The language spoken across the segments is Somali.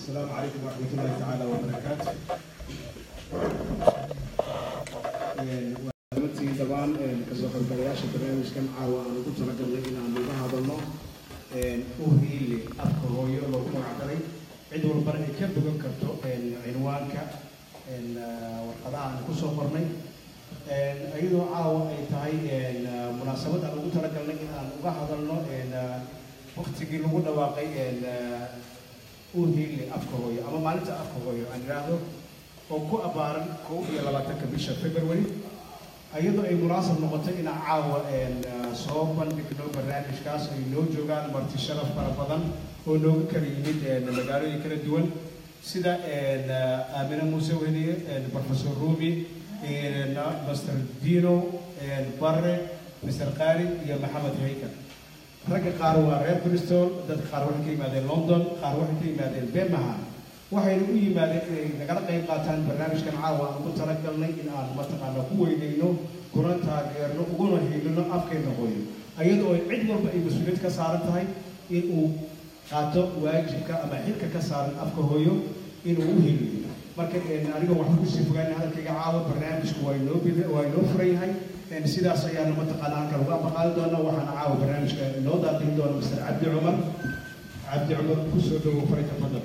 السلام عليكم ورحمة الله تعالى وبركاته. runtii dabaan kasoo qaybgalayaasha barnaamijkan caawa aan ugu talagalnay inaan uga hadalno uhiile afka hooyo loogu magacdaray cid walbana ay ka bogan karto cinwaanka warqadaha aan kusoo qornay iyadoo caawa ay tahay munaasabad aan ugu talagalnay in aan uga hadalno waktigii lagu dhawaaqay uhiile afka hooyo ama maalinta afka hooyo aan idhaahdo oo ku abaaran kow iyo labaatanka bisha february iyadoo ay munaasab noqotay inaan caawa soo bandhigno barnaamijkaas ay noo joogaan marti sharaf fara badan oo nooga kala yimid magaalooyin kala duwan sida aamine muuse weliye professor rumi master dino barre mr qaali iyo maxamed haykan ragga qaar waa reer bristol dadka qaar waxay ka yimaadeen london qaar waxay ka yimaadeen birmingham waxayna u yimaadeen inay nagala qayb qaataan barnaamijkan caawa aan ugu talagalnay in aan mataqaana ku weyneyno kuna taageerno uguna hiilino afkeenna hooyo iyadoo ay cid walba ay mas-uuliyad ka saaran tahay in uu qaato waajibka ama xilka ka saaran afka hooyo inuu u hiiliyo marka aniga waxaan kusii fogaana hadalkayga caawa barnaamijku waa inoo bid waa inoo furan yahay sidaas ayaana mataqaana halkan uga abaqaali doona waxaana caawa barnaamijka inoo daaqin doona mr cabdi cumar cabdi cumar kusoo dhawow farayka fadal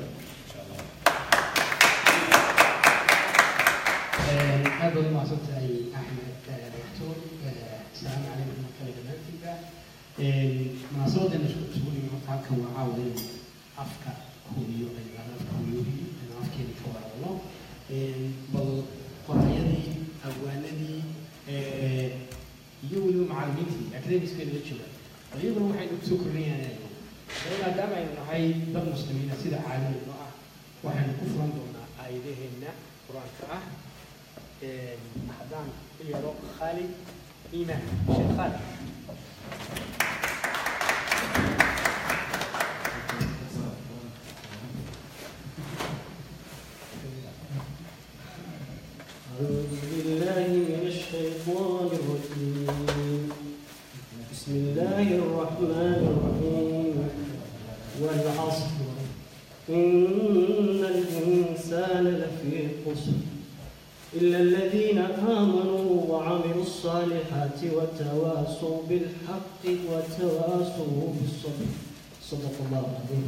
aad baad umahadsan tahay axmed doctor asalaamu calaykum mar kale dhammaantiinba munaasabadeena isugu nimi horta halkan waa caawa in afka hubiyo ayaan afka hubiyohi ayaan afkeena ka waraabno bal qorayadii abwaanadii iyo weliba macallimiintii academicskeena la jooga iyaguna waxaynu kusoo kordhinayaan maadaama aynu nahay dad muslimiina sida caalamino ah waxaynu ku furan doonaa aayadaheenna qur-aanka ah haddaan u yeero khaalid iimaan sheekh khaalid أعوذ بالله من الشيطان الرجيم بسم الله الرحمن الرحيم والعصر إن الإنسان لفي خسر إلا الذين آمنوا وعملوا الصالحات وتواصوا بالحق وتواصوا بالصبر صدق الله العظيم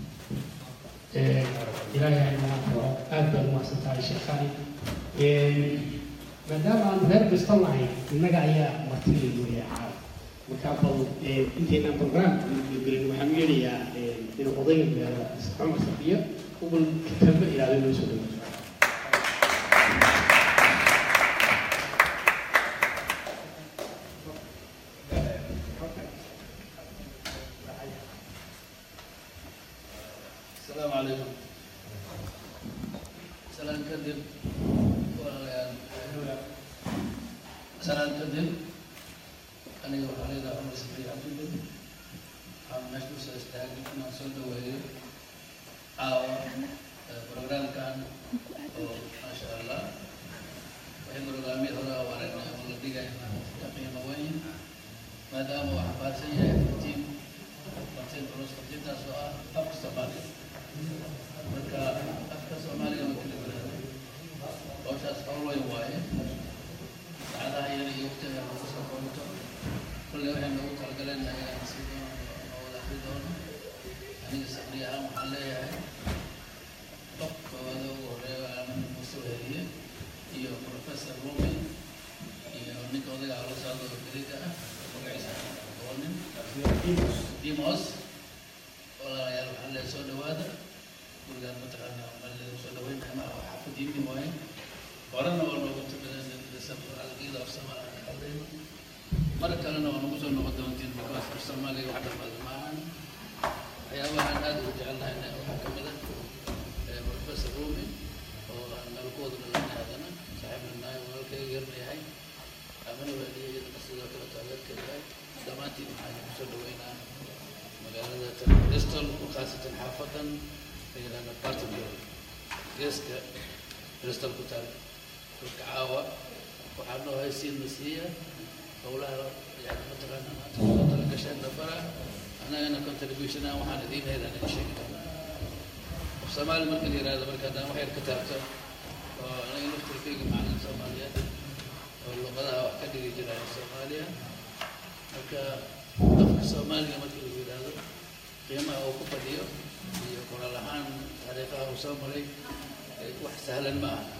ilaahay ayna aad baad umahadsan tahay sheekh khaalid maadaama aanu reer bristol nahay innaga ayaa martida weeya caalam marka bal inteynaan programka gelin waxaan u yeedhayaa inuu odayga meelo cumar safiya ubal kitaabo ilaado loo soo dhawo السلام عليكم سلام كذب سلام كذب أنا يروح علينا عمر سفري عبد الله عم نشوف سأستعجل كنا صلنا وهي أو برنامج كان ما شاء الله وهي برنامج هذا ورنا ولدي جاي تقييم وين ما دام وحبات سيء تيم تيم terus kita soal apa Somali mereka apa Somali yang kita berada proses Allah yang wae ada yang yukta yang harus kita كل واحد له ترجلنا يا سيدنا ولا سيدنا أنا سبريها محلية طب وهذا هو من المسؤولية هي بروفيسور رومي هي نيكو ده على صعد الكريكا وقعد قولن ديموس ولا يا محل سود هذا كل يوم متقنا محل سود وين ما هو حافظ يمي وين ورنا ولا كنت بسبب على كذا في سما مرة كلنا ونقص النقد وانتين بكاس الصومالي وحده معنا waxyaabahan aad ugu jecelnahay waxaa ka mid ah professor rumi oo aan meelkooduna lana haddana saaxiibna nahay walaalkayga yarna yahay amana weliya iyadana sidoo kale taageerkeeda yahay dhammaantiin waxaan kusoo dhaweynaa magaalada bristol khaasatan xaafadan la yidhahda bartendale geeska bristol ku taal dhulka caawa waxaa noo haysiin masiiya howlaha yani mataqaana maanta kusoo talagasheen dafara anagana contribution aan waxaan idiin heydaan idin sheegi doonaa soomaali marka la yihahdo marka haddaan wax yar ka taabto oo aniga laftirkayga macalin soomaaliyeed oo luqadaha wax ka dhigi jiraya soomaaliya marka afka soomaaliga marka la yidhaahdo qiimaha uu ku fadhiyo iyo qoraal ahaan taariikhaha uu soo maray wax sahlan ma aha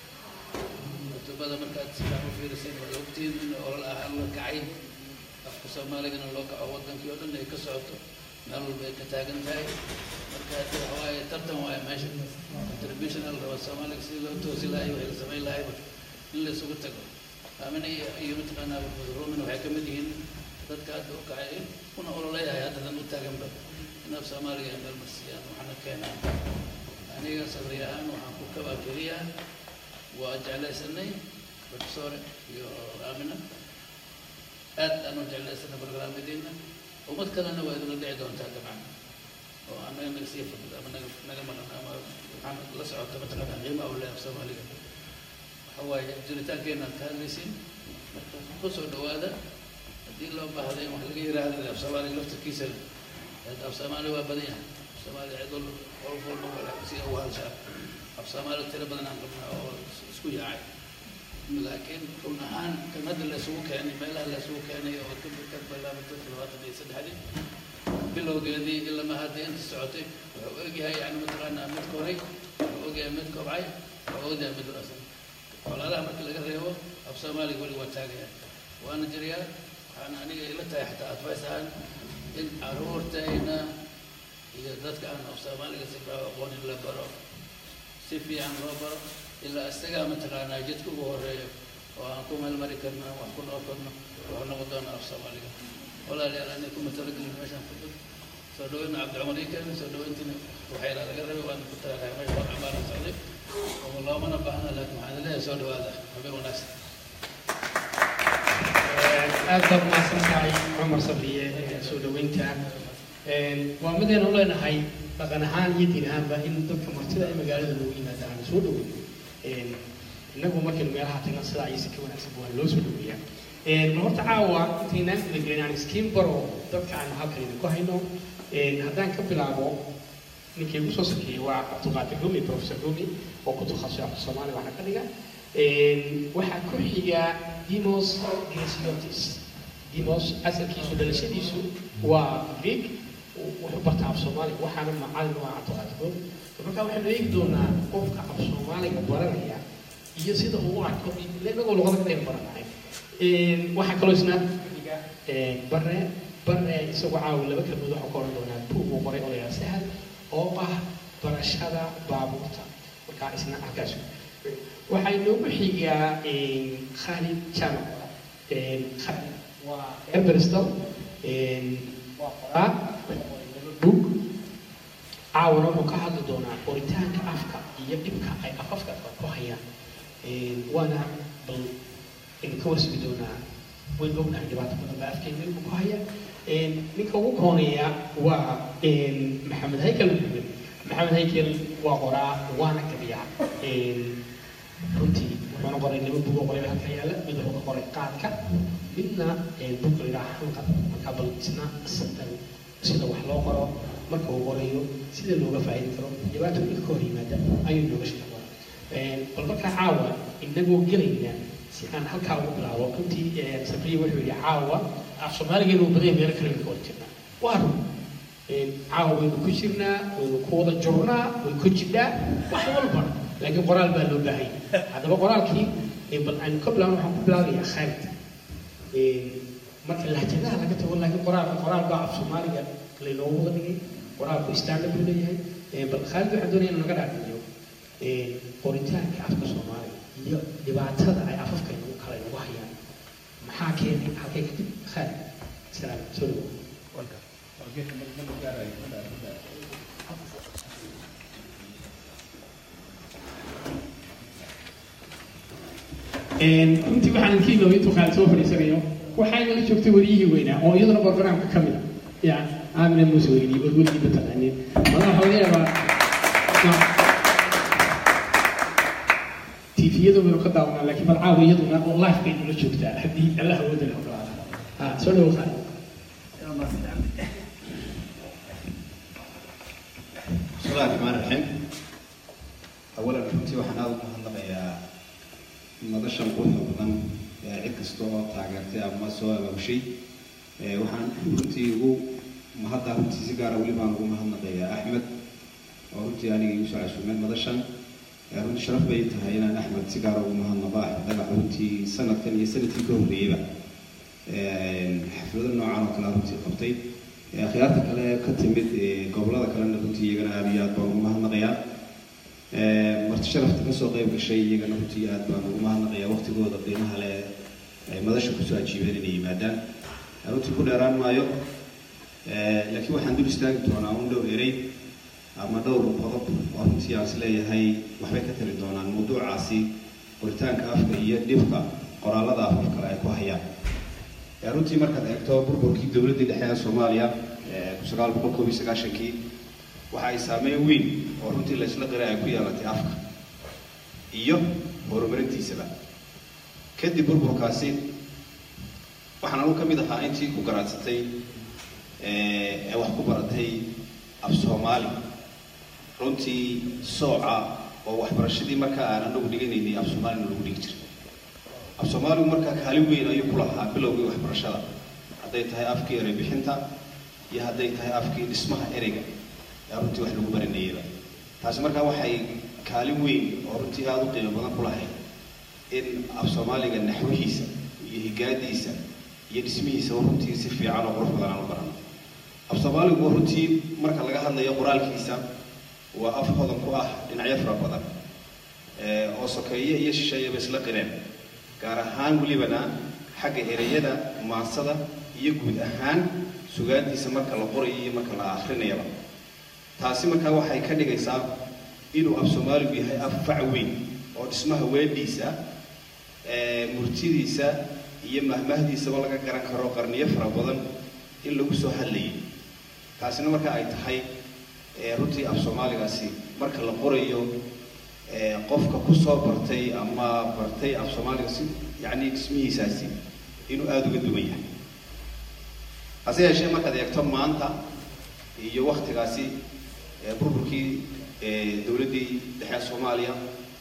kutubada markaad sidaa u fiirisan way ogtiin in olol ahaan la kacay afka soomaaligana loo kaco wadankii oo dhan ay ka socoto meel walba ay ka taagan tahay marka hadda waxa waaye tartan waaye meesha contributional raba soomaaliga sidii loo toosi lahay waxay la samayn lahayba in la isugu tago aamina iyo iyo mataqaanaa rumin waxay kamid yihiin dadka hadda u kacay kuna ololeeyahay haddadan u taaganba in af soomaaliga ay meel marsiyaan waxaana keenaa aniga sabri ahaan waxaan ku kabaa keliya waa jeclaysanay professor iyo aamina aad aan u jeclaysanay barnaamijdeena ummad kalena waa idinla dhici doontaa dabcan oo anaga naga sii fadhid ama naga naga maqan ama waxaan la socota mataqaanaa qiimaha u leh af soomaaliga waxa waaye jiritaankeenaan ka hadlaysin marka kusoo dhawaada haddii loo baahday in wax laga yiraahdo af soomaaliga laftarkiisa af soomaali waa badan yahay af soomaali cid wal qof walba wala si u hadashaa af soomaali tiro badan aan qabnaa oo isku yaacay laakiin run ahaan kan hadda la isugu keenay meelaha la isugu keenay oo ka ka bilaabatay labaatan iyo saddexdii bilowgeedii ilaa ma hadda inta socotay wuxuu ogyahay yani mataqaanaa mid koray wuxuu ogyahay mid kobcay wuxuu ogyahay mid rasan walaalaha marka laga reebo af soomaaliga weli waa taagaya waana jiriyaa waxaana aniga ila tahay xataa advice ahaan in caruurtayna iyo dadka aan af soomaaliga si faa aqoon in la baro si fiican loo baro ilaa isagaa mataqaanaa jidka ugu horeeyo oo aan ku meel mari karno wax ku noo karno wuxuu noqon doonaa af soomaaliga walaalayaal anay kuma talagelin meeshaan ku dad soo dhaweyna cabdicumar ii keenay soo dhaweyntina waxayna laga rabay waana ku talagalay meesha war cambaaran socday oo loomana baahna laakiin waxaan leeyahay soo dhawaada habeen wanaagsan aad baad mahadsan tahay cumar sabriye soo dhaweynta waa midaynu leenahay dhaqan ahaan iyo diin ahaanba in dadka martida ee magaalada loogu yimaada aan soo dhaweyno innagu markaynu meelaha tagan sidaa iyo si ka wanaagsan waa loo soo dhaweeyaa ma horta caawa intaynaan kula gelin aan iskiin baro dadka aan halkan idinku hayno haddaan ka bilaabo ninkii ugu soo sakeeyey waa cabdiqaadir rumi professor rumi oo ku takhasusay afka soomaaliga waxaa ka dhiga waxaa ku xiga dimos grasiotis dimos asalkiisu dhalashadiisu waa greek wuxuu bartaa af soomaaliga waxaana macalin u ah cabdiqaadir rumi marka waxaynu eegi doonaa qofka af soomaaliga baranaya iyo sida uu u arko inagoo luqada kale baranahay waxaa kaloo isna xiga bare bare isagoo caawi laba kelmood waxaa ka oran doonaa buug uu qoray oo yaa sahal oo ah barashada baabuurta markaa isna halkaas waxaa inoogu xigaa khalid jamac khalid waa eberstal waa qoraa buug caawana wuxuu ka hadli doonaa qoritaanka afka iyo dhibka ay afafka ku hayaan waana bal ka warsigi doonaa wayn ognahay dhibaato badan baa afkeena ilmu ku haya ninka ugu kooneeya waa maxamed haykel muxamed maxamed haykel waa qoraa waana gabiyaa runtii wuxuuna qoray laba bug oo qoray halka yaalla mid wuxuu ka qoray qaadka midna bug la yidhaha xanqad marka bal isna sida wax loo qoro marka uu qorayo sida looga faa'iidi karo dhibaatooyinka ka hor yimaada ayuu nooga sheegi doonaa bal markaa caawa inagoo gelayna si aan halkaa ugu bilaabo runtii sabriye wuxuu yidhi caawa af soomaaligeenu badan meelo kale ka wada jirnaa waa run caawa waynu ku jirnaa waynu ku wada jurnaa way ku jidhaa wax walba laakiin qoraal baa loo baahay haddaba qoraalkii bal aynu ka bilaabno waxaan ku bilaabayaa khaalid marka lahjadaha laga tago laakiin qoraalka qoraal baa af soomaaliga laynoogu wada dhigay qoraalku standard buu leeyahay bal khaalid waxaan doonaya inuu naga dhaafiyo qoritaanka afka soomaaliga iyo dhibaatada ay afafka inagu kala inagu hayaan maxaa keenay halkay kadib khaalid salaam soo dhawo runtii waxaan idinka iloobay intuu khaalid soo fadhiisanayo waxayna la joogtay wariyihii weynaa oo iyaduna barnaamijka ka mid a ya aamina muuse weynii oo weligii mataqaanin madaxa waxaa laga yaabaa tviyada waynu ka daawanaa laakiin bal caawa iyaduna oo live bay nula joogtaa haddii allah awooda la ogolaada ha soo dhawo khaalid بسم الله الرحمن الرحيم runtii waxaan aada u mahadnaqayaa madashan quruxda badan ee cid kasta oo taageertay ama soo abaabushay Ee, waxaan runtii ugu mahadda runtii si gaara weli baan ugu mahadnaqayaa axmed oo runtii aniga igu soo casuumeen madashan Ee, runtii sharaf bay tahay inaan axmed si gaara ugu mahadnaqo axmed dhagax runtii sanadkan iyo sanadkii ka horreeyeyba Ee, xaflado noocan oo kale runtii qabtay Ee, akhyaarta kale ee ka timid ee, gobollada kalena runtii iyagana aada iyo aad baan ugu mahadnaqayaa Ee, marti sharafta kasoo qayb gashay iyagana runtii aad baan ugu mahadnaqayaa waqtigooda qiimaha leh ay madasha kusoo ajiibeen inay yimaadaan runtii ku dheeraan maayo Ee, laakiin waxaan dul istaagi doonaa un dhowr erey ama dhowr qodob oo runtii aan is leeyahay waxbay ka tali doonaan mawduucaasi qoritaanka afka iyo dhibka qoraallada afaf kale ay ku hayaan Ee, runtii markaad eegto burburkii dowladdii dhexe ee soomaaliya ee kun sagaal boqol koob iyo sagaashankii waxa ay saameyn weyn oo runtii la isla qiray ay ku yeelatay afka iyo horumarintiisaba kadib burburkaasi waxaan anu ka mid ahaa intii ku garaadsatay ee ee wax ku baratay af soomaali runtii sooca oo waxbarashadii markaa aan anagu dhiganaynay af soomaalina lagu dhigi jiray af soomaaligu markaa kaalin weyn ayuu ku lahaa bilowgii waxbarashada hadday tahay afkii erey bixinta iyo hadday tahay afkii dhismaha ereyga ee runtii wax lagu baranayeyba taasi markaa waxay kaalin weyn oo runtii aada u qiimo badan ku lahayd in af soomaaliga naxwihiisa iyo higaadiisa iyo dhismihiisa oo runtii si fiican oo qurux badan aan u barano af soomaaligu runtii marka laga hadlayo qoraalkiisa waa af hodan ku ah dhinacyo fara badan ee oo sokeeye iyo shisheeyaba isla qireen gaar ahaan welibana xagga ereyada maansada iyo guud ahaan sugaantiisa marka la qorayo iyo marka la akrinayaba taasi markaa waxay ka dhigaysaa inuu af soomaaligu yahay af fac weyn oo dhismaha weedhiisa ee murtidiisa iyo mahmahdiisaba laga garan karo qarniyo fara badan in lagu soo hadlayay taasina marka ay tahay ee runtii af soomaaligaasi marka la qorayo ee qofka kusoo bartay ama bartay af soomaaliga si yacni dhismihiisaasi inuu aada uga duwan yahay hase yeeshee markaad eegto maanta iyo waktigaasi ee burburkii ee dowladdii dhexe soomaaliya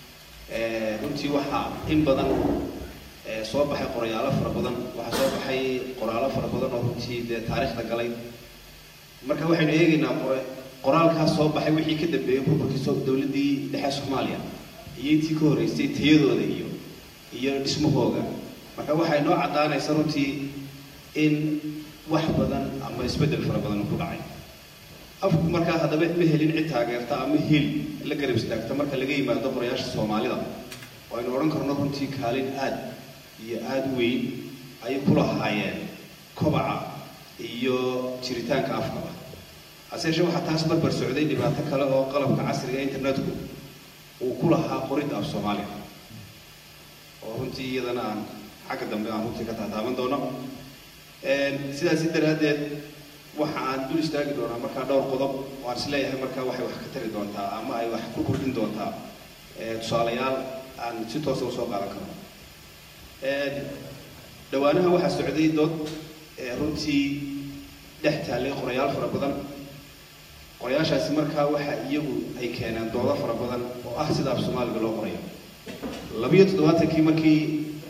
ee runtii waxaa in badan ee soo baxay qoryaalo fara badan waxaa soo baxay qoraallo fara badan oo runtii dee taariikhda galay marka waxaynu eegaynaa qore qoraalkaas soo baxay wixii ka dambeeyey burburkii soo dowladdii dhexe soomaaliya iyo intii ka horreysay tayadooda iyo iyo dhismahooga marka waxay noo caddaanaysa runtii in wax badan ama isbeddel fara badan ku dhacay afku markaa haddaba ma helin cid taageerta ama heli la garab istaagta marka laga yimaado qorayaasha soomaalida oo aynu odhan karno runtii kaalin aad iyo aada u weyn ayay ku lahaayeen kobaca iyo jiritaanka afkaba hase yeeshee waxaa taas barbar socday dhibaato kale oo qalabka casriga internetku uu ku lahaa qoridda af soomaaliga oo runtii iyadana aan xagga dambe aan runtii ka taataaban doono sidaasi daraaddeed waxa aan dul istaagi doonaa markaa dhowr qodob oo aan isleeyahay markaa waxay wax ka tari doontaa ama ay wax ku kordhin doontaa tusaalayaal aan si toosa usoo qaadan karno dhawaanaha waxaa socday dood runtii dhex taallay qorayaal fara badan qorayaashaasi markaa waxa iyagu ay keeneen doodo fara badan oo ah sida af soomaaliga loo qorayo labiyo toddobaatankii markii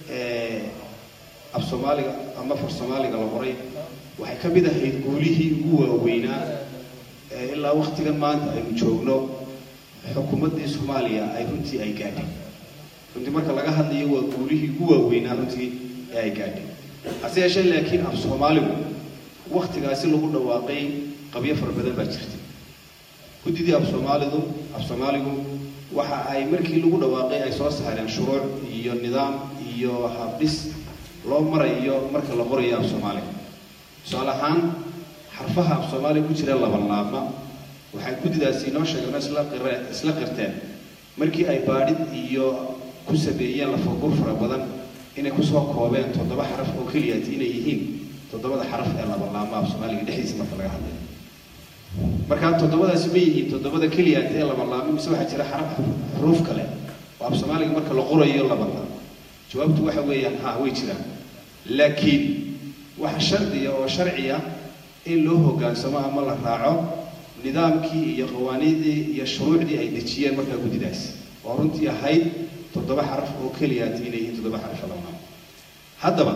af soomaaliga ama far soomaaliga la qoray waxay ka mid ahayd guulihii ugu waaweynaa ee ilaa waktigan maanta aynu joogno xukuumaddii soomaaliya ay runtii ay gaadhay runtii marka laga hadlayo waa guulihii ugu waaweynaa runtii ee ay gaadhay hase yeeshee laakiin af soomaaligu waktigaasi lagu dhawaaqay qabyo fara badan baa jirtay guddidii af soomaalidu af soomaaligu waxa ay markii lagu dhawaaqay ay soo saareen shuruuc iyo nidaam iyo habdhis loo marayo marka la qorayo af soomaaliga tusaale ahaan xarfaha af soomaaliga ku jira laba laabma waxay guddidaasi inoo sheegeen isla qire isla qirteen markii ay baadhid iyo ku sameeyeen lafagur fara badan inay kusoo koobeen toddoba xaraf oo keliyaati inay yihiin toddobada xaraf ee laba laabma af soomaaliga dhexdiisa marka laga hadlayo markaa toddobadaasi ma yihiin toddobada keliyaati ee laba laabma mise waxaa jira xaraf xuruuf kale oo af soomaaliga marka la qorayo labada jawaabtu waxa weeyaan ha way jiraan laakiin waxa shardiya oo sharciya in loo hoggaansamo ama la raaco nidaamkii iyo qawaaniidii iyo shuruucdii ay dejiyeen markaa guddidaasi oo runtii ahayd toddoba xaraf oo keliyaat inay yihiin toddoba xaraf lama haddaba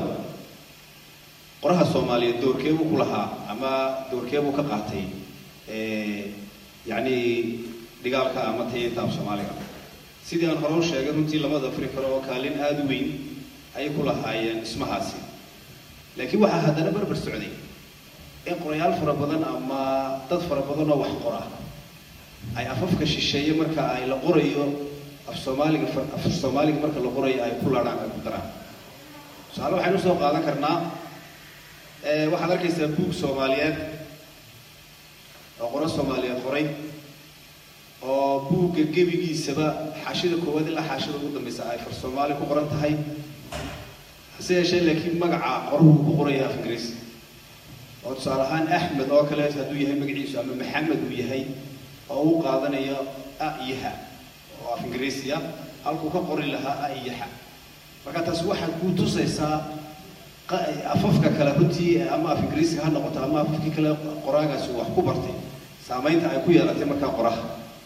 qoraha soomaaliyeed doorkeebuu ku lahaa ama doorkeebuu ka qaatay yacni dhigaalka ama tayeynta af soomaaliga sidii aan hore u sheegay runtii lamada afri karo oo kaalin aada u weyn ayay ku lahaayeen dhismahaasi laakiin waxaa haddana barbar socday in qorayaal fara badan ama dad fara badan oo wax qora ay afafka shisheeye marka ay la qorayo af soomaaliga af soomaaliga marka la qorayo ay ku laadhaan ay ku daraan tusaale waxaynu soo qaadan karnaa waxaad arkaysaa buug soomaaliyeed oo qoro soomaaliyeed qoray oo buugga gebigiisaba xaashida koowaad ilaa xaashida ugu dambaysa ay far soomaali ku qoran tahay hase yeeshee laakiin magaca qoruhu ku qoraya af ingiriis oo tusaale ahaan axmed oo kale hadduu yahay magaciisu ama maxamed uu yahay oo uu qaadanayo a iyo ha oo af ingiriisiya halkuu ka qori lahaa a iyo ha marka taas waxay kuu tusaysaa afafka kale runtii ama af ingiriisiga ha noqoto ama afafkii kale qoraagaasi wax ku bartay saamaynta ay ku yeelatay markaa qoraha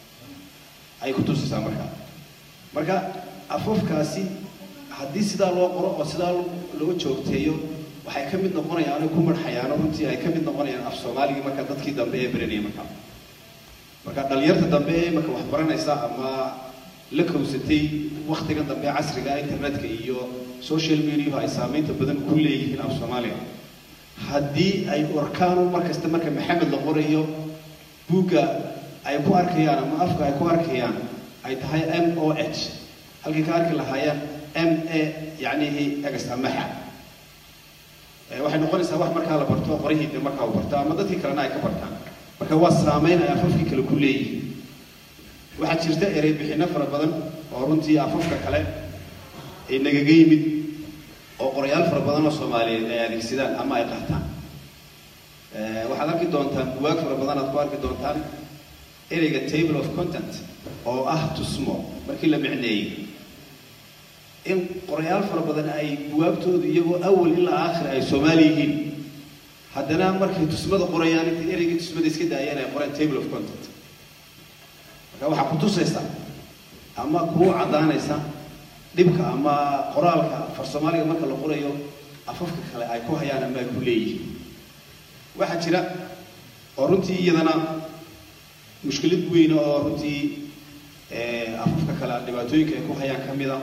ay ku tusaysaa markaa marka afafkaasi haddii sidaa loo qoro oo sidaa loo joogteeyo waxay ka mid noqonayaan ay ku marxayaano runtii ay ka mid noqonayaan af soomaaligii marka dadkii dambe ee baranayay markaa marka dhalinyarta dambe ee marka wax baranaysa ama la kowsatay waktigan dambe casriga internetka iyo social mediahu ay saamaynta badan ku leeyihiin af soomaaliga haddii ay orkaanu markasta marka maxamed la qorayo buugga ay ku arkayaan ama afka ay ku arkayaan ay tahay m o h halkay ka arki lahaayeen m a yacnihi egas amaxa waxay noqonaysaa wax markaa la barto qorihii de markaa u barto ama dadkii kalena ay ka bartaan marka waa saameyn ay afafkii kale ku leeyihiin waxaa jirta erey bixinno fara badan oo runtii afafka kale ay nagaga yimid oo qorayaal fara badan oo soomaaliyeed ay adeegsadaan ama ay qaataan waxaad arki doontaan buwaag fara badan aad ku arki doontaan ereyga table of content oo ah tusmo markii la micneeyey in qorayaal fara badan ay buwaagtoodu iyagoo awal ilaa aakhir ay soomaali yihiin haddana markay tusmada qorayaan intay ereygii tusmada iska daayeen ay qoreen table of content marka waxaa ku tusaysa ama kuu caddaanaysa dhibka ama qoraalka far soomaaliga marka la qorayo afafka kale ay ku hayaan ama ay ku leeyihiin waxaa jira oo runtii iyadana mushkilad weyn oo runtii afafka kale dhibaatooyinka ay ku hayaan ka mida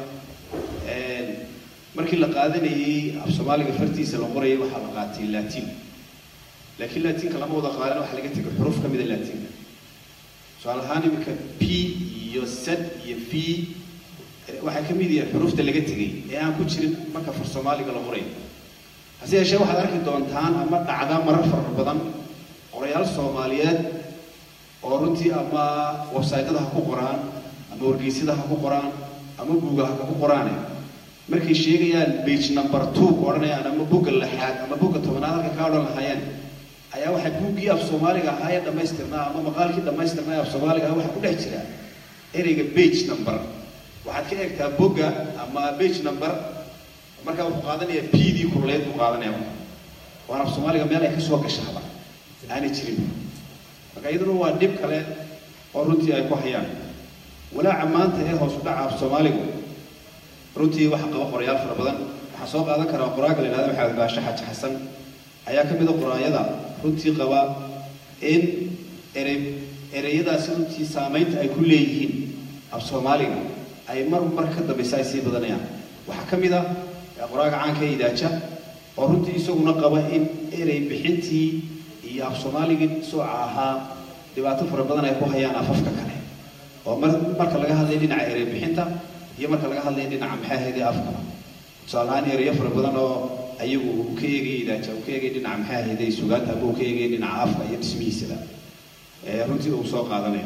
markii la qaadanayay af soomaaliga fartiisa la qorayay waxaa la qaatay latin laakiin latinka lama wada qaadan waxaa laga tegay xuruf ka mida latinka tusaale ahaan iminka p iyo z iyo v waxay ka mid yihiin xurufta laga tegay ee aan ku jirin marka far soomaaliga la qorayo hase yeeshee waxaad arki doontaan ama dhacda marar fara badan qorayaal soomaaliyeed oo runtii ama websaytyada ha ku qoraan ama wargeysyada ha ku qoraan ama buuga ha ku qoraane markay sheegayaan bage number two ku odhanayaan ama bugga lixaad ama bugga tobanaad halka ka odhan lahaayeen ayaa waxay buuggii af soomaaliga ahaa ee dhammaystirnaa ama maqaalkii dhammaystirnaa ee af soomaaliga ah waxaa ku dhex jira ereyga bage number waxaad ka eegtaa bogga ama bage number markaa wuxuu qaadanayaa p dii kuruleed buu qaadanaya waana af soomaaliga meel ay ka soo gashaaba aanay jirin marka iyaduna waa dhib kale oo runtii ay ku hayaan walaaca maanta ee hoos u dhaca af soomaaligu runtii waxa qaba qorayaal fara badan waxaa soo qaadan karaa qoraaga la yidhahda maxamed baashe xaji xasan ayaa ka mid a qoraayada runtii qaba in erey ereyadaasi runtii saamaynta ay ku leeyihiin af soomaaliga ay mar mar ka dambaysa ay sii badanayaan waxaa ka mid ah qoraaga caanka ee idaaja oo runtii isaguna qaba in erey bixintii iyo af soomaaligii sooca ahaa dhibaato fara badan ay ku hayaan afafka kale oo mar marka laga hadlaya dhinaca erey bixinta iyo marka laga hadlaya dhinaca maxaa ahayday afkaba tusaale ahaan ereyo fara badan oo ayagu uu ka eegayay idaaja uu ka eegayay dhinaca maxaa ahayday sugaanta ama uu ka eegayay dhinaca afka iyo dhismihiisaba runtii uu soo qaadanayo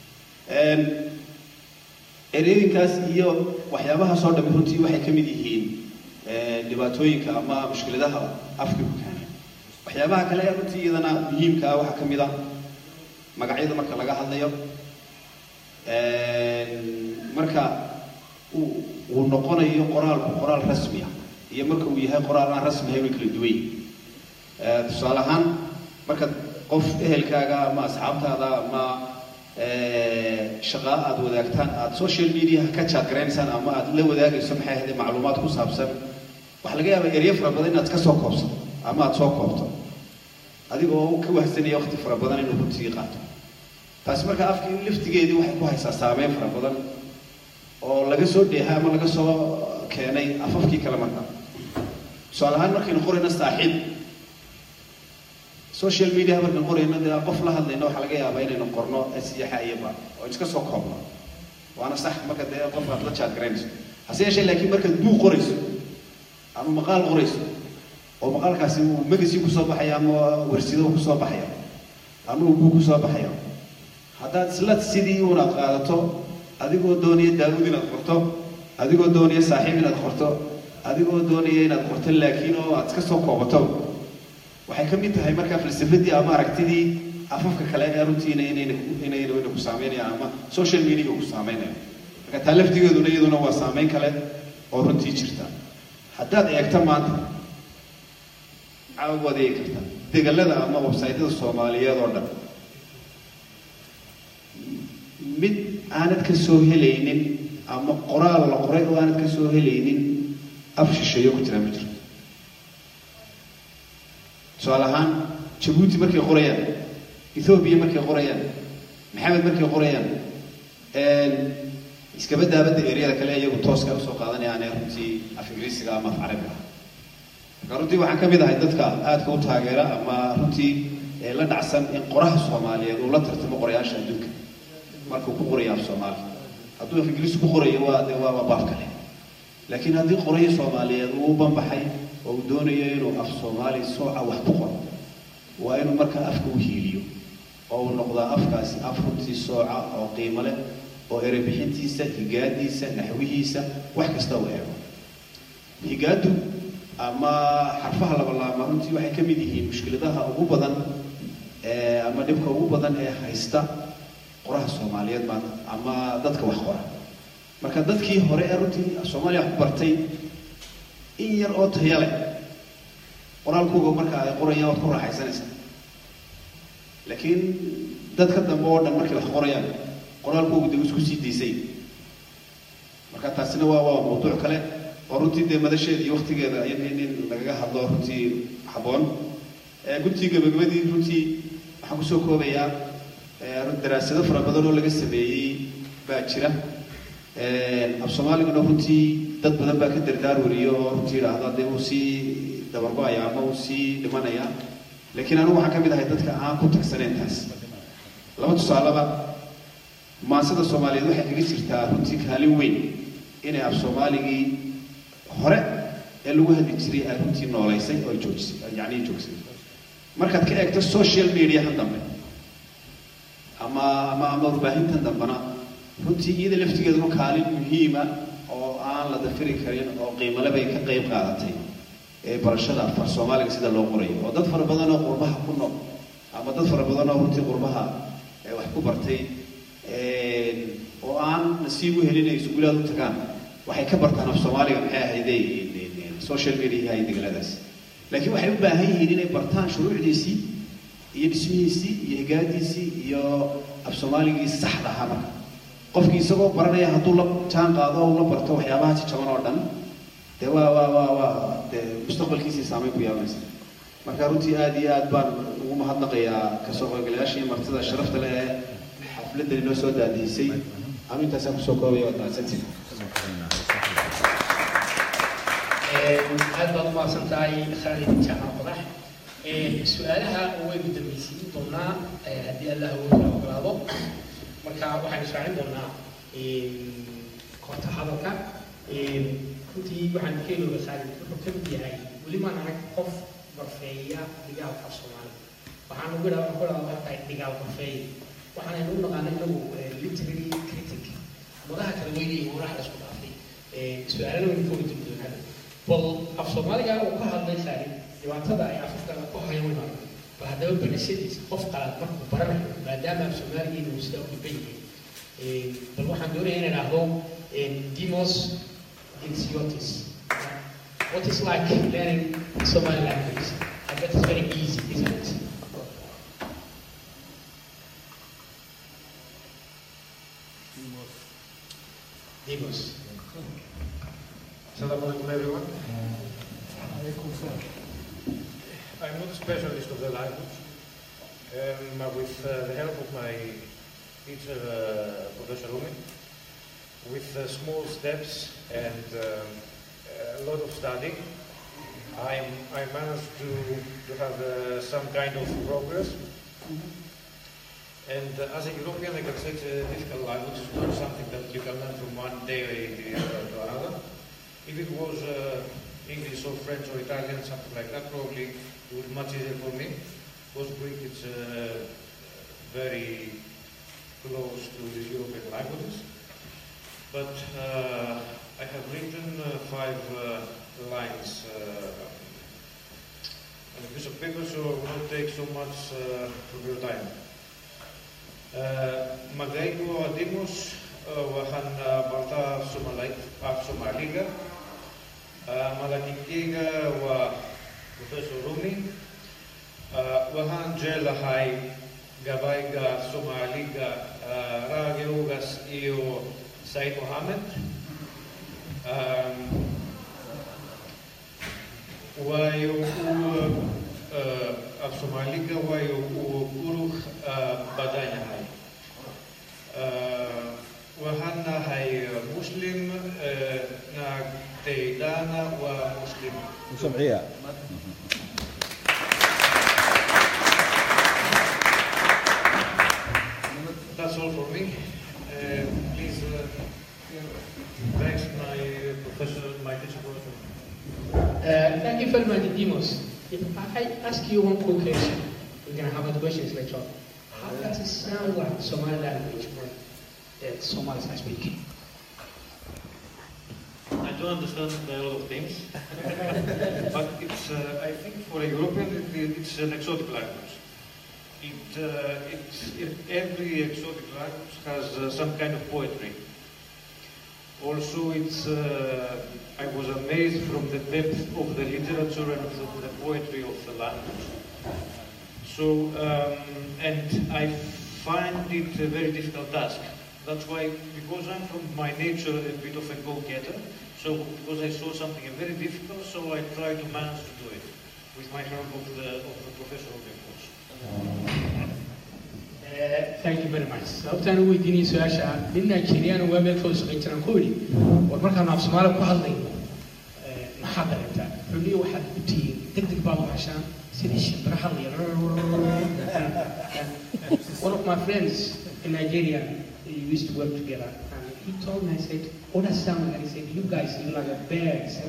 ereyinkaas iyo waxyaabahaasoo dhami runtii waxay ka mid yihiin dhibaatooyinka ama mushkiladaha afka ku keena waxyaabaha kale ee runtii iyadana muhiimka ah waxaa ka mid ah magacyada marka laga hadlayo marka uu uu noqonayo qoraalku qoraal rasmi ah iyo marka uu yahay qoraal aan rasmi ahayn way kala duwan yihiin tusaale ahaan marka qof ehelkaaga ama asxaabtaada ama shaqa aad wadaagtaan aad social mediaha ka jaadgaraysaan ama aad la wadaagayso maxay ahayd macluumaad ku saabsan waxaa laga yaabaa eryo fara badan inaad ka soo koobsato ama aad soo koobto adigoo ka wahsanaya waqti fara badan inuu runtii qaato taasi marka afkii laftigeedii waxay ku haysaa saameyn fara badan oo laga soo dheeha ama laga soo keenay afafkii kale marka tusaale ahaan markaynu qorayno saaxiib social media markaan qorayno dee qof la hadlayno waxaa laga yaabaa inaynu qorno asiyaxa iyo ba oo iska soo koobno waana sax marka dee qof aad la jaadgaraynayso hase yeeshee laakiin markaad buug qorayso ama maqaal qorayso oo maqaalkaasi uu magasi kusoo baxayo ama warsido kusoo baxayo ama uu buug kusoo baxayo haddaad isla sidii unaad qaadato adigoo doonaya daawud inaad qorto adigoo doonaya saaxiib inaad qorto adigoo doonaya inaad qorto laakiin oo aad iska soo koobato waxay ka mid tahay markaa falsafadii ama aragtidii afafka kale ee runtiina inayna inayna ina ku saameynayaan ama social media ku saameynayo marka taa laftigeeduna iyaduna waa saameyn kale oo runtii jirta haddaad eegto maanta waad eegi kartaa degalada ama websaytyada soomaaliyeed oo dhan mid aanad ka soo helaynin ama qoraal la qoray oo aanad ka soo helaynin af shisheeyo ku jira ma jirto tusaale ahaan jabuuti markay qorayaan ethoobiya markay qorayaan maxamed markay qorayaan iskaba daabadda eryada kale iyagu tooska usoo qaadanayaan ee runtii af ingiriisiga ama af carabiga marka runtii waxaan ka mid ahay dadka aadka u taageera ama runtii la dhacsan in qoraha soomaaliyeed uu la tartamo qorayaasha adduunka markuu ku qorayo af soomaali hadduu af ingiriisi ku qorayo waa de waa baab kale laakiin haddii qorayo soomaaliyeed uu u banbaxay oo uu doonayo inuu af soomaali sooca wax ku qoro waa inuu markaa afka u hiiliyo oo uu noqdaa afkaasi af runtii sooca oo qiimo leh oo erebixintiisa higaadiisa naxwihiisa wax kasta uu eego higaadu ama xarfaha labalaama runtii waxay ka mid yihiin mushkiladaha ugu badan ama dhibka ugu badan ee haysta qoraha soomaaliyeed maanta ama dadka wax qora marka dadkii hore ee runtii soomaaliya wax ku bartay in yar oo taya leh qoraalkooga marka ay qorayaan waad ku raaxaysanaysaa laakiin dadka dambe oo dhan markay wax qorayaan qoraalkoogu dee isku sii daysay marka taasina waa waa mawduuc kale oo runtii dee madasheeda iyo waktigeeda in in lagaga hadlo runtii habboon guntii gabagabadii runtii waxaan kusoo koobayaa daraasado fara badan oo laga sameeyey baa jira af soomaaliguna runtii dad badan baa ka dardaar wariyo oo runtii idhaahda dee uu sii dabargo-aya ama uu sii dhimanaya laakiin anigu waxaan ka mid ahay dadka aan ku tagsanayn taas laba tusaaleba maansada soomaaliyeed waxay kaga jirtaa runtii kaalin weyn inay af soomaaligii hore ee lagu hadli jiray ay runtii noolaysay oo ay joojisay yacni joogsay markaad ka eegto social mediahan dambe ama ama ama warbaahintan dambena runtii iyada laftigeeduna kaalin muhiima oo aan la dafiri karin oo qiimale bay ka qayb qaadatay ee barashada afar soomaaliga sida loo qorayo oo dad fara badan oo qurbaha ku nool ama dad fara badan oo runtii qurbaha wax ku bartay oo aan nasiib u helin ay iskuulaad u tagaan waxay ka bartaan af soomaaliga maxay ahayde social media iyo degaladaas laakiin waxay u baahan yihiin inay bartaan shuruucdiisii iyo dhismihiisii iyo higaadiisii iyo af soomaaligii saxda ahaa marka qofkii isagoo baranaya hadduu la jaan qaado oo la barto waxyaabaha jajaban oo dhan dee waa waa waa waa dee mustaqbalkiisii saameyn ku yeelanaysa marka runtii aada iyo aad baan ugu mahadnaqayaa kasoo qaybgalayaasha iyo martida sharafta leh ee xafladdan inoo soo daadihisay anu intaasaan kusoo koobaya waad mahadsantiin aad baad umahadsan tahay khaalid jaamac qodax su-aalaha waynu dambaysiin doonaa haddii allah weyna ogolaado marka waxaan israacin doonaa koorta hadalka runtii waxaan keenooga khaalid wuxuu ka mid yahay weli maan arag qof barfeeya dhigaalka soomaaliya waxaan ugu dhawa ku dhawa waxaa tahay dhigaal barfeeya waxaanaynu u naqaana inagu literary critic madaha kale weynayi waraxda isku dhaafay su-aalana waynu ka weydiin doonaa bal af soomaaliga uu ka hadlay khaalid dhibaatada ay afafka ku hayaan waynu arag bal haddaba barashadiisa qof qalaad markuu baranayo maadaama af soomaaligeena uu sidaa u dhiban yahay bal waxaan doonaya inaan idhaahdo demos Dixiotis. What is like learning Somali language? I bet it's very easy, isn't it? Demos. Assalamu alaikum everyone. I'm not a specialist of the language. Um, uh, with uh, the help of my teacher, uh, Professor Rumi, with uh, small steps and um, a lot of studying, I'm, I managed to, to have uh, some kind of progress. And uh, as a European, I can say it's a difficult language. It's not something that you can learn from one day uh, to another. If it was uh, English or French or Italian, something like that, probably it would be much easier for me. Because Greek is uh, very close to the European languages. But uh, I have written uh, five uh, lines uh, on a piece of paper, so it will not take so much uh, of your time. Magaigo Adimos, Wahan Balta Somaliga, Malakikiga wa Professor Rumi, Wahan Jelahai Gabaiga Somaliga, Ragirugas Io Said Mohammed, um, wayo u af Somaliga wayo u uruk badanya hai. Waxaan nahay Muslim na Teydana waa Muslim. وسمعية That's all for me. Uh, please, uh, thanks my professor, my teacher professor. Uh, thank you very much, Demos. If I ask you one quick question, we're going to have other questions later on. How does it sound like Somali language when the Somalis are speaking? I don't understand a lot of things, but it's, uh, I think for a European, it, it's an exotic language. It, uh, it's, it, every exotic language has uh, some kind of poetry. Also, it's, uh, I was amazed from the depth of the literature and of the, the poetry of the language. So, um, and I find it a very difficult task. That's why, because I'm from my nature a bit of a go-getter, so because I saw something very difficult, so I try to manage to do it with my help of the, of the professor of the course. Uh, thank you very much. sababtaan u weydiinayay su-aasha nin Nigerian waa meel kala shaqayn jiraan ku yidhi war markaan af Soomaali ku hadlayno eh, maxaa dareemtaa wuxuu leeyahay waxaad u tihiin degdeg baad u hashaan sidii shimbira hadlaya one of my friends in Nigeria we used to work together and he told me I said what does sound like he said you guys you like a birds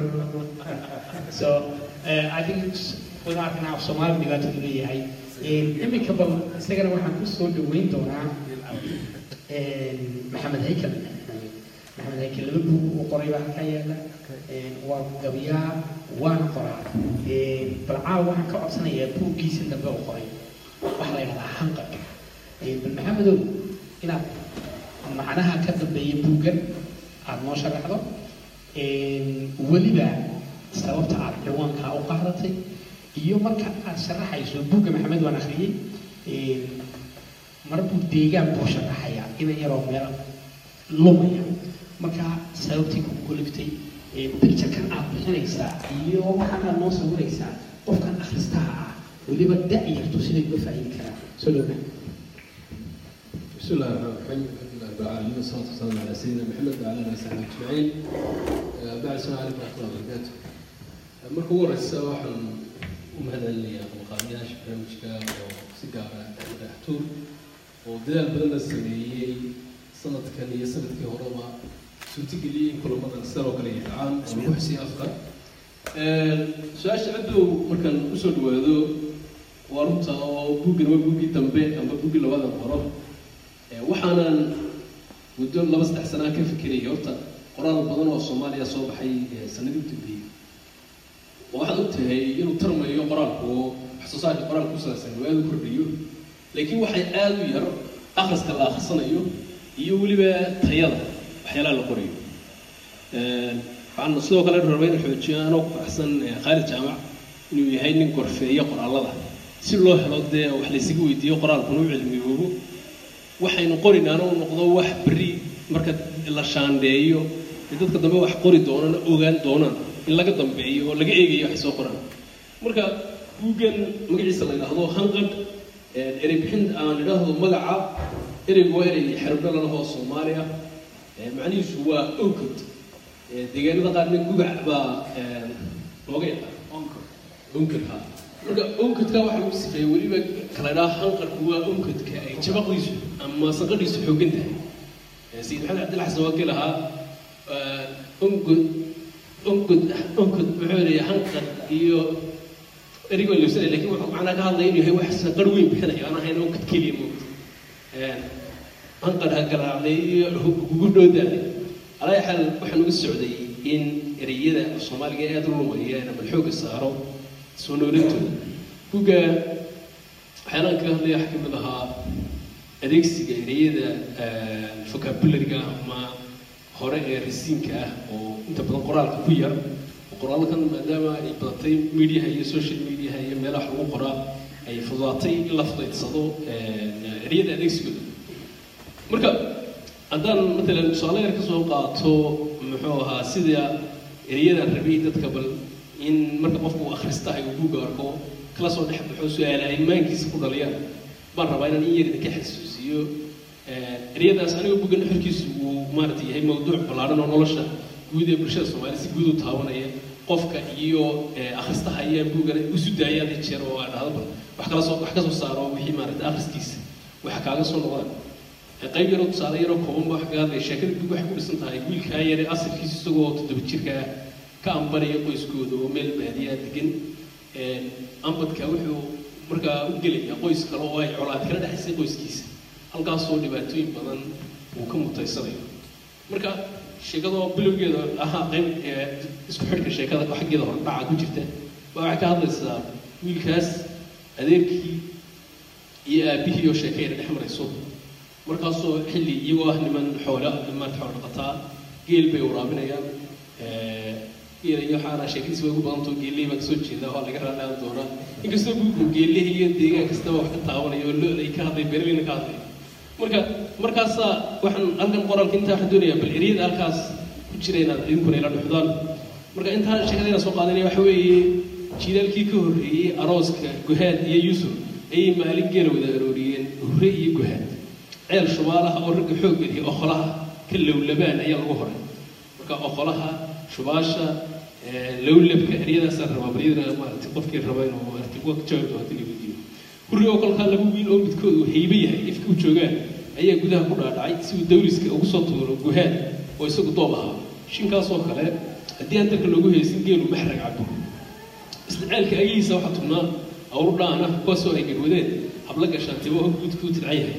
so uh, I think it's without now Soomaali dhibaatada leeyahay iminka bal isagana waxaan ku soo dhaweyn doonaa maxamed haykal maxamed haykal laba buug uu qoray baa halkaa yaala waa gabiyaa waana qoraa bal caawa waxaan ka codsanayaa buuggiisa dambe uu qoray waxaa la yidhahdaa hanqarka bal maxamedow inaad macnaha ka dambeeya buuggan aada noo sharaxdo weliba sababta aad ciwaankaa u qaadatay iyo marka aad sharaxayso buugga maxamed waan akhriyey mar buu deegaan buu sharaxayaa ina yaroo meel lumaya marka sababtii ku goliftay picturekan aad bixinaysaa iyo waxaan aad noo sawiraysaa qofkan akhristaha ah weliba da-yartu siday uga faa'iidi karaan soo dhowna بسم الله الرحمن الرحيم الحمد لله رب العالمين والصلاه والسلام على سيدنا محمد وعلى اله وصحبه اجمعين آه، بعد السلام عليكم ورحمه الله وبركاته آه، marka ugu horeysa waxaan u mahadcelinayaa qabanqaabiyaasha barnaamijka oo si gaara daxtuur oo dadaal badan la sameeyey sanadkan iyo sanadkii horeba suurtageliyey in kulamadan sidan oo kale ay dhacaan oo lagu xisiyo afka su-aasha cabdow markaan usoo dhawaado waa runta oo buuggan waa buuggii dambe amba buuggii labada qoro Ee, waxaanan muddo laba saddex sanaa ka fikirayay horta qoraal badan oo soomaaliya soo baxay ee sanadii u dambeeyey oo waxaad og tahay inuu tarmayo qoraalku oo wax soo saarka qoraalka ku saabsan oo aada u kordhayo laakiin waxay aada u yar akhriska la akhrisanayo iyo weliba tayada waxyaalaha la qorayo Ee, waxaan sidoo kale rabay in xoojiyo anoo ku faraxsan ee, khaalid jaamac inuu yahay nin gorfeeya qoraalada si loo helo dee wax laysaga weydiiyo qoraalkuna u cilmiyoobo waxaynu qorinaana u noqdo wax berri marka la shaandheeyo ee dadka dambe wax qori doonana ogaan doonaan in laga dambeeyo oo laga eegayo wax soo qoraan marka buuggan magaciisa la yidhaahdo hanqadh erey bixin aan idhaahdo magaca ereygu waa erey xerbdhalalahoo soomaaliya macnihiisu waa onkod deegaanada qaarna gubac baa looga yaqaan onkadka marka onkadka waxaa lagu sifeeyey weliba kala idhaha hanqadhku waa onkadka ay jabaqdiisu ama sanqadhiisu xoogan tahay sayid maxamed cabdilla xasan waa kii lahaa onkod onkod onkod muxuu leeyahay hanqadh iyo erigoo lewsanay lakin wuxuu macnaa ka hadlaya inuu yahay wax sanqadh weyn bixinaya aan ahayn onkad keliya moogta hanqadh ha garaacday iyo kugu dhowdaaday alaa xaal waxaan uga socday in ereyada soomaaliga aada u lumaya in bal xooga saaro soo noolintooda buga waxyaalaan kaga hadlaya waxaa kamid ahaa adeegsiga ereyada vocabulariga ama hore ee rasiinka ah oo inta badan qoraalka ku yar oo qoraalkan maadaama ay badatay mediaha iyo social mediaha iyo meelaha wax lagu qoraa ay fududaatay in la fudaydsado ereyada adeegsigooda marka haddaan matalan tusaale yar kasoo qaato muxuu ahaa sida ereyadan rabay dadka bal in marka qofku uu akhristahay uu buugga arko kala soo dhex baxo su-aala ay maankiisa ku dhaliyaan baan rabaa inaan in yar idinka xasuusiyo ereyadaas aniga buugga nuxurkiisu uu maaragtay yahay mawduuc ballaaran oo nolosha guud ee bulshada soomaaliya si guud u taabanaya qofka iyo akhristaha ayaa buuggana isu daaya hadii jeer oo aan dhahdo bal wax kala soo wax ka soo saaro wixii maaragtay akhriskiisa waxa kaaga soo noqdaan qayb yaroo tusaale yaroo kooban ba wax kaga hadlaya sheekada buug waxay ku dhisan tahay wiilkaa yare asalkiisa isagoo toddoba jirkaa ka ambanaya qoyskooda oo meel baadiyaa degan ambadka wuxuu markaa u gelaya qoys kale oo ay colaad kala dhexaysay qoyskiisa halkaasoo dhibaatooyin badan uu ka mutaysanayo marka sheekadoo bilowgeeda ahaa qayb isku xidhka sheekada oo xaggeeda hordhaca ku jirta baa waxay ka hadlaysaa wiilkaas adeerkii iyo aabihii oo sheekayna dhex marayso markaasoo xilli iyagoo ah niman xoola maarta xoolo dhaqataa geel bay waraabinayaan geel iyo waxaana sheekadiisi way ugu badantao geelihii baa kasoo jeeda oo laga raadhaan doonaa inkastoo buugku geelihii iyo deegaan kastaba wax ka taabanaya oo lo-day ka hadlay berlina ka hadlay marka markaasaa waxaan halkan qoraalka intaa waxaan doonayaa bal eriyada halkaas ku jira inaad idinkuna ila dhuxdaan marka intaa sheekadayna soo qaadanaya waxa weeye jiilaalkii ka horreeyey arooska guhaad iyo yuusuf ayay maalin geela wada arooriyeen hurre iyo guhaad ceel shubaalaha oo ragga xoog geliya oqolaha ka lowlabaan ayaa lagu horay marka oqolaha shubaasha lowlabka eryadaasaa rabaa baryadana maaragtay qofkii raba inuu maaragtay uga jawaabi doono hadii la weydiiyo hurri oo kolkaa laba wiil oo midkood uu haybe yahay ifka u joogaan ayaa gudaha ku dhaadhacay si uu dawliska ugu soo tuuro guhaad oo isagu doob ahaa shinkaasoo kale haddii aan dalka loogu haysin geelu maxrag cabo isla ceelka agihiisa waxaa tugnaa awru dhaana kuwaasoo ay gadwadeen habla gashaantibo oo guudkuu tidcan yahay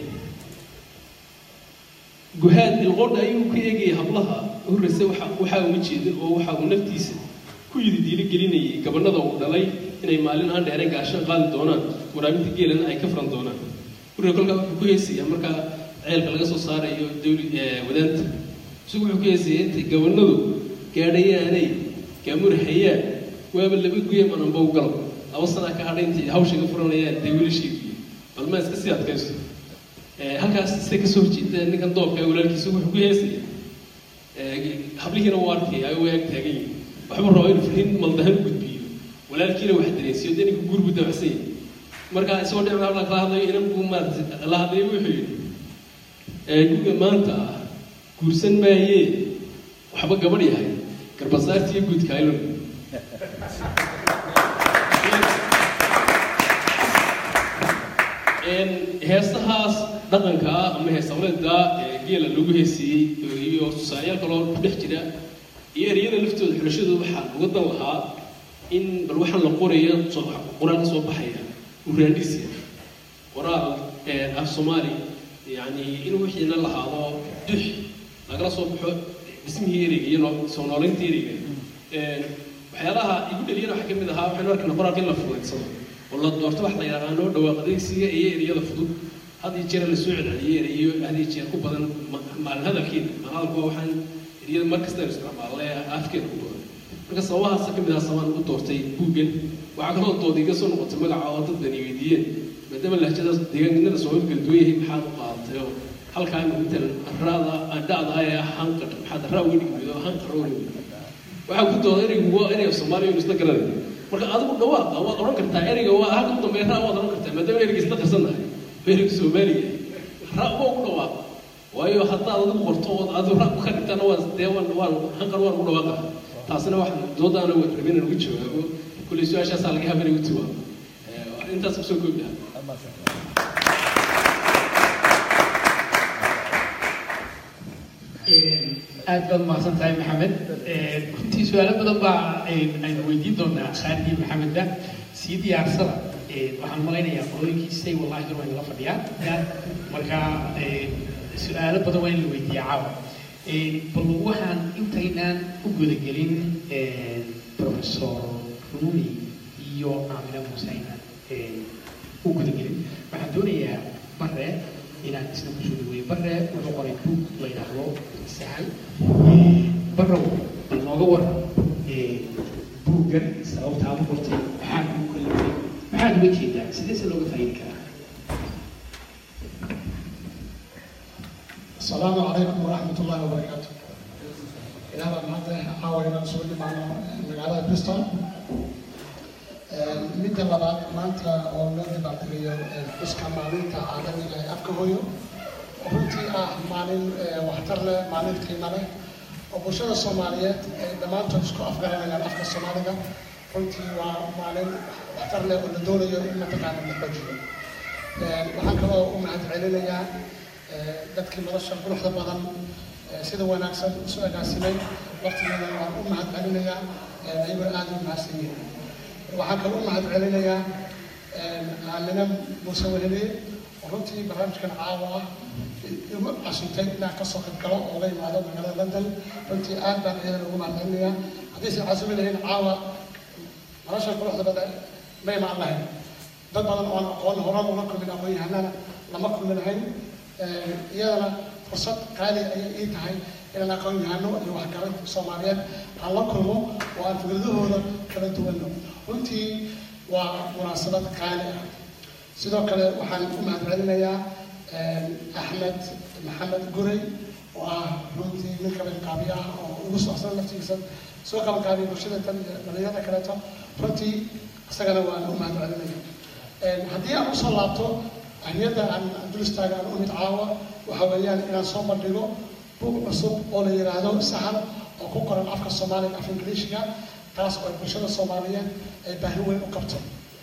guhaad ilqoodha ayuu ka eegayay hablaha horreyse waxa waxaa uma jeedin oo waxa uu naftiisa ku yidi diili gelinayay gabanada uu dhalay inay maalin aan dheerayn gaashan qaadi doonaan waraabinta geelana ay ka furan doonaan hurre kolkaa wuxuu ku heesayaa markaa ceelka laga soo saarayo dawli wadaanta isagu wuxuu ku heesayaa intay gabanadu gaadhayaanay gaamurhayaan waaba laba guya mananba u galo laba sanaa ka hadhay intay hawsha ka furanayaan dee wiilasheedii balmaa iska sii adkayso halkaas se kasoo horjeeda ninkan doobka walaalkiisa wuxuu ku heesaya hablihiina uu arkaya ay u ag taagan yihin waxbuu rabaa inuu fariin maldahan u gudbiyo walaalkiina wax dareensiyo dee ninka guur buu dabacsan yahay marka isagoo dhinaca habla kala hadlayo inan buu maarata la hadlayo wuxuu yidhi guga maanta ah guursan maayee waxba gabadh yahay garbasaartiiyo guudka aylon heesahaas dhaqanka ah ama heesawleeda ee geela lagu heesiyey iyo tusaalayaal kaloo ku dhex jira iyo ereyada laftooda xulashadooda waxaa uga dan lahaa in bal waxaan la qoraya qoraal ka soo baxaya uraandhisia qoraal af soomaali yani in wixiina lahaado dux lagala soo baxo dhismihii ereyga iyo soo nooleynta ereyga waxyaalaha igu dhaliyana waxaa kamid ahaa waxaynu arkana qoraalka in la fudaydsado oo la doorto wax la yaqaano dhawaaq adeegsiga iyo ereyada fudud had iyo jeer la soo celceliyo ereyo had iyo jeer ku badan maalin hadalkeena hadalku waa waxaan ereyada mar kasta isticmaalle afkeena ku badan marka sababahaasa kamid aha sabaan ugu doortay buuggan waxaa kaloo dood iga soo noqotay magaca oo dad bani weydiiyeen maadaama lahjadaas deegaanada soomaalida kala duwan yahay maxaad u qaadatay oo halkaa inta rada dhacda ee hanqar maxaad raa uga dhigmido hanqar uga dhigmido waxaa ku dooda ereygu waa ereyga soomaaliya inu isla garanayo marka adigu dhawaaqa waad odhan kartaa ereyga waa halka u dambeeya raa waad odhan kartaa maadaama ereyga isla qarsannahay ereyga soomaaliga raa uba ugu dhawaaqa waayo haddaad adigu qorto ood adigu raa ka dhigtana waa dee waan waan hanqar waan ugu dhawaaqa taasina wax doodaana waa rabin inaan ugu jawaabo kulley su-aashaasaa laga habanay u jawaabo intaas kusoo koobi lahaa aad baad mahadsan tahay maxamed runtii su-aalo badan baa aynu weydiin doonaa saadii maxamedda sii diyaarsada waxaan malaynayaa qolooyinkiisay wallahi dur waa inala fadhiyaan marka su-aalo badan waa in la weydiiyaa caawa bal waxaan intaynaan u gudagelin professor rumi iyo aamina muuse aynaan u gudagelin waxaan doonayaa bare inaan isna kusoo dhaweeyo bare wuxuu qoray buug la yidhaahdo sahal barow bal nooga waran buuggan sababta aad u qortay maxaa kugu kalifay maxaad uga jeedaa sidee se looga faa'iidi karaa السلام عليكم ورحمة الله وبركاته. إلى هذا المادة حاول أن أسوي معنا مقالة بريستول. مدة لبعض مانتا أو مدة بعدية فسكا مالينتا عالمي لا أفكهويو. runtii ah maalin waxtar leh maalin qiimo leh oo bulshada soomaaliyeed ay dhammaantood isku afgaranayaan afka soomaaliga runtii waa maalin waxtar leh oo la doonayo in mataqaana la xoojiyo waxaan kaloo u mahad celinayaa dadkii nolosha quruxda badan sida wanaagsan isu agaasimay waqtigeeda waan u mahad celinayaa ayagoo aad u mahadsan yihiin waxaan kaloo u mahad celinayaa aamina muuse weheliye oo runtii barnaamijkan caawa ah igu casuntay inaan kasoo qayb galo oo la yimaado magaalada london runtii aad baan iyadana ugu mahad celinayaa haddaysan casumi lahayn caawa nolosha quruxda badan ma imaan lahayn dad badan oon aqoon horan ula kulmin aqoon-yahanana lama kulmi lahayn iyadana fursad qaali ayay ii tahay inaan aqoon-yahano iyo waxgaran soomaaliyeed aan la kulmo oo aan fikradahooda kala duwanno runtii waa munaasabad qaali ah sidoo kale waxaan u mahad celinayaa axmed maxamed guray oo ah runtii nin kabalqaabiye ah oo ugu socsan laftigiisa soo kabalqaabiya bulshada tan iyo dhalinyarada kaleeto runtii isagana waan u mahad celinaya haddii aan usoo laabto ahmiyadda aan dul istaaga aan u mid caawa waxa weeyaan inaan soo bandhigo buug cusub oo la yidhaahdo sahal oo ku qoran afka soomaaliga af ingiliishiga taas oo bulshada soomaaliyeed ay baahi weyn u qabto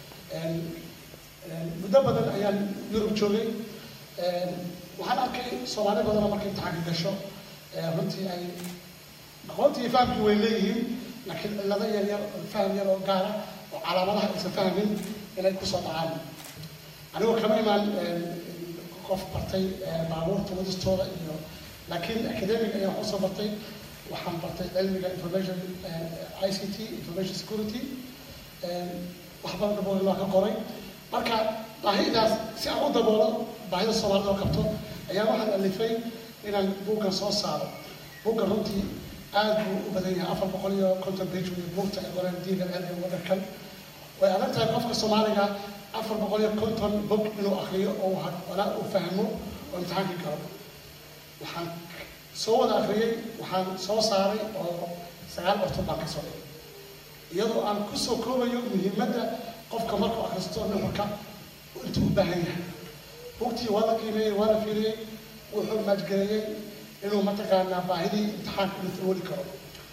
muddo badan ayaan yurub joogay waxaan arkay soomaali badanoo markay imtixaanka gasho runtii ay aqoontii fahamkii way leeyihiin laakiin cillado yar yar faham yar oo gaara oo calaamadaha aysan fahmin inay kusoo dhacaan anigoo kama imaan qof bartay baabuurta wadistooda iyo laakiin academic ayaan kusoo bartay waxaan bartay cilmiga information i c t information security wax badan dabooli loo ka qoray marka baahidaas si aan u daboolo baahida soomaalida oo qabto ayaa waxaan alifay inaan buuggan soo saaro buuggan runtii aad buu u badan yahay afar boqol iyo konton page wey buugta ay qoreen diigan cilmiga wadankan way adag tahay qofka soomaaliga afar boqol iyo konton bog inuu akriyo oo walaa uu fahmo oo imtixaankii galo waxaan soo wada akriyey waxaan soo saaray oo sagaal bartood baan ka soo dhigay iyadoo aan kusoo koobayo muhiimadda qofka markuu akristo nuxurka intuu u baahan yahay bugtii waa la qiimeeyey waa la fiiriyey wuxuu maajgareeyey inuu mataqaanaa baahidii imtixaanka inuu tawooli karo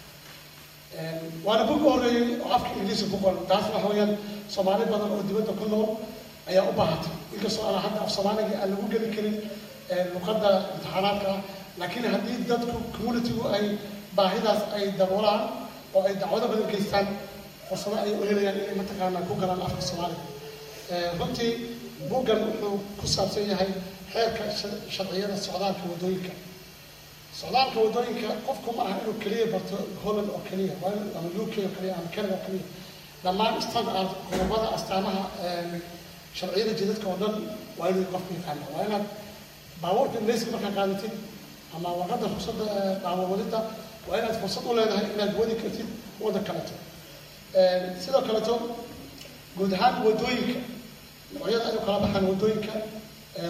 waana bug u horreeyey oo afka ingiliiska ku qoran taas waxa weeyaan soomaali badan oo dibadda ku nool ayaa u baahatay inkastoo aan hadda af soomaaliga aan lagu geli karin luqadda imtixaanaadka ah laakiin haddii dadku communitygu ay baahidaas ay daboolaan oo ay dacwado badan geystaan fursado ay u helayaan inay mataqaanaa ku galaan afka soomaaliga runtii buggan wuxuu ku saabsan yahay xeerka sharciyada socdaalka waddooyinka socdaalka waddooyinka qofku ma aha inuu keliya barto holland oo keliya waa in ama uk oo keliya ama canada oo keliya dhammaan standard qodobada astaamaha sharciyada jidadka oo dhan waa inuu qofku yaqaana waa inaad baabuurka ingiriiska markaa qaadatid ama warqadda fursadda baabuur wadida waa inaad fursad u leedahay inaad wadi kartid waddan kaleto sidoo kaleto guud ahaan waddooyinka noocyada ay u kala baxaan waddooyinka waddooyin waxaa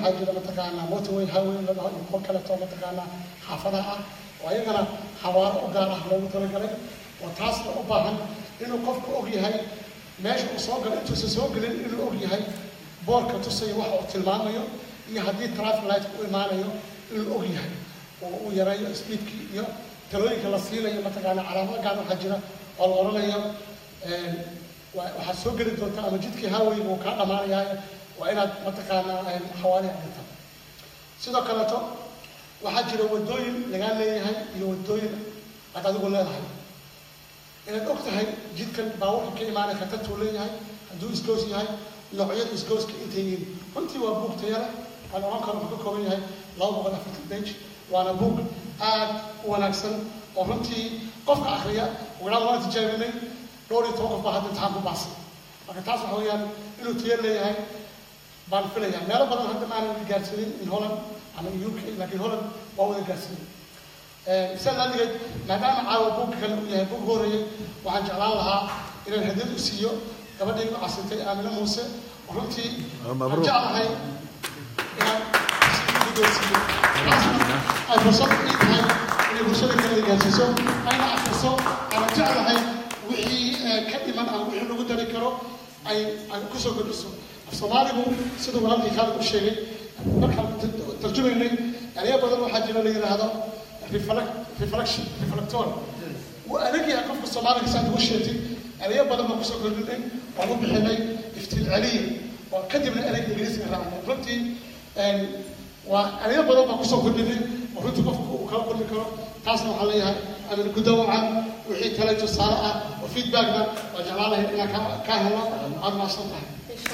waxaa jira mataqaanaa motorway highway la dhaho iyo kuwo kaleeto mataqaanaa xaafadaha ah oo ayagana xawaaro u gaar ah loogu talagalay oo taasna u baahan inuu qofku og yahay meesha uu soo galo intuusan soo gelin inuu og yahay boorka tusaya waxa uu tilmaamayo iyo haddii traffic light u imaanayo inuu og yahay oo uu yareeyo speedkii iyo talooyinka la siinayo mataqaanaa calaamado gaar waxaa jira oo la odhanayo wa- waxaad soo geli doontaa ama jidkii highway uu kaa dhammaanayahay waa inaad mataqaanaa xawaari dhigta sidoo kaleeto waxaa jira wadooyin lagaa leeyahay iyo wadooyin aad adigu leedahay inaad og tahay jidkan baabuurka ka imaanay khatartuu leeyahay hadduu isgoos yahay noocyada isgooska intay yihiin runtii waa buug taya leh aan oran karo wuxuu ka kooban yahay laba boqol afartan page waana buug aad u wanaagsan oo runtii qofka akhriya walaal waan tijaabinay dhowr iyo toban qof baa hadda imtixaan ku baasay marka taas waxa weeyaan inuu tayo leeyahay baan filaya meelo badan hadda maanan gaarsiinin in holland ama in uk laakiin holland waa wada gaarsiinin sidaa laaligeed maadaama caawa buugga kale uu yahay buug horeeyey waxaan jeclaan lahaa inaan hadiyad u siiyo gabadhii u casintay aamina muuse oo runtii aan jeclahay inaan si guddoonsiiyo taasna ay fursad ii tahay inay bulshada kale gaarsiiso ayna akhriso aanan jeclahay wixii eh, ka dhiman ama wixii lagu dari karo ay ay kusoo kordhiso af soomaaligu siduu walaalkii khaalid u sheegay markaan tar- tarjumaynay eraya badan waxaa jira la yidhaahdo reflect reflection reflector wuu adag yahay qofka soomaaliga saad ugu sheegtay erayo badan baan kusoo kordhinay waan u bixinay iftiin celiya oo kadibna ereyga ingiriisiga raacnay runtii een, waa erayo badan baan kusoo kordhinay oo runtii qofku uu kala kulmi karo taasna waxaan leeyahay amin gudawacan wixii kale tusaale ah oo feedbackna waa jeclaan lahayd inaan ka- ka helo aad maadsan tahay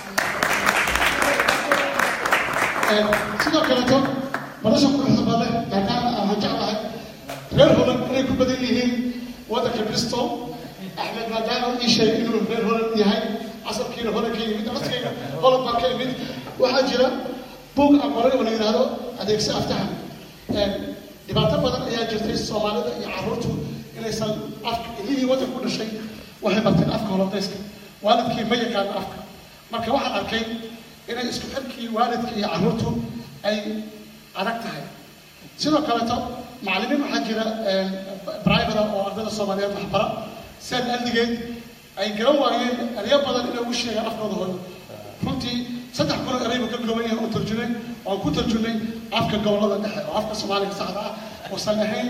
Een, sidoo kaleeto nolosha quruxda badan maadaama aan jeclahay reer holan inay ku badan yihiin waddanka bristol axmed maadaama ii sheegay inuu reer holan yahay casarkiina holan ka yimid naskayga holan baan ka yimid waxaa jira buug aan qoray oo la yidhaahdo adeegsi aftahan Een, dhibaato badan ayaa jirtay soomaalida iyo carruurtu inaysan afka ilmihii waddanka ku dhashay waxay barteen afka holandayska waalidkii ma yaqaan afka marka waxaan arkay inay isku xirkii waalidka iyo carruurtu ay adag tahay sidoo kaleeto macallimiin waxaa jira bribada oo ardayda soomaaliyeed waxbara sidaad aldigeed ay garan waayeen eryo badan inay ugu sheegaan afkooda hooyo runtii saddex kun oo eraybu ka kooban yahay oo tarjumay oo ku tarjumay afka gobollada dhexe oo afka soomaaliga saxda ah uusan ahayn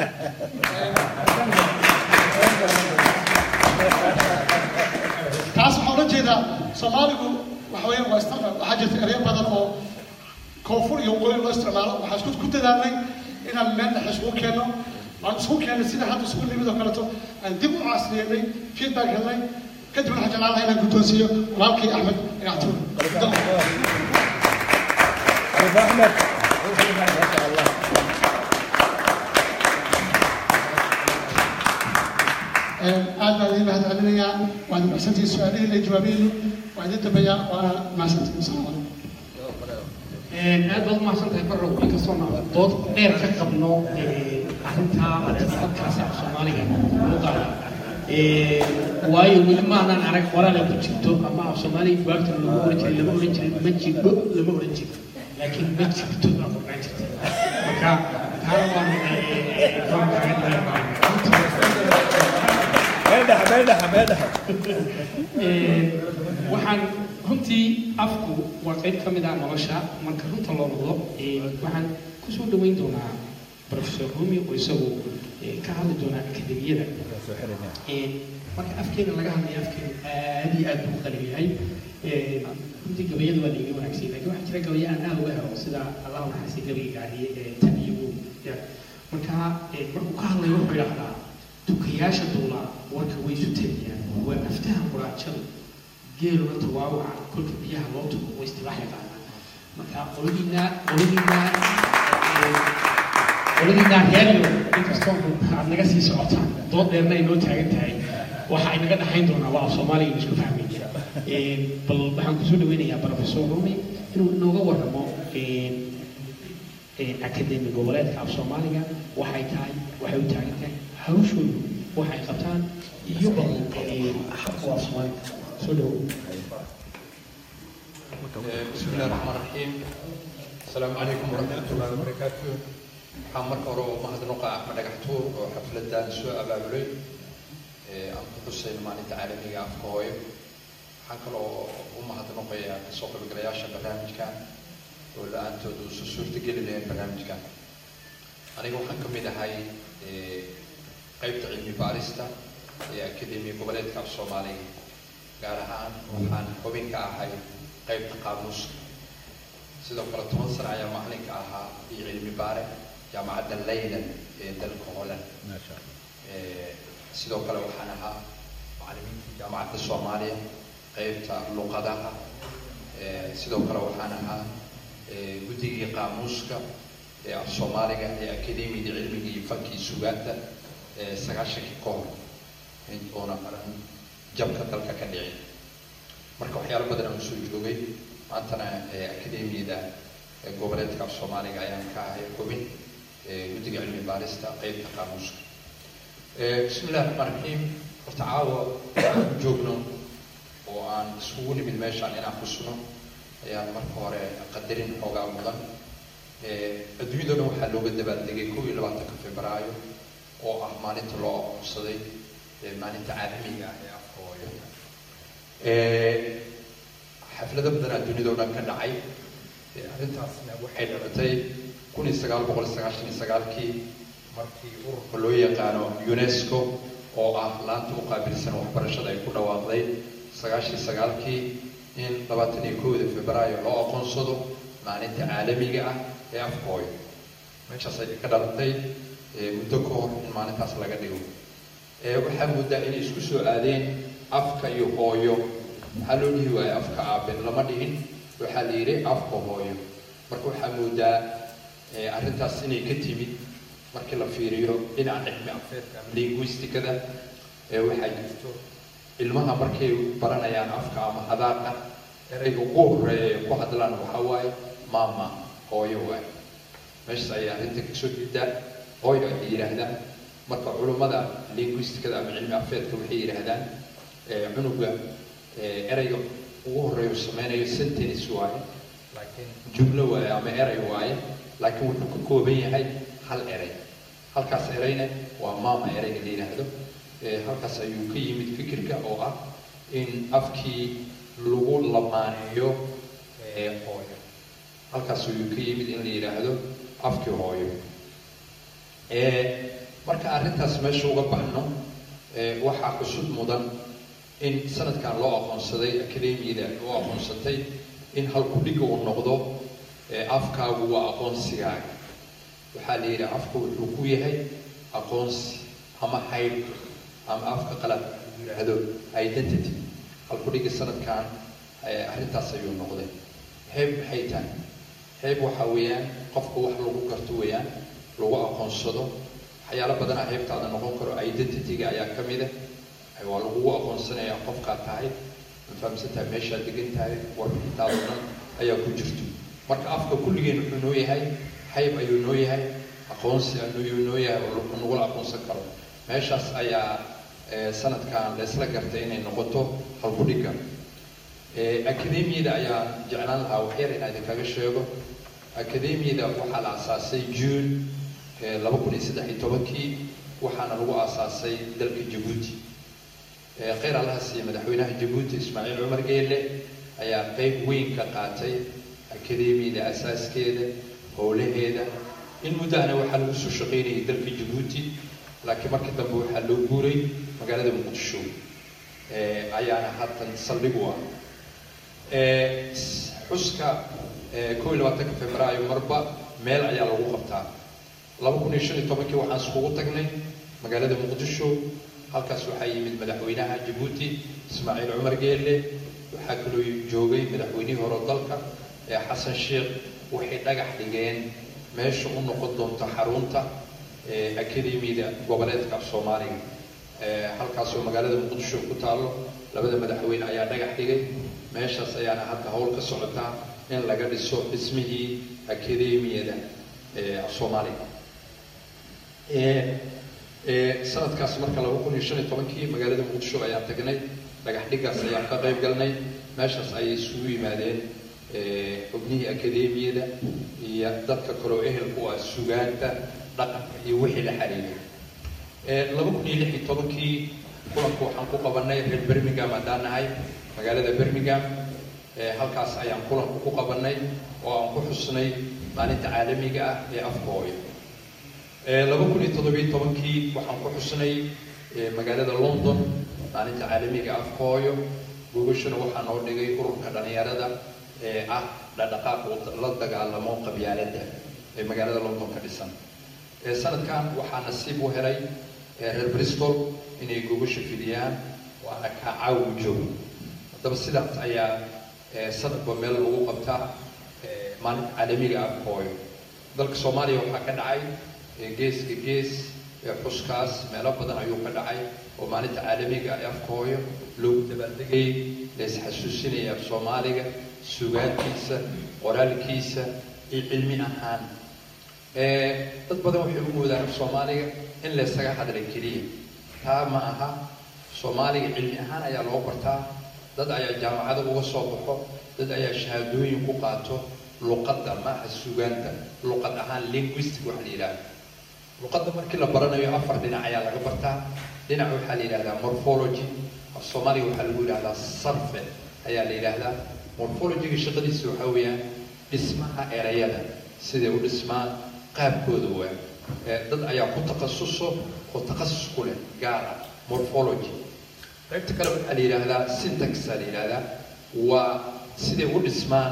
taas waxaa ula jeedaa soomaaligu waxa weeye waa isticmaal waxaa jirta eryo badan oo koonfur iyo waqooyi loo isticmaalo waxaan isku ku dadaalnay inaan meel dhexe isugu keenno aan isugu keennay sida hadda isugu nimid oo kaleeto aan dib u casriyeynay feedback helnay kadib waxaan jeclaan lahaa inaan guddoonsiiyo walaalkii axmed inactuur aad baan idin mahad celinayaa waad mahadsantihiin su-aalihiina iyo jawaabihiinu waa idin dambeeyaa waana mahadsantihiin asalaamu calaykum aad baad umahadsan tahay barrow inkastoo na dood dheer ka qabno arrintaa dadkaasi af soomaaliga luqada waayo weli maanaan arag qoraale ku jirto ama af soomaaliga buwaagta lama oran jirin lama oran jirin ma jirto lama oran jirto laakiin ma jirto baa qornaan jirta marka taana waan waan waxaan runtii afku waa qayb ka mid ah nolosha marka runta loo noqdo waxaan kusoo dhaweyn doonaa professor rumi oo isagu ka hadli doonaa akademiyada marka afkeena laga hadlayo afkeenu aad iyo aad buu u qalin yahay runtii gabayada waa laiga wanaagsan lakin waxaa jira gabaya aan aad uga helo sida allah naxasi gabayga gaadhiye tan iyagu marka markuu ka hadlayo wuxuu idhahdaa tukayaasha duulaa warka way isu tegayaan waa aftaha quraajadu geeluna tawaawaca kolka biyaha loo tugo way istibaax yaqaanaa marka qoladiina qoladiina qoladiina reeryo inkastoo aad naga sii socotaan dood dheerna ay noo taagan tahay waxa ay naga dhaxayn doonaa waa af soomaaliga isku fahmaya bal waxaan kusoo dhaweynayaa professor rumi inuu inooga warramo akademi goboleedka af soomaaliga waxay tahay waxay u taagan tahay hawshoodu waxay qabtaan iyo bal xaqu af soomaaliga soo dhawow بسم الله الرحمن الرحيم السلام عليكم ورحمة الله وبركاته waxaan marka hore u mahadnaqa axmed dhagaxtuur oo xafladan soo abaabulay aan ku xusayno maalinta caalamiga afka hooyo waxaan kaloo u mahadnaqayaa kasoo qaybgalayaasha barnaamijkan oo la-aantood uusa suurtageli lahayn barnaamijkan aniga waxaan ka mid ahay qeybta cilmi baarista ee akademiya goboleedka af soomaaliga gaar ahaan waxaan xubin ka ahay qeybta qaamuuska sidoo kale toban sano ayaa macalinka ahaa iyo cilmi baare jaamacadda leyland ee dalka holland sidoo kale waxaan ahaa macalimiinta jaamacadda soomaaliya qeybta luqadaha sidoo kale waxaan ahaa guddigii qaamuuska ee af soomaaliga ee akademiyada cilmiga iyo fankii sugaanta sagaashankii ka hor oona qaran jabka dalka ka dhicin marka waxyaalo badan aan usoo joogay maantana akademiyada goboleedka af soomaaliga ayaan ka ahay xubin guddiga cilmi baarista qeybta qaamuuska bismi illahi raxmaan raxiim horta caawa joogno oo aan isugu nimid meeshaan inaan xusno ayaan marka hore qadarin xoogaa mudan adduunyada dhan waxaa looga dabaaldegay kow iyo labaatanka febraayo oo ah maalinta loo aqoonsaday maalinta caalamiga ah ee afka hooyo xaflado badan adduunyada o dhan ka dhacay arrintaasna waxay dhalatay kun iyo sagaal boqol sagaashan iyo sagaalkii markii ururka loo yaqaano unesco oo ah laanta u qaabilsan waxbarashada ay ku dhawaaqday sagaashan iyo sagaalkii in labaatan iyo kowda febraayo loo aqoonsado maalinta caalamiga ah ee afka hooyo meeshaas ay ka dhalatay muddo ka hor in maalintaas laga dhigo waxaa moodaa inay isku soo aadeen afka iyo hooyo maxaa loo dhihi waayo afka aaben lama dhihin waxaa la yidhi afka hooyo marka waxaa moodaa arrintaas inay ka timid markii la fiiriyo dhinaca cilmi afeedka ama linguisticada waxaa jirto ilmaha markay baranayaan afka ama hadaaqa erayga ugu horeeya ee ku hadlaan waxaa waaye maama hooyo waay meeshaas ayay arrinta kasoo jeedaa hooyo ay yidhaahdaan marka culummada linguisticada ama cilmi afeedka waxay yidhaahdaan cunuga erayga ugu horeeya sameynayo sentence waaye laakiin jumlo waaye ama eray waaye laakiin wuxuu ka kooban yahay hal eray halkaas erayna waa maama erayga la yidhaahdo halkaas ayuu ka yimid fikirka oo ah in afkii lagu lamaaneeyo hooyo halkaas ayuu ka yimid in la yidhaahdo afkii hooyo marka arrintaas meesha uga baxno waxaa cusub mudan in sanadkan loo aqoonsaday akademiyada loo aqoonsatay in halkudhiga uu noqdo afkaagu waa aqoonsigaaga waxaa la yidhi afku wuxuu ku yahay aqoonsi ama hayb ama afka qalad yidhaahdo identity halkudhiga sanadkan arrintaas ayuu noqday heeb maxay tahay heeb waxaa weeyaan qofka wax lagu garto weeyaan lagu aqoonsado waxyaalo badanaa heebtaada noqon karo identityga ayaa ka mid ah waa lagugu aqoonsanayaa qofkaa tahay ma fahamsantahay meeshaad degan tahay warbixintaada o dhan ayaa ku jirto marka afka kulligeen wuxuu noo yahay hayb ayuu noo yahay aqoonsi ayuu noo yahay oo nagula aqoonsan karo meeshaas ayaa sanadkan laysla gartay inay noqoto halkudhiga akademiyada ayaa jeclaan lahaa waxyar inaa idinkaga sheego akademiyada waxaa la asaasay june laba kun iyo saddex iyo tobankii waxaana lagu aasaasay dalka jabuuti kheyr allaha siiye madaxweynaha jabuuti ismaaciil cumar geelle ayaa qeyb weyn ka qaatay akademiyada asaaskeeda howlaheeda in muddahana waxaa lagu soo shaqaynayay dalka jabuuti laakiin markii dambe waxaa loo guuray magaalada muqdisho ayaana haatan saldhig u ah xuska kow iyo labaatanka februaayo marba meel ayaa lagu qabtaa laba kun iyo shan iyo tobankii waxaan iskugu tagnay magaalada muqdisho halkaas waxaa yimid madaxweynaha jabuuti ismaaciil cumar geelle waxaa kaloo joogay madaxweynihii hore dalka ee xasan sheekh waxay dhagax dhigeen meesha u noqon doonta xarunta akademiyada goboleedka af soomaaliga halkaasoo magaalada muqdisho ku taallo labada madaxweyne ayaa dhagax dhigay meeshaas ayaana hadda howl ka socotaa in laga dhiso dhismihii akademiyada af soomaaliga sanadkaas marka laba kun iyo shan iyo tobankii magaalada muqdisho ayaan tagnay dhagax dhigaas ayaan ka qayb galnay meeshaas ayay isugu yimaadeen xubnihii akademiyada iyo dadka kaloo ehelku ah sugaanta dhaqanka iyo wixii la xiriiray laba kun iyo lix iyo tobankii kulanku waxaan ku qabanay reer birmingham haddaan nahay magaalada birmingham halkaas ayaan kulanku ku qabanay oo aan ku xusnay maalinta caalamiga ah ee afka hooyo laba kun iyo toddobiyo tobankii waxaan ku xusnay magaalada london maalinta caalamiga afka hooyo gogashuna waxaa noo dhigay ururka dhalinyarada ee ah dhaqdhaqaaq la dagaalamo qabyaaladda ee magaalada london ka dhisan sanadkan waxaa nasiib u helay reer bristol inay gogasha fidiyaan waana ka caawujo haddaba sidaas ayaa sanadba meel lagu qabtaa maalinta caalamiga afka hooyo dalka soomaaliya waxaa ka dhacay geeska gees xuskaas meelo badan ayuu ka dhacay oo maalinta caalamiga ee afka hooyo loogu dabaaldegayay la isxasuusinaya af soomaaliga sugaantiisa qoraalkiisa iyo cilmi ahaan dad badan waxay u moodaan af soomaaliga in laysaga hadlay keliya taa ma aha soomaaliga cilmi ahaan ayaa loo bartaa dad ayaa jaamacada uga soo baxo dad ayaa shahaadooyin ku qaato luqadda maaha sugaanta luqad ahaan linguistic waxa la yidhahda luqadda markii la baranayo afar dhinac ayaa laga bartaa dhinac waxaa la yidhahdaa morphology af soomaaliga waxaa lagu yidhahdaa sarfe ayaa la yidhaahdaa morphologyga shaqadiisa waxaa weeyaan dhismaha erayada siday u dhismaan qaabkooda waa dad ayaa ku takhasuso oo takhasus ku leh gaara morphology qaybta kale waxaa la yidhaahdaa syntaxa la yidhaahdaa waa siday u dhismaan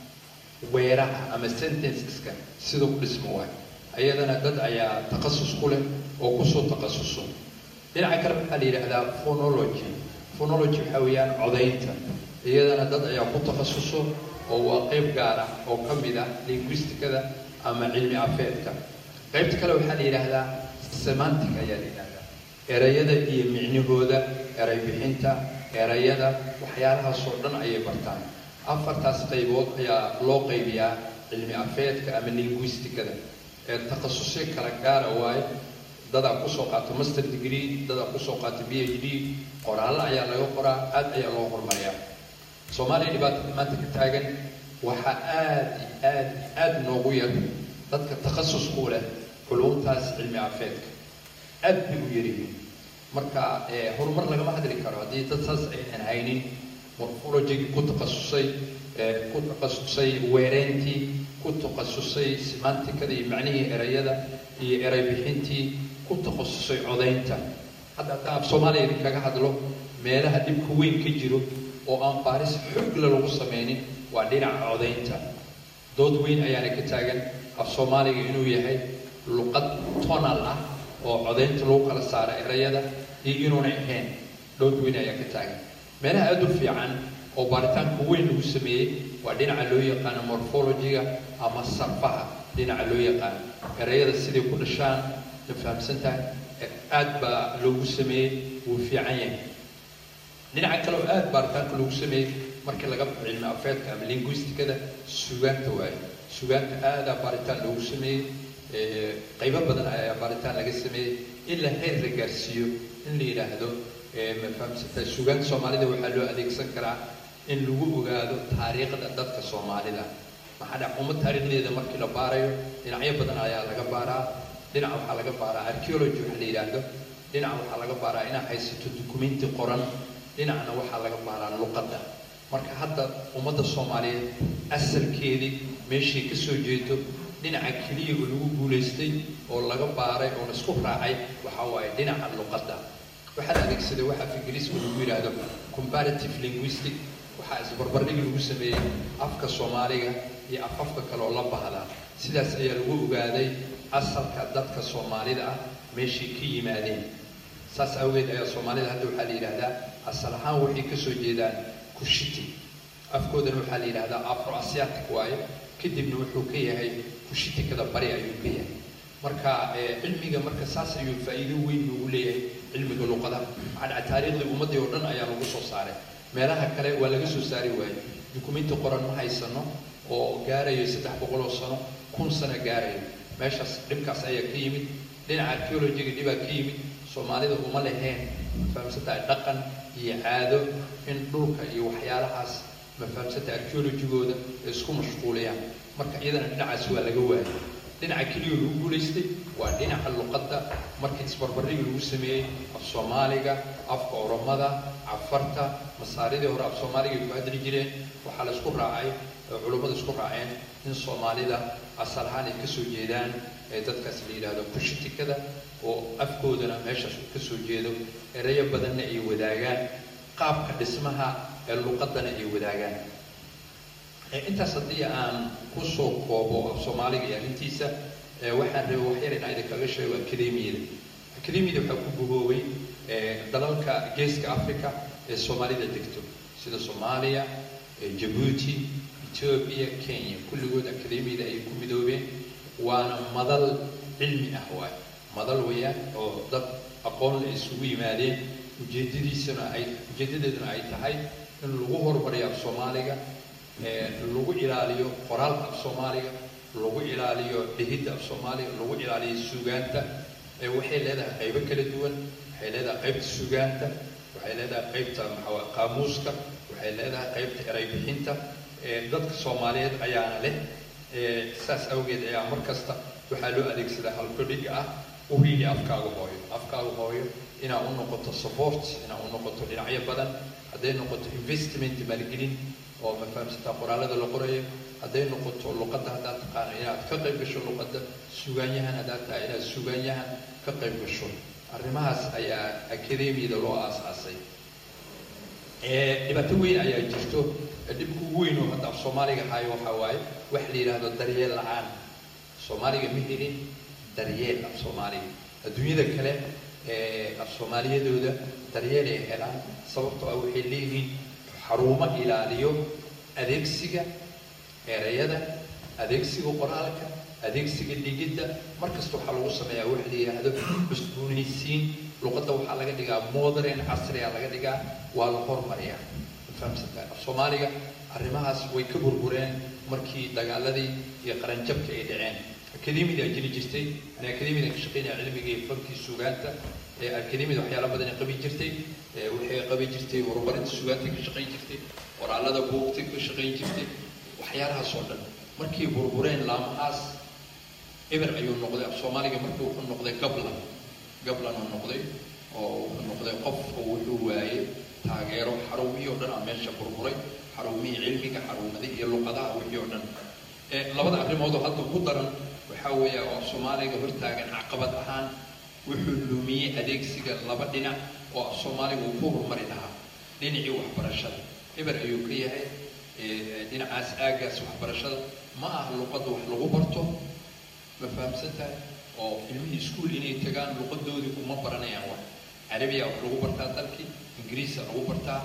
weeraha ama sentenceska sida u dhismo waay ayadana dad ayaa takhasus ku leh oo kusoo takhasuso dhinaca kale waxaa la yidhaahdaa phonology phonology waxaa weeyaan codaynta iyadana dad ayaa ku takhasuso oo waa qayb gaar ah oo ka mid ah linguisticada ama cilmi afeedka qaybta kale waxaa la yidhaahdaa semantic ayaa la yidhahdaa erayada iyo micnahooda eray bixinta erayada waxyaalahaasoo dhan ayay bartaan afartaas qaybood ayaa loo qaybiyaa cilmi afeedka ama linguisticada ee takhasusyo kala gaara waaye dadaa kusoo qaato master degree dadaa kusoo qaato b h d qoraallo ayaa laga qoraa aad ayaa loo horumariyaa soomaaliya dhibaatada maanta ka taagan waxaa aad iyo aad iyo aad noogu yar dadka takhasus ku leh culumtaas cilmi afeedka aad bay u yaryihiin marka horumar lagama hadli karo haddii dad saas aynan haynin morphology ku takhasusay ku takhasusay weereyntii ku takhasusay semanticada iyo macnihii erayada iyo eray bixintii ku takhasusay codaynta hadda haddaan af soomaaliya idinkaga hadlo meelaha dhibka weyn ka jiro oo aan baaris xoogle lagu sameynin waa dhinaca codaynta dood weyn ayaana ka taagan af soomaaliga inuu yahay luqad tonal ah oo codaynta lagu kala saara erayada iyo inuuna ahayn dood weyn ayaa ka taagan meelaha aada u fiican oo baaritaanka weyn lagu sameeyey waa dhinaca loo yaqaano morphologyga ama sarfaha dhinaca loo yaqaano erayada siday ku dhashaan ma fahamsan tahay aad baa loogu sameeyey wuu fiican yahay dhinaca kale oo aada baaritaanka lagu sameeyey markii laga baxo cilmi afeedka ama linguisticada sugaanta waaye sugaanta aadaa baaritaan loogu sameeyey qaybo badan ayaa baaritaan laga sameeyey in la heer la gaarsiiyo in la yidhaahdo ma fahamsantahay sugaanta soomaalida waxaa loo adeegsan karaa in lagu ogaado taariikhda dadka soomaalida maxaa dhac ummad taariikhdeeda markii la baarayo dhinacyo badan ayaa laga baaraa dhinac waxaa laga baaraa archaeology waxa la yidhaahdo dhinac waxaa laga baaraa inaad haysato dukumenti qoran dhinacna waxaa laga baaraa luqadda marka hadda ummadda soomaaliyeed asalkeedii meeshay ka soo jeedo dhinaca keliya oo lagu guulaystay oo laga baaray oo la isku raacay waxaa waaye dhinaca luqadda waxaa la adeegsaday waxa af ingiriiska lagu yidhaahdo comparative linguistic waxaa isbarbardhig lagu sameeyey afka soomaaliga iyo afafka kale oo la bahdaa sidaas ayaa lagu ogaaday asalka dadka soomaalida ah meeshay ka yimaadeen saas awgeed ayaa soomaalida hadda waxaa la yidhaahdaa asal ahaan waxay ka soo jeedaan kushiti afkoodana waxaa la yidhahdaa afro asiatic waaye kadibna wuxuu ka yahay kushitikada bari ayuu ka yahay marka cilmiga marka saas ayuu faa'iido weyn loogu leeyahay cilmiga luqadaha maxaa dhaca taariikhdii ummaddii oo dhan ayaa lagu soo saaray meelaha kale waa laga soo saari waayey dukumenti qoran ma haysano oo gaarayo saddex boqol oo sano kun sano gaarayo meeshaas dhibkaas ayaa ka yimid dhinaca archaeologiga dhibaa ka yimid soomaalida uma leheen fahamsantahay dhaqan iyo caado in dhulka iyo waxyaalahaas ma fahamsanta archaeologigooda ay isku mashquuliyaan marka iyadana dhinacaas waa laga waayay dhinaca keliya lagu guulaystay waa dhinaca luqadda markii isbarbarrigi lagu sameeyey af soomaaliga afka oromada cafarta masaaridii hore af soomaaliga ay ku hadli jireen waxaa la isku raacay oo culummadu isku raaceen in soomaalida asal ahaan ay kasoo jeedaan ee dadkaas la yidhaahdo kushitikada oo afkoodana meeshaas uu kasoo jeedo erayo badanna ay wadaagaan qaabka dhismaha ee luqadana ay wadaagaan intaas haddii aan kusoo koobo af soomaaliga iyo arrintiisa waxaan rabay wax yar inaan idinkaga sheego akademiyada akademiyada waxaa ku guboobay dalalka geeska africa ee soomaalida degto sida soomaaliya jabuuti etoobiya kenya kulligood akademiyada ay ku midoobeen waana madal cilmi ah waay madal weeyaan oo dad aqoon la isugu yimaadeen ujeedadiisana ay ujeedadeeduna ay tahay in lagu horumariyo af soomaaliga lagu ilaaliyo qoraalka af soomaaliga lagu ilaaliyo dhihidda af soomaaliga lagu ilaaliyo suugaanta waxay leedahay qaybo kala duwan waxay leedahay qaybta suugaanta waxay leedahay qaybta maxaa qaamuuska waxay leedahay qaybta eray bixinta dadka soomaaliyeed ayaana leh saas awgeed ayaa mar kasta waxaa loo adeegsadaa halkudhiga ah u hiili afkaaga hooyo afkaaga hooyo inaa u noqoto support inaa u noqoto dhinacyo badan hadday noqoto investment maalgelin oo ma fahamsataa qoraalada la qorayo hadday noqoto luqadda haddaad taqaano inaad ka qayb gasho luqadda sugaanyahan haddaad tahay inaad sugaanyahan ka qayb gasho arrimahaas ayaa akademiyada loo aasaasay dhibaato weyn ayaa jirto dhibka ugu weyn oo hadda af soomaaliga hayo waxaa waaye wax la yidhaahdo daryeel la-aan soomaaliga ma helin daryeel af soomaaliga adduunyada kale af soomaaliyadooda daryeel ay helaan sababtoo ah waxay leeyihiin xarumo ilaaliyo adeegsiga erayada adeegsiga qoraalka adeegsiga dhigidda markasta waxaa lagu sameeyaa wax la yidhaahdo cusboonaysiin luqadda waxaa laga dhigaa modern casriga laga dhigaa waa la hormariyaa fahamsantaa af soomaaliga arrimahaas way ka burbureen markii dagaaladii iyo qaranjabka ay dhaceen akademiyada jiri jirtay ana akademiyada ka shaqeynaya cilmiga iyo fankii sugaanta akademiyada waxyaala badan ay qabi jirtay waxay qabi jirtay horumarinta sugaanta ka shaqeyn jirtay qoraalada buugta ka shaqeyn jirtay waxyaalahaas oo dhan markay burbureen laamahaas eber ayuu noqday af soomaaliga markii wuxuu noqday gablan gablan uu noqday oo wuxuu noqday qof oo wuxuu waayey taageero xarumihii oo dhan aa meesha burburay xarumihii cilmiga xarumadii iyo luqadaha wixii oo dhan labada arrimood oo hadda ku daran waxaa weeya oo af soomaaliga hortaagan caqabad ahaan wuxuu lumiyey adeegsiga laba dhinac oo af soomaaliga uu ku horumari lahaa dhinacii waxbarashada eber ayuu ka yahay dhinacaas aagaas waxbarashada ma aha luqadda wax lagu barto ma fahamsan tahay oo ilmihii iskuol inay tagaan luqadoodii uma baranayaan wax carabiya wax lagu bartaa dalkii ingiriisa lagu bartaa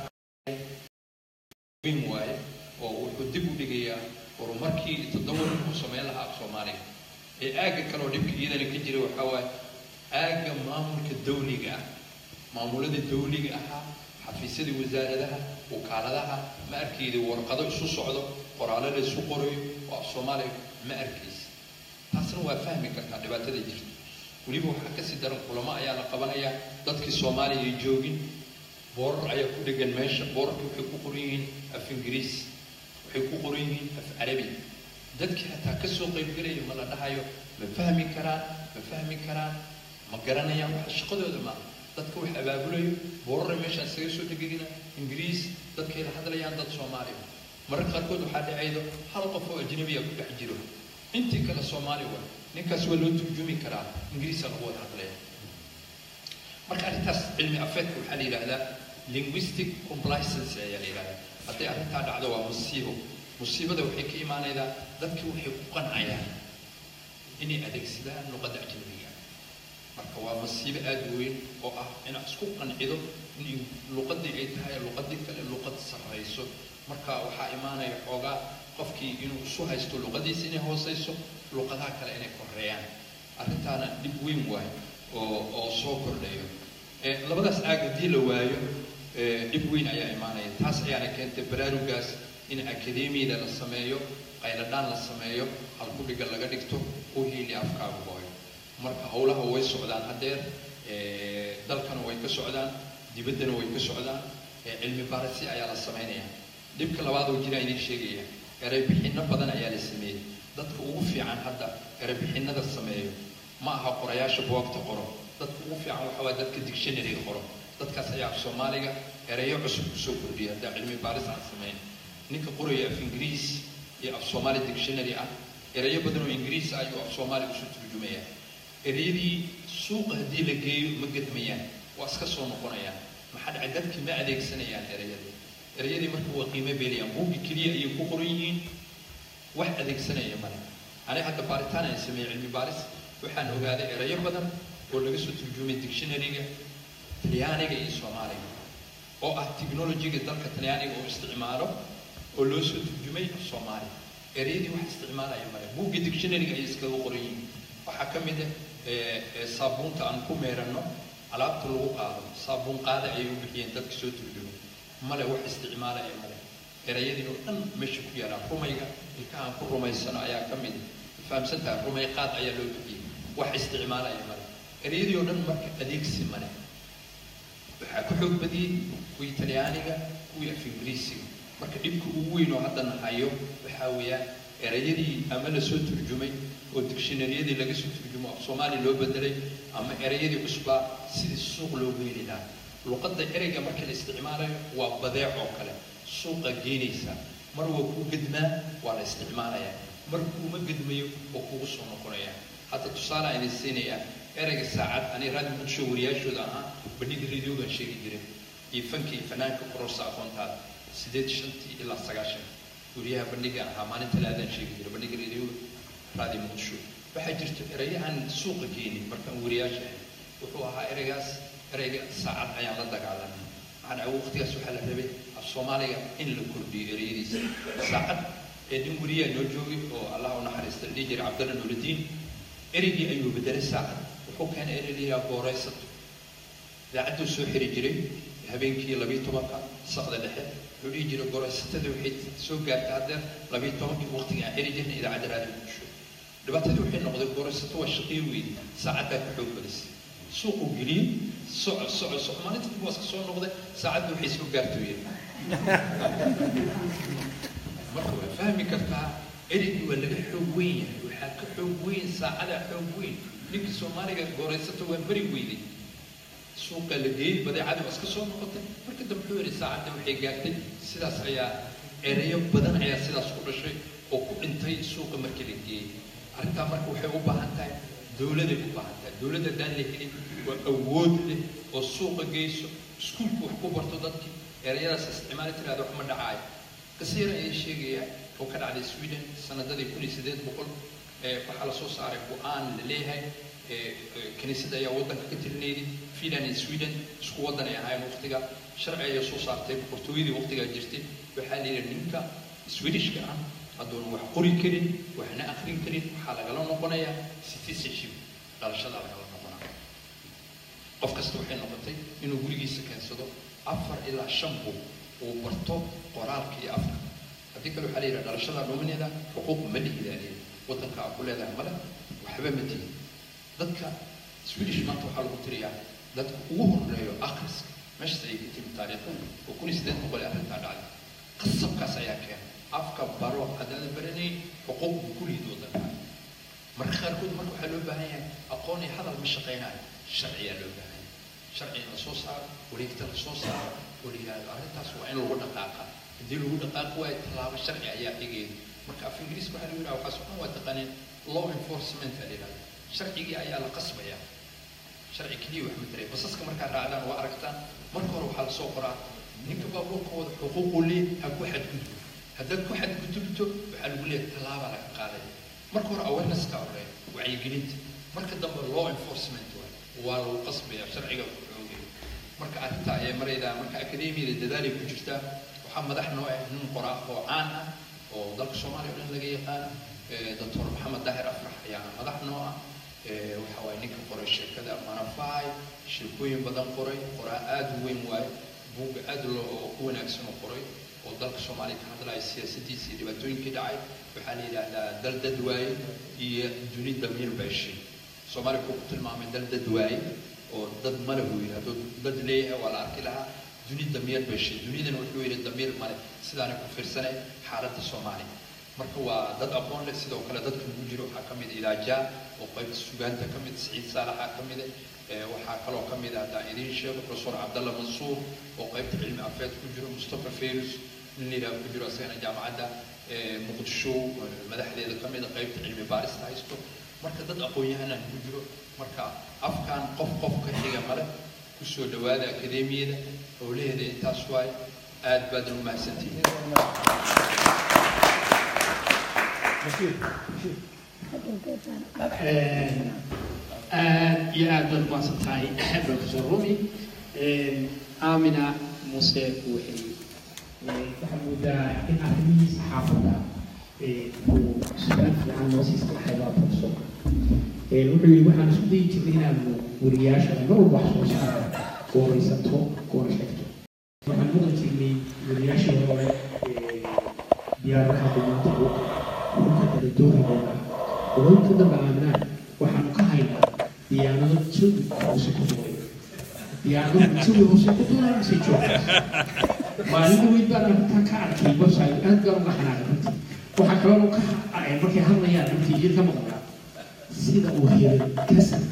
weyn waaye oo wuxuu dib u dhigayaa horumarkii toddoba ku samayn lahaa af soomaaliga ee aagga kale oo dhibka iyadana ka jira waxaa waaye aagga maamulka dawliga ah maamulada dawliga ahaa xafiisyadii wasaaradaha wakaaladaha ma arkayda warqado isu socdo qoraallo la isu qorayo oo af soomaaliga ma arkaysa taasna waa fahmi kartaa dhibaatada jirta weliba waxaa kasii daran kulamo ayaa la qabanayaa dadkii soomaaliya ay joogin boorar ayaa ku dhegan meesha boorarka waxay ku qoran yihiin af ingiriis waxay ku qoran yihiin af carabi dadkii hataa kasoo qaybgelaya ma la dhahayo ma fahmi karaan ma fahmi karaan ma garanayaan waxa shaqadooda maaha dadka wax abaabulayo boorara meeshaan isaga soo dhegegina ingiriis dadkay la hadlayaan dad soomaaliya mararka qaarkood waxaa dhacaydo hal qof oo ajnabiya ku dhex jiro intii kale soomaali waa ninkaas waa loo turjumi karaa ingiriisa lagu wada hadlaya marka arrintaas cilmi afeedka waxaa la yidhaahdaa linguistic complicency ayaa la yidhahdaa hadday arrintaa dhacdo waa musiibo musiibada waxay ka imaanaydaa dadki waxay ku qancayaan inay adeegsadaan luqadda ajnabiga marka waa masiibo aada u weyn oo ah inaad isku qancido in luqadii ay tahay luqadii kale luqad sarrayso marka waxaa imaanaya xoogaa qofkii inuu isu haysto luqadiisa inay hooseyso luqadaha kale inay koreeyaan arrintaana dhib weyn waayo oo oo soo kordhayo labadaas aag haddii la waayo dhib weyn ayaa imaanaya taas ayaana keentay baraarugaas in akademiyada la sameeyo qayladhaan la sameeyo halkudhiga laga dhigto u hiili afkaagu hooyo marka howlaha way socdaan haddeer dalkana way ka socdaan dibaddana way ka socdaan cilmi baarisi ayaa la sameynaya dhibka labaad oo jira idiin sheegaya ereybixinno badan ayaa la sameeyey dadka ugu fiican hadda ereybixinada sameeyo ma aha qorayaasha buwagta qoro dadka ugu fiican waxa waa dadka dictionaryga qoro dadkaas ayaa af soomaaliga ereyo cusub kusoo kordhiya haddaa cilmi baaris aan sameyn ninka qoraya af ingiriis iyo af soomaali dictionary ah ereyo badan oo ingiriis ah ayuu af soomaali usoo turjumaya ereyadii suuqa haddii la geeyo ma gedmayaan waa iska soo noqonayaan maxaa dhacay dadkii ma adeegsanayaan ereyadii ereyadii marka waa qiimo beelayaan buuggi keliya ayay ku qoran yihiin wax adeegsanaya male aniga hadda baaritaan aan sameeyey cilmi baaris waxaan ogaaday ereyo badan oo laga soo turjumay dictionaryga talyaaniga iyo soomaaliga oo ah technologyga dalka talyaaniga oo isticmaalo oo loo soo turjumay soomaaliya ereyadii wax isticmaalaya male buugga dictionaryga ayay iskaga qoran yihiin waxaa ka mid ah saabuunta aan ku meeranno alaabta lagu qaado saabuun qaada ayay u bixiyeen dadka soo turjumay male wax isticmaalaya male erayadii oo dhan meesha ku yaalaa rumayga ilkaha aan ku rumaysano ayaa ka mid fahamsantaha rumay qaad ayaa loo bixiyey wax isticmaalaya male erayadii oo dhan marka adeegsi male waxaa ku xoog badiyey kuwii talyaaniga kuwii af ingiriisiga marka dhibka ugu weyn oo hadda nahayo waxaa weeyaan erayadii ama la soo turjumay oo dictionaryadii laga soo turjumo af soomaali loo bedelay ama erayadii cusbaa sidii suuq loogu heli lahaa luqadda ereyga marka la isticmaalayo waa badeec oo kale suuqa geenaysa mar waa kuu gedmaa waa la isticmaalayaa mar kuuma gedmayo oo kugu soo noqonaya hadda tusaale aan idin siinayaa ereyga saacad ani raadi muqdisho wariyaashooda ahaa bandhiga radiogan sheegi jiray iyo fanka iyo fanaanka kororsa aqoontaada sideed shantii ilaa sagaashan wariyaha bandhiga ahaa maalin talaadaan sheegi jiray bandhiga radioga raadi muqdisho waxaa jirta ereyahan suuqa geenin markaan wariyaasha ahay wuxuu ahaa ereygaas ereyga saacad ayaan la dagaalamay maxaa dhacay waqtigaas waxaa la rabay af soomaaliga in la kordhiyo ereyadiisa saacad ee nin wariyaa noo joogay oo allah u naxariista la dhihi jiray cabdalla nuuridiin ereygii ayuu bedelay saacad wuxuu keenay erey la yidhaha gooraysato idaacadduu soo xiri jiray habeenkii labiyo tobanka saqda dhexe wuxuu dhihi jiray goraysatada waxay soo gaartay haddeer labiyo tobankii waqtiga aan xiri jirnay idaacadda raadi muqdisho dhibaatadii waxay noqday goraysato waa shaqiyo weydi saacaddaa ku xoog badisay suuquu geliyey soco soco soco maalinta dib waaska soo noqday saacadda waxay soo gaartay yiri marka waa fahmi kartaa ereygii waa laga xoog weyn yahay waxaa ka xoog weyn saacadaa xoog weyn ninkii soomaaliga gooraysato waa beri weyday suuqa la geeyey badeecadii waa iska soo noqotay marka dambe wuxuu yidhi saacadda waxay gaartay sidaas ayaa ereyo badan ayaa sidaas ku dhashay oo ku dhintay suuqa markii la geeyey arrintaa marka waxay u baahan tahay dowladay u baahan tahay dowladda haddaan la helin waa awood leh oo suuqa geyso iskuulku wax ku barto dadkii ereyadaas isticmaali tiraada wax ma dhacaayo kasiira ayay sheegaya oo ka dhacday sweden sanadadii kun iyo siddeed boqol waxaa la soo saaray go-aan la leeyahay kiniisadda ayaa waddanka ka tirinayday finland iyo sweden isku waddan ay ahaayeen waqtiga sharci ayaa soo saartay boqortooyadii waqtigaa jirtay waxaa la yidhi ninka swedishka ah hadduuna wax qori karin waxna akrin karin waxaa lagala noqonayaa citizenship dhalashadaa lagala noqonaya qof kasta waxay noqotay inuu gurigiisa keensado afar ilaa shan bug uu barto qoraalka iyo afka haddii kale waxaa la yidhaha dhalashada dhumineeda xuquuq ma lihidaaliya waddanka aa ku leedahay male waxba ma tihin dadka swedish maanta waxaa lagu tiriyaa dadka ugu horeeyo akhriska meeshaas ayay ka timi taariikhda oo kun iyo siddeed boqol ee arrintaa dhacday qasabkaas ayaa keenay afka baro haddaadan baranayn xuquuq buu ku liid waddanka marka qaarkood marka waxaa loo baahan yahay aqoon iyo hadal ma shaqaynayo sharciyaa loo baahan yahay sharci in la soo saaro wareegta la soo saaro oo la yidhaahdo arrintaas waa in lagu dhaqaaqa haddii lagu dhaqaaqi waayo tallaabo sharci ayaa xigeeda marka af ingiriiska waxaa lagu yidhaha waxaas oo dhan waa taqaaneen law enforcement aa la yidhahda sharcigii ayaa la qasbaya sharci keliya wax mataray basaska markaa raacdaan waa aragtaan marka hore waxaa lasoo qoraa ninka baabuurka wada xuquuqu lee ha ku xadgudbo haddaad ku xadgudubto waxaa lagu leeyahay tallaaba laga qaadaya marka hore awareness-ka horeeya wacyigelinta marka dambe law enforcement waay waa lagu qasbaya sharciga ku xoogaya marka arrinta ayay maraydaa marka akademiyada dadaalay ku jirtaa waxaa madax noo ah nin qoraa oo caan ah oo dalka soomaaliya o dhan laga yaqaano doctor maxamed daahir afrax ayaa madax noo ah waxa waaye ninka qoray sheekada manafai sheekooyin badan qoray qoraa aada u weyn waaye buugga aada loo oo ku wanaagsan oo qoray oo dalka soomaaliya ka hadlaya siyaasadiisa iyo dhibaatooyinkii dhacay waxaa la yidhaahdaa dal dad waaye iyo duni damiir beeshay soomaaliya wuxuu ku tilmaamay dal dad waaye oo dad male buu yidhi hadduu dad leeyahay waa la arki lahaa duni damiir beeshay dunidana wuxuu yidhi damiir male sidaana ku fiirsanay xaaladda soomaaliya marka waa dad aqoon leh sidoo kale dadka ugu jiro waxaa ka mid ilaajaa oo qaybta sugaanta ka mid siciid saalaxa ka mid waxaa kaloo ka mid ah haddaan idiin sheego professor cabdalla mansuur oo qaybta cilmi afeed ku jiro mustafa ferus nin liiraa ku jiro asagana jaamacadda muqdisho madaxdeeda ka mid a qaybta cilmi baarista haysto marka dad aqoon-yahanaan ku jiro marka afkan qof qof ka xiga male kusoo dhawaada akademiyada howlaheeda intaas waaye aad baadna u mahadsantihiin aad iyo aad baad umahadsan tahay professor rumi aamina muse waxay waxaa moodaa in arrimihii saxaafadda uu su-aal fiican noo siista xaybaa professorka wuxuu yidhi waxaan isku dayi jirnay inaanu wariyaasha mar walba wax soo saara gooraysato goora sheegto waxaan mudan jirnay wariyaashii hore diyaaradaha dumaanta dhulka kala doorigooda qoloynta dambe aaminaan waxaanu ka haynaa diyaarado jawi hoose ku duulay diyaarado jawi hoose ku duulay mise joogta maalin weyn baan arrintan ka arkay website aad baan uga xanaaqay runtii waxaa kaloo ka markay hadlayaan runtii idin ka maqlaa sida uu helay kasanka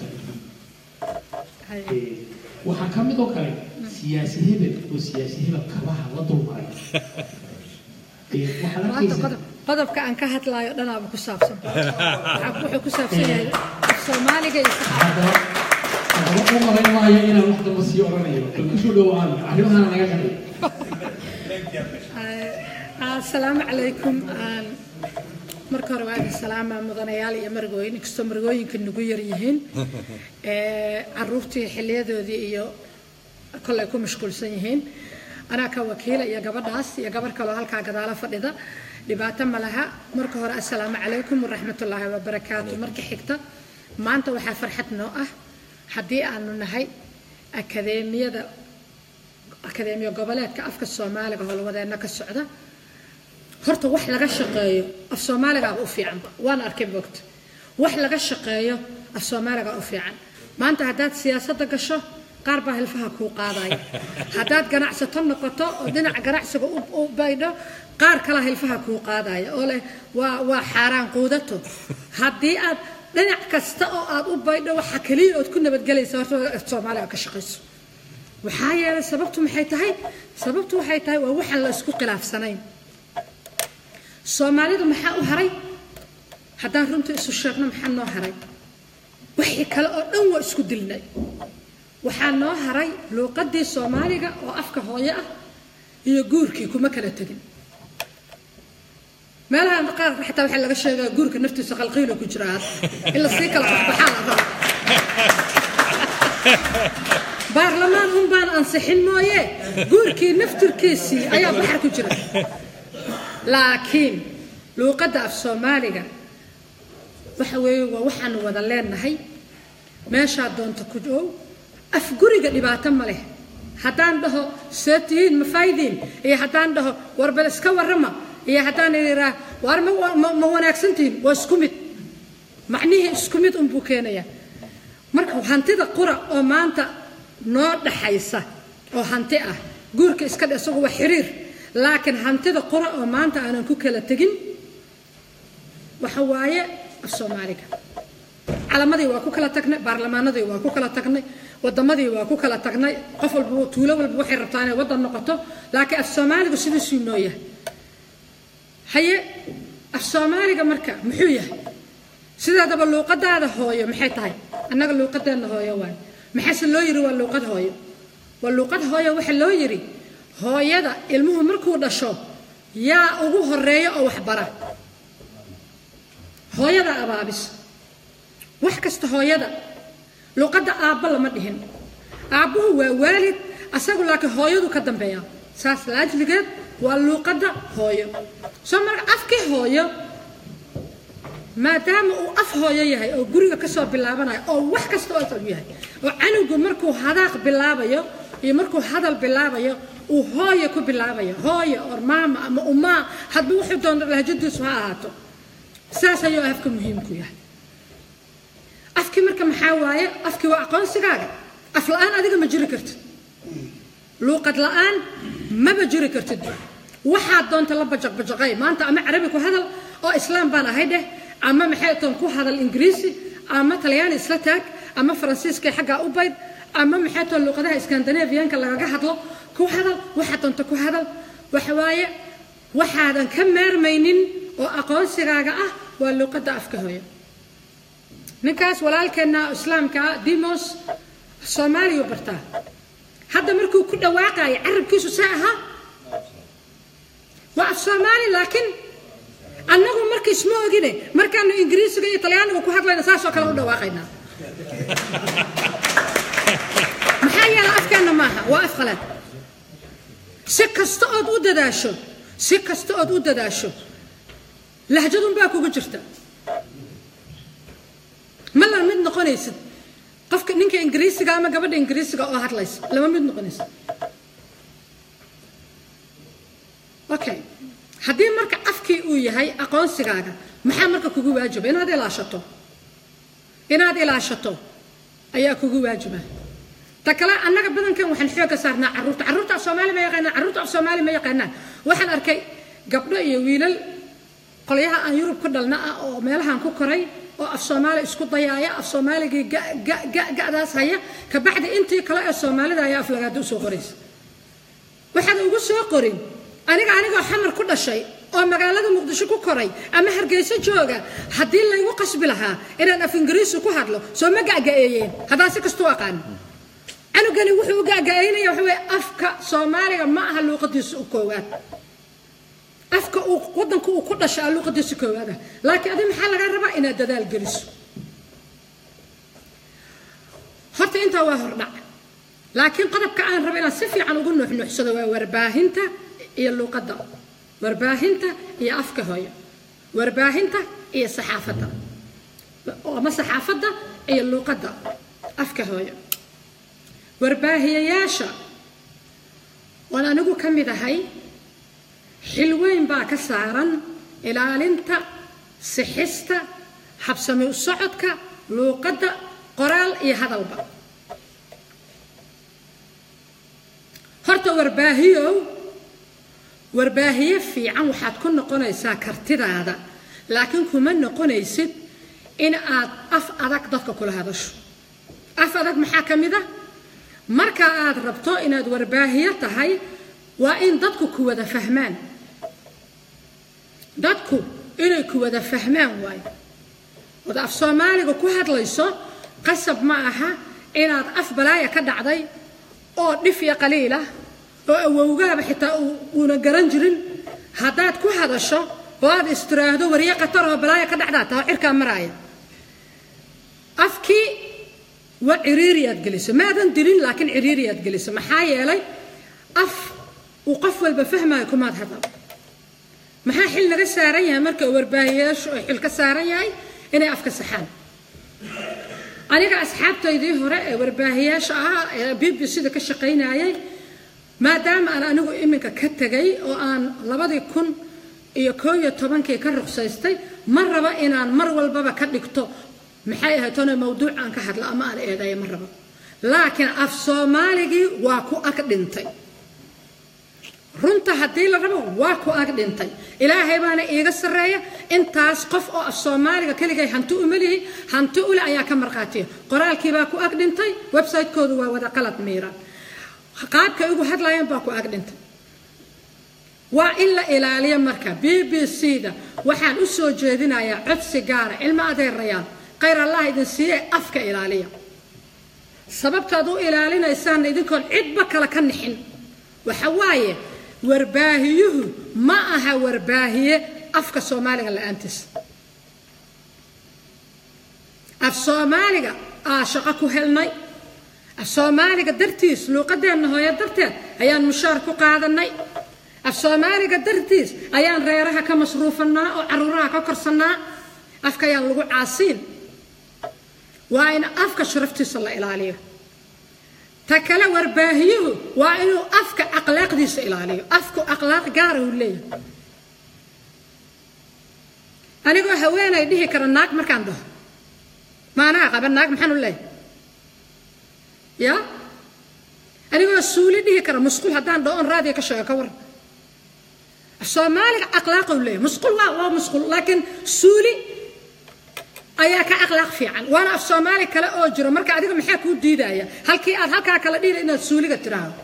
waxaa ka mid oo kale siyaasi hebel oo siyaasi hebel kabaha la dulmaray waxaad arkaysaa qodobka aan ka hadlaayo dhanaaba ku saabsan wuxuu ku saabsan yahay soomaaliga iyo haddaba u malayn maayo inaan wax damba sii odhanayo bal kusoo dhowaan arrimahana naga qadhay asalaamu calaykum marka hore waa idin salaama mudanayaal iyo margooyin inkastoo margooyinka nagu yar yihiin caruurtii xiliyadoodii iyo kollay ku mashquulsan yihiin anaa ka wakiila iyo gabadhaas iyo gabar kaloo halkaa gadaala fadhida dhibaato ma laha marka hore assalaamu calaykum waraxmatullaahi wabarakaatu marka xigta maanta waxaa farxad noo ah haddii aanu nahay akadeemiyada akadeemiya goboleedka afka soomaaliga howlwadeenna ka socda horta wax laga shaqeeyo af soomaaligaaba u fiicanba waan arkay bogta wax laga shaqeeyo af soomaaligaa u fiican maanta haddaad siyaasadda gasho qaar baa hilfaha kuu qaadaya haddaad ganacsato noqoto oo dhinaca ganacsiga u baydho qaar kalaa hilfaha kuu qaadaya oo leh waa waa xaaraan quudato haddii aad dhinac kasta oo aad u baydho waxa keliya ood ku nabadgelaysa horta af soomaaliga ka shaqayso waxaa yeelay sababtu maxay tahay sababtu waxay tahay waa waxaan la isku khilaafsanayn soomaalidu maxaa u haray haddaan runta isu sheegno maxaa noo haray wixii kale oo dhan waa isku dilnay waxaa noo haray luuqadii soomaaliga oo afka hooyo ah iyo guurkii kuma kala tegin meelaha qaar xataa waxaa laga sheegaa guurka naftiisa qalqiilo ku jira in la sii kala baxbaxaa la rabo baarlamaan un baan ansixin mooye guurkii naftirkiisii ayaa baxar ku jira laakiin luuqadda af soomaaliga waxa weeye waa waxaanu wada leenahay meeshaa doonta ku ow af guriga dhibaato ma leh haddaan dhaho see tihiin ma faa'idiin iyo haddaan dhaho warbal iska warrama iyo haddaan idhaa waar ma ma wanaagsan tihiin waa isku mid macnihii isku mid unbuu keenayaa marka hantida qura oo maanta noo dhaxaysa oo hanti ah guurka iska dhe isagu waa xiriir laakiin hantida qura oo maanta aanan ku kala tegin waxa waaye af soomaaliga calamadii waa ku kala tagnay baarlamaanadii waa ku kala tagnay wadamadii waa ku kala tagnay qof walba tuulo walba waxay rabtaa inay wadan noqoto laakiin af soomaaligu sidiisuu noo yahay haye af soomaaliga marka muxuu yahay sideedaba luuqadaada hooyo maxay tahay annaga luuqadeenna hooyo waay maxaase loo yiri waa luuqad hooyo waa luuqad hooyo waxa loo yiri hooyada ilmuhu markuu dhasho yaa ugu horeeya oo waxbara hooyada abaabis wax kasta hooyada luuqadda aabba lama dhihin aabbuhu waa waalid asagu laakiin hooyadu ka dambeeya saas laajligeed waa luuqadda hooyo soo marka afkii hooyo maadaama uu af hooyo yahay oo guriga kasoo bilaabanayo oo wax kasta oo asal yahay oo canugu markuu hadaaq bilaabayo iyo markuu hadal bilaabayo uu hooyo ku bilaabayo hooyo or maama ama umaa hadba wuxuu doonto lahjadiisu ha ahaato saas ayuu afka muhiimku yahay afkii marka maxaa waaye afkii waa aqoonsigaaga af la-aan adiga ma jiri kartid luuqad la-aan maba jiri kartid waxaad doonta la bajaqbajaqay maanta ama carabi ku hadal oo islaam baan ahay dheh ama maxay toon ku hadal ingiriisi ama talyaani isla taag ama faransiiska xaggaa u bayd ama maxay toon luuqadaha skandinaviyanka lagaga hadlo ku hadal waxaad doonta ku hadal waxa waaye waxaadan ka maarmaynin oo aqoonsigaaga ah waa luuqadda afka hooyo ninkaas walaalkeenna islaamka dimos soomaaliyu bartaa hadda markuu ku dhawaaqayo carabkiisu saa ahaa waa af soomaali laakiin annagu markiis ma ogine markaanu ingiriisiga iyo talyaaniga ku hadlayna saasoo kale u dhawaaqaynaa maxaa yeela afkeenna maaha waa af qalaad si kasta ood u dadaasho si kasta ood u dadaasho lahjadunbaa kugu jirta ma la mid noqonaysid qofka ninka ingiriisiga ama gabadha ingiriisiga oo hadlaysa lama mid noqonaysid okay haddii marka afkii uu yahay aqoonsigaaga maxaa marka kugu waajiba inaad ilaashato inaad ilaashato ayaa kugu waajiba ta kale annaga badankan waxaan xoogga saarnaa carruurta carruurta af soomaali ma yaqaanaan carruurta af soomaali ma yaqaanaan waxaan arkay gabdho iyo wiilal qolyaha aan yurub ku dhalna ah oo meelahan ku koray oo af soomaali isku dayaaya af soomaaligii ga'daas haya kabacdi intii kale ee soomaalida ayaa af lagaada usoo qoraysa waxaad ugu soo qorin aniga anigoo xamar ku dhashay oo magaalada muqdisho ku koray ama hargeyso jooga haddii laygu qasbi lahaa inaan af ingiriisi ku hadlo soo ma ga'ga'eeyeen haddaan si kastuu aqaan canugani wuxuu u ga'ga'eynaya waxa weye afka soomaaliga ma aha luuqadiisa u koowaad afka uu wadanka uu ku dhashaa luuqadiisa koowaad ah laakiin adi maxaa lagaa rabaa inaad dadaal geliso horta intaa waa hordhac laakiin qodobka aan rabo inaan si fiican ugu nuuxnuuxsado waa warbaahinta iyo luuqadda warbaahinta iyo afka hooyo warbaahinta iyo saxaafadda ama saxaafadda iyo luuqadda afka hooyo warbaahiyayaasha oon anigu ka mid ahay xil weyn baa ka saaran ilaalinta sixista habsami u socodka luuqadda qoraal iyo hadalba horta warbaahiyow warbaahiye fiican waxaad ku noqonaysaa kartidaada laakiin kuma noqonaysid in aad af adag dadka kula hadasho af adag maxaa ka mid a marka aad rabto inaad warbaahiyo tahay waa in dadku ku wada fahmaan dadku inay ku wada fahmaan waayo ood af soomaaliga ku hadlayso qasab ma aha inaad af balaaya ka dhacday oo dhif iyo qaliilah oo awowgaaba xitaa uuna garan jirin haddaad ku hadasho oo aad istiraahdo warye qatar oo balaaya ka dhacdaa taa cirkaa maraaya afkii waa ciriiriyaad geliso maadan dilin laakiin ciriiriyaad geliso maxaa yeelay af uu qof walba fahmaayo kumaad hadal maxaa xil naga saaran yahay marka warbaahiyayaashu ay xil ka saaran yahay inay afka saxaan aniga asxaabtaydii hore ee warbaahiyaasha ahaa ee b b c da ka shaqaynayay maadaama aan anigu iminka ka tegay oo aan labadii kun iyo koo iyo tobankii ka ruqsaystay ma rabo inaan mar walbaba ka dhigto maxay ahayd tona mawduuc aan ka hadlo ama aan eedayo ma rabo laakiin af soomaaligii waa ku ag dhintay runta haddii la rabo waa ku ag dhintay ilaahay baana iiga sarreeya intaas qof oo af soomaaliga keligay hanti uma lihi hanti ule ayaa ka marqaatiya qoraalkii baa ku ag dhintay website-koodu waa wada qalad miira qaabkay ugu hadlayaan baa ku ag dhintay waa in la ilaaliyo marka b b c da waxaan u soo jeedinayaa codsi gaara cilmo adeerayaal khayr allah idin siiye afka ilaaliya sababtaad u ilaalinaysaanna idinkoon cidba kale ka nixin waxa waaye warbaahiyuhu ma aha warbaahiye afka soomaaliga la-aantiisa af soomaaliga aa shaqo ku helnay af soomaaliga dartiis luuqadeenna hooyo darteed ayaan mushaar ku qaadanay af soomaaliga dartiis ayaan reeraha ka masruufanaa oo caruuraha ka korsannaa afka ayaan lagu caasiin waa in afka sharaftiisa la ilaaliyo ta kale warbaahiyuhu waa inuu afka akhlaaqdiisa ilaaliyo afku akhlaaq gaara uu leeyahay anigoo haweenay dhihi kara naag markaan dhaho maanaa qaba naag maxaan u leeyahay ya anigoo suuli dhihi kara musqul haddaan dhao on raadiga ka sheego ka waran af soomaaliga akhlaaqou leeyahay musqul waa waa musqul laakiin suuli ayaa ka akhlaaq fiican waana af soomaali kale oo jiro marka adiga maxaa kuu diidaya halkii aad halkaa kala dhihi inaad suuliga tiraahdo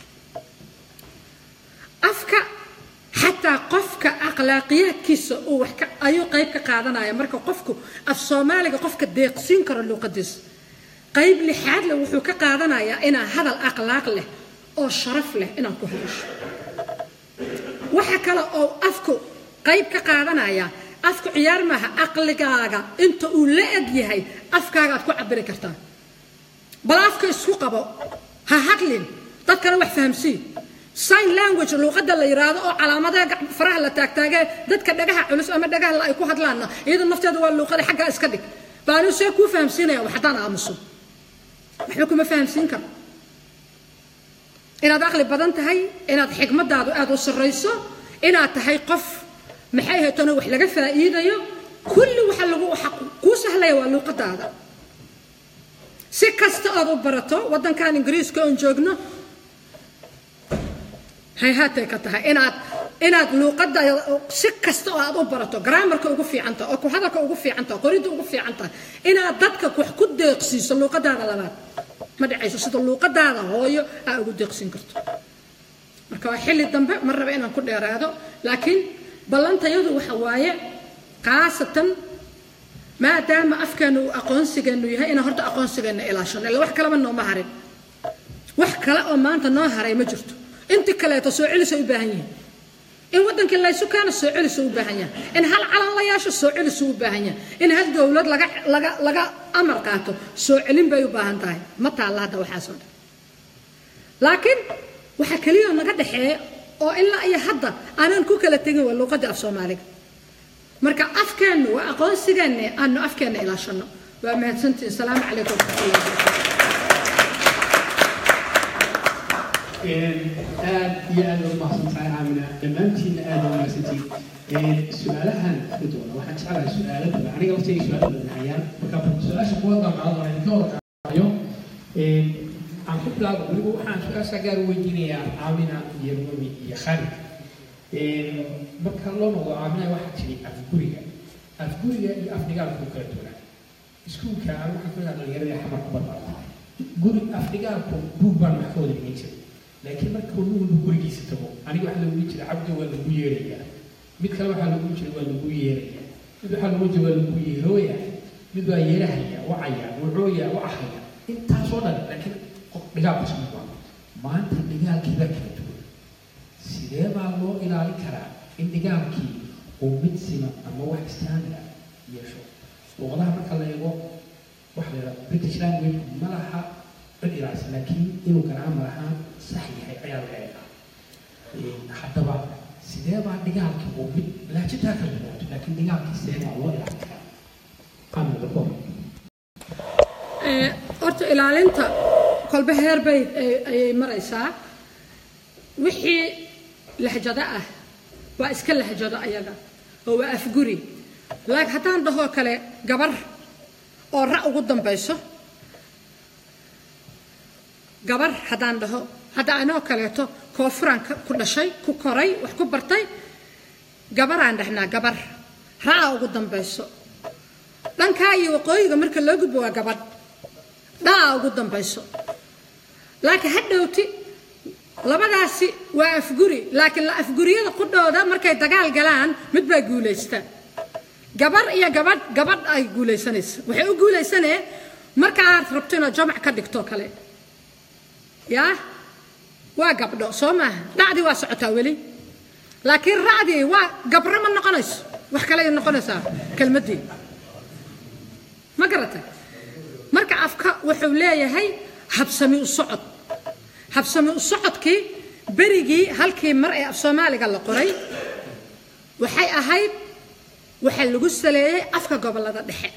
afka xataa qofka akhlaaqiyaadkiisa uu wax ka ayuu qayb ka qaadanaya marka qofku af soomaaliga qofka deeqsiin karo luuqadiisa qayb lixaad leh wuxuu ka qaadanayaa inaa hadal akhlaaq leh oo sharaf leh inaad ku hadasho waxa kale oo afku qayb ka qaadanaya afku ciyaar maaha aqligaaga inta uu la eg yahay afkaaga aad ku cabiri kartaa bal afka isku qabo ha hadlin dadkana wax fahamsii sign language luuqadda la yiraahdo oo calaamadaha faraha la taagtaagee dadka dhagaha culus ama dhagaha la ay ku hadlaanna iyada nafteeda waa luuqada xaggaa iska dhig baanu see kuu fahamsiinaya wax haddaan aamuso waxba kuma fahamsiin karo inaad aqli badan tahay inaad xigmadaadu aada u sarrayso inaad tahay qof maxay haytona wax laga faa'iidayo kulli waxa lagu waxa kuu sahlaya waa luuqadaada si kasta aad u barato waddankan ingiriiska oon joogno hayhaatay ka tahay inaad inaad luuqada si kasta oo aad u barato graamarka ugu fiican tahay oo ku hadalka ugu fiican tahay qoridda ugu fiican tahay inaad dadka wax ku deeqsiiso luuqadaada labaad ma dhacayso sida luuqadaada hooyo aa ugu deeqsiin karto marka waa xilli dambe ma raba inaan ku dheeraado laakiin ballantayadu waxa waaye khaasatan maadaama afkeenu uu aqoonsigeenu yahay inaan horta aqoonsigeena ilaashano ila wax kaleba nooma harin wax kale oo maanta noo haray ma jirto inti kaleeto soo celis u baahan yihiin in waddankii laysu keeno soo celis u baahan yahay in hal calan la yeesho soo celis u baahan yahay in hal dowlad laga laga laga amar qaato soo celin bay u baahan tahay ma taalla hadda waxaasoo dhan laakiin waxa keliya naga dhexeeya oo ilaa iyo hadda aanan ku kala tegin waa luuqadda af soomaaliga marka afkeennu waa aqoonsigeenna aanu afkeenna ilaashano waa mahadsantihin salaamu calaykum waraxmatullahi wabarakatu aad iyo aad ugu mahadsantahay caamina dhammaantiinna aad ugu mahadsantihiin su-aalahan ka doona waxaan jeclahay su-aalo badan aniga laftayga su-aalo badan hayaan marka su-aasha kuwa damcada doona idinka warqaayo aan ku bilaabo weliba waxaan su-aasha gaar u weydiinayaa caamina iyo rumi iyo khalid marka loo noqdo caamina waxaa tiri afguriga afguriga iyo afdhigaalku kala duwanaa iskuulka aan waxaan ku leedahay dhalinyarada xamar ku barbaarta guri afdhigaalku buug baan wax ka wada dhigan jiray laakiin marka uu walba gurigiisa tago aniga waxaa lagu jira cabdi waa lagu yeerayaa mid kale waxaa lagu jira waa lagu yeerayaa mid waxaa lagu jira waa lagu yeerooya mid waa yeerahaya wacaya wacooya wacahaya intaasoo dhan laakiin dhigaalka isku waa maanta dhigaalkii baa kala duwan sidee baa loo ilaalin karaa in dhigaalkii uu mid siman ama wax standard yeesho luqadaha marka la eego waxa la yidhaha british language ma laha cid ilaalisa laakiin inuu garaamar ahaan sax yahay ayaa laga eegaa haddaba sidee baa dhigaalkii uu mid laajitaa kala duwanaato laakiin dhigaalkii sidee baa loo ilaalin karaa qaamada kor horta ilaalinta kolba heer bay ayay maraysaa wixii lahjado ah waa iska lahjado ayaga oo waa afguri laakiin haddaan dhahoo kale gabar oo ra ugu dambayso gabar haddaan dhaho hadda anoo kaleeto koonfuraan ku dhashay ku koray wax ku bartay gabaraan dhahnaa gabar ra-a ugu dambayso dhankaa iyo waqooyiga marka loo gudbo waa gabadh dhaa ugu dambayso laakiin ha dhowti labadaasi waa afguri laakiin la afguriyada qudhooda markay dagaal galaan mid baa guulaysta gabar iyo gabadh gabadh ay guulaysanaysa waxay u guulaysanee marka aad rabto inaad jamac ka dhigto kale yaa waa gabdho soo maaha dhacdii waa socotaa weli laakiin racdii waa gabro ma noqonayso wax kale ay noqonaysaa kelmaddii ma garatay marka afka wuxuu leeyahay habsami u socod habsami u socodkii berigii halkii mar ee af soomaaliga la qoray waxay ahayd waxaa lagu saleeyey afka gobollada dhexe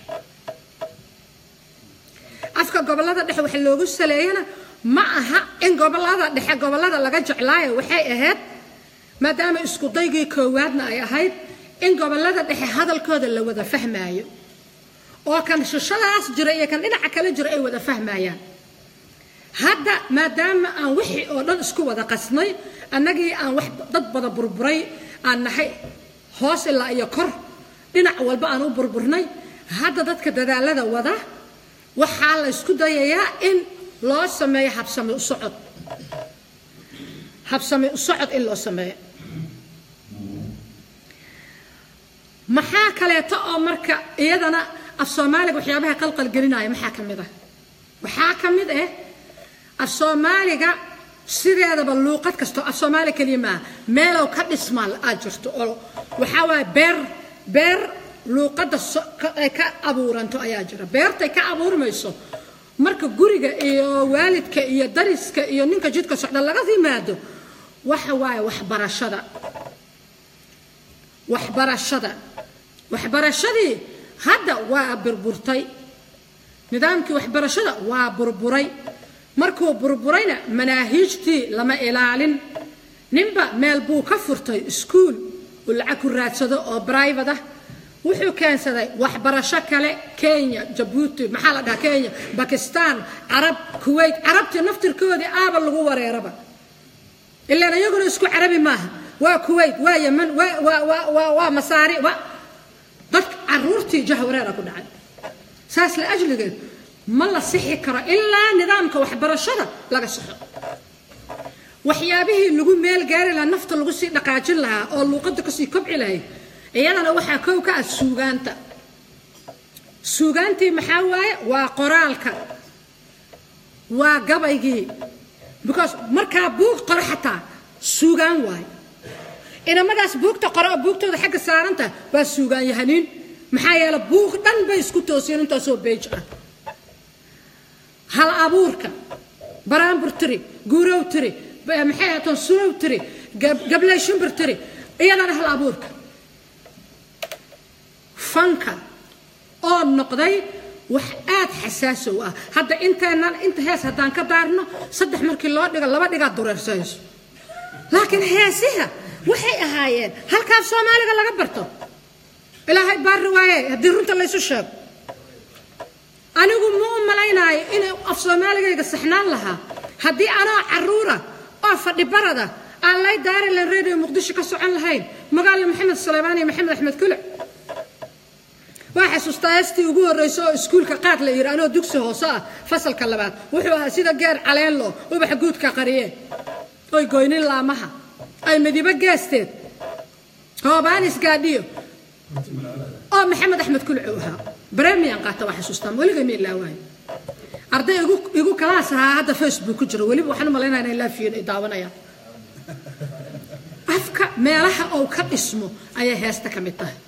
afka gobollada dhexe waxa loogu saleeyana ma aha in gobollada dhexe gobollada laga jeclaayo waxay ahayd maadaama isku daygii koowaadna ay ahayd in gobollada dhexe hadalkooda la wada fahmaayo oo kan shishadaas jira iyo kan dhinaca kale jira ay wada fahmayaan hadda maadaama aan wixii oo dhan isku wada qasnay annagii aan wax dad bada burburay aan nahay hoos ilaa iyo kor dhinac walba aan u burburnay hadda dadka dadaalada wada waxaa la isku dayayaa in loo sameeyo habsami u socod habsami u socod in loo sameeyo maxaa kaleeto oo marka iyadana af soomaaliga waxyaabaha qalqalgelinaya maxaa ka mid ah waxaa ka mid ah af soomaaliga sideedaba luuqad kasto af soomaali keliya maaha meelow ka dhismaa aad jirto oo waxaa waaye beer beer luuqadda ay ka abuuranto ayaa jira beertay ka abuurmayso marka guriga iyo waalidka iyo dariska iyo ninka jidka socda laga yimaado waxa waaye waxbarashada waxbarashada waxbarashadii hadda waa burburtay nidaamkii waxbarashada waa burburay markuu burburayna manaahiijtii lama ilaalin ninba meel buu ka furtay iskuul uu lacag ku raadsado oo brivate ah wuxuu keensaday waxbarasho kale kenya jabuuti maxaa la dhahaa kenya bakistan carab kuwait carabtii naftirkoodii aaba lagu wareeraba ilaan iyaguna isku carabi maaha waa kuwait waa yeman waa waa waa waa waa masaari waa dadka caruurtii jahwareera ku dhacay saas la ajligeed ma la sixi karo ilaa nidaamka waxbarashada laga saxo waxyaabihii lagu meel gaari lahaa nafta lagu sii dhaqaajin lahaa oo luuqadda kasii kobci lahayd iyadana waxaa kow ka ah suugaanta suugaantii maxaa waaye waa qoraalka waa gabaygii because markaa buug qoro xataa suugaan waaye inamadaas buugta qoro oo buugtooda xagga saaranta waa suugaan yahaniin maxaa yeele buug dhan bay isku toosiyeen intaasoo beej ah hal abuurka baraambur tiri guurow tiri maxay ahatoon sunow tiri gabley shimbir tiri iyadana hal abuurka fanka oo noqday wax aad xasaasi u ah hadda inteenan inta hees haddaan ka daarno saddex markii loo dhigo laba dhigaad dureersayso laakiin heesiha waxay ahaayeen halkaaf soomaaliga laga barto ilaahay baari waaye haddii runta laysu sheego anigu ma u malaynaayo inay af soomaaligayga saxnaan lahaa haddii anoo caruura oo fadhi barada aan lay daarilan radio muqdisho ka socon lahayn magaala maxamed saleymaan iyo maxamed axmed kuluc waa xasuustaa heestii ugu horreysa oo iskuulka qaad la yidhi anoo dugsi hoose ah fasalka labaad wuxuu ahaa sida geer caleenlo ubax guudka qariyeen oy goynin laamaha ay midibo geesteed hoobaanis gaadhiyo oo maxamed axmed kuluc uu ahaa bremian qaata waa xasuustaa weliga ma ilaawaayo arday igu igu kalaas ahaa hadda facebook ku jiro weliba waxaan u malaynaya inay laafiyin ay daawanayaan afka meelaha uu ka dhismo ayay heesta ka mid tahay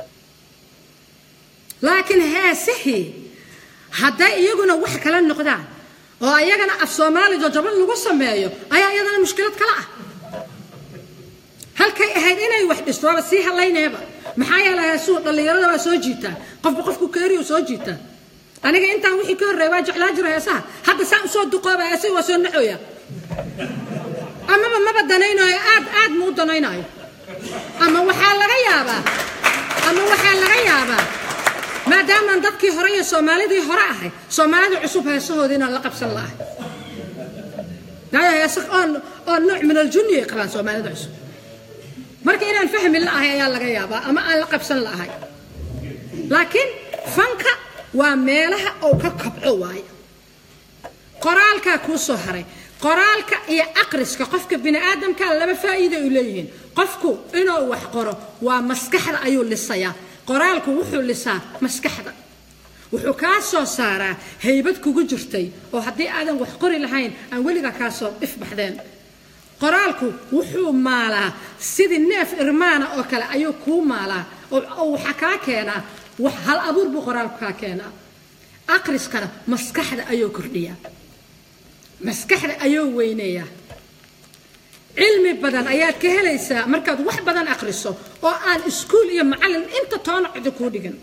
laakiin heesihii hadday iyaguna wax kala noqdaan oo ayagana af soomaali jajaban lagu sameeyo ayaa iyadana mushkilad kala ah halkay ahayd inay wax dhisto waaba sii halayneeba maxaa yeelay heesuu dhallinyarada waa soo jiitaa qofba qofku keeriyo soo jiitaa aniga intaan wixii ka horreeya waa jeclaa jira heesaha hadda saan usoo duqooba heesihi waa soo naxooya amaba maba danaynayo aad aad ma u danaynayo ama waxaa laga yaabaa ama waxaa laga yaabaa maadaamaan dadkii hore iyo soomaalidii hore ahay soomaalida cusub heesahoodii inaan la qabsan la'ahay waayo heesa oo oo nooc min aljunni ay qabaan soomaalida cusub marka inaan fahmi la'ahay ayaa laga yaabaa ama aan la qabsan la'ahay laakiin fanka waa meelaha uu ka kabco waayo qoraalkaa kuu soo haray qoraalka iyo aqriska qofka bini aadamka laba faa'iida ay leeyihiin qofku inuu wax qoro waa maskaxda ayuu lisayaa qoraalku wuxuu lisaa maskaxda wuxuu kaa soo saaraa haybad kugu jirtay oo haddii aadan wax qori lahayn aan weligaa kaa soo ifbaxdeen qoraalku wuxuu maalaa sidii neef irmaana oo kale ayuu kuu maalaa oo waxaa kaa keenaa wax hal abuur buu qoraalku kaa keenaa aqriskana maskaxda ayuu kordhiyaa maskaxda ayuu weyneeyaa cilmi badan ayaad ka helaysaa markaad wax badan aqriso oo aan iskuul iyo macallin inta toona cidi kuu dhigan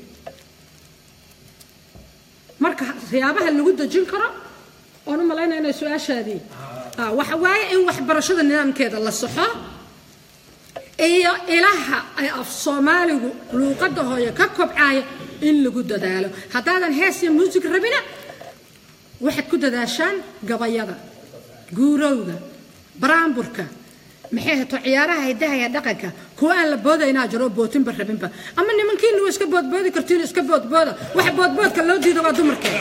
marka siyaabaha lagu dejin karo oon u malaynaya inay su-aashaadii waxa waaye in waxbarashada nidaamkeeda la saxo iyo ilaha ay af soomaaligu luuqadda hooye ka kobcaayo in lagu dadaalo haddaadan hees iyo muusig rabina waxaad ku dadaashaan gabayada guurowga baraamburka maxay hato ciyaaraha hidaha iyo dhaqanka kuwa aan la boodaynaa jiro oo bootinba rabinba ama nimankiina waa iska boodboodi kartiin iska boodbooda waxa boodboodka loo diido waa dumarka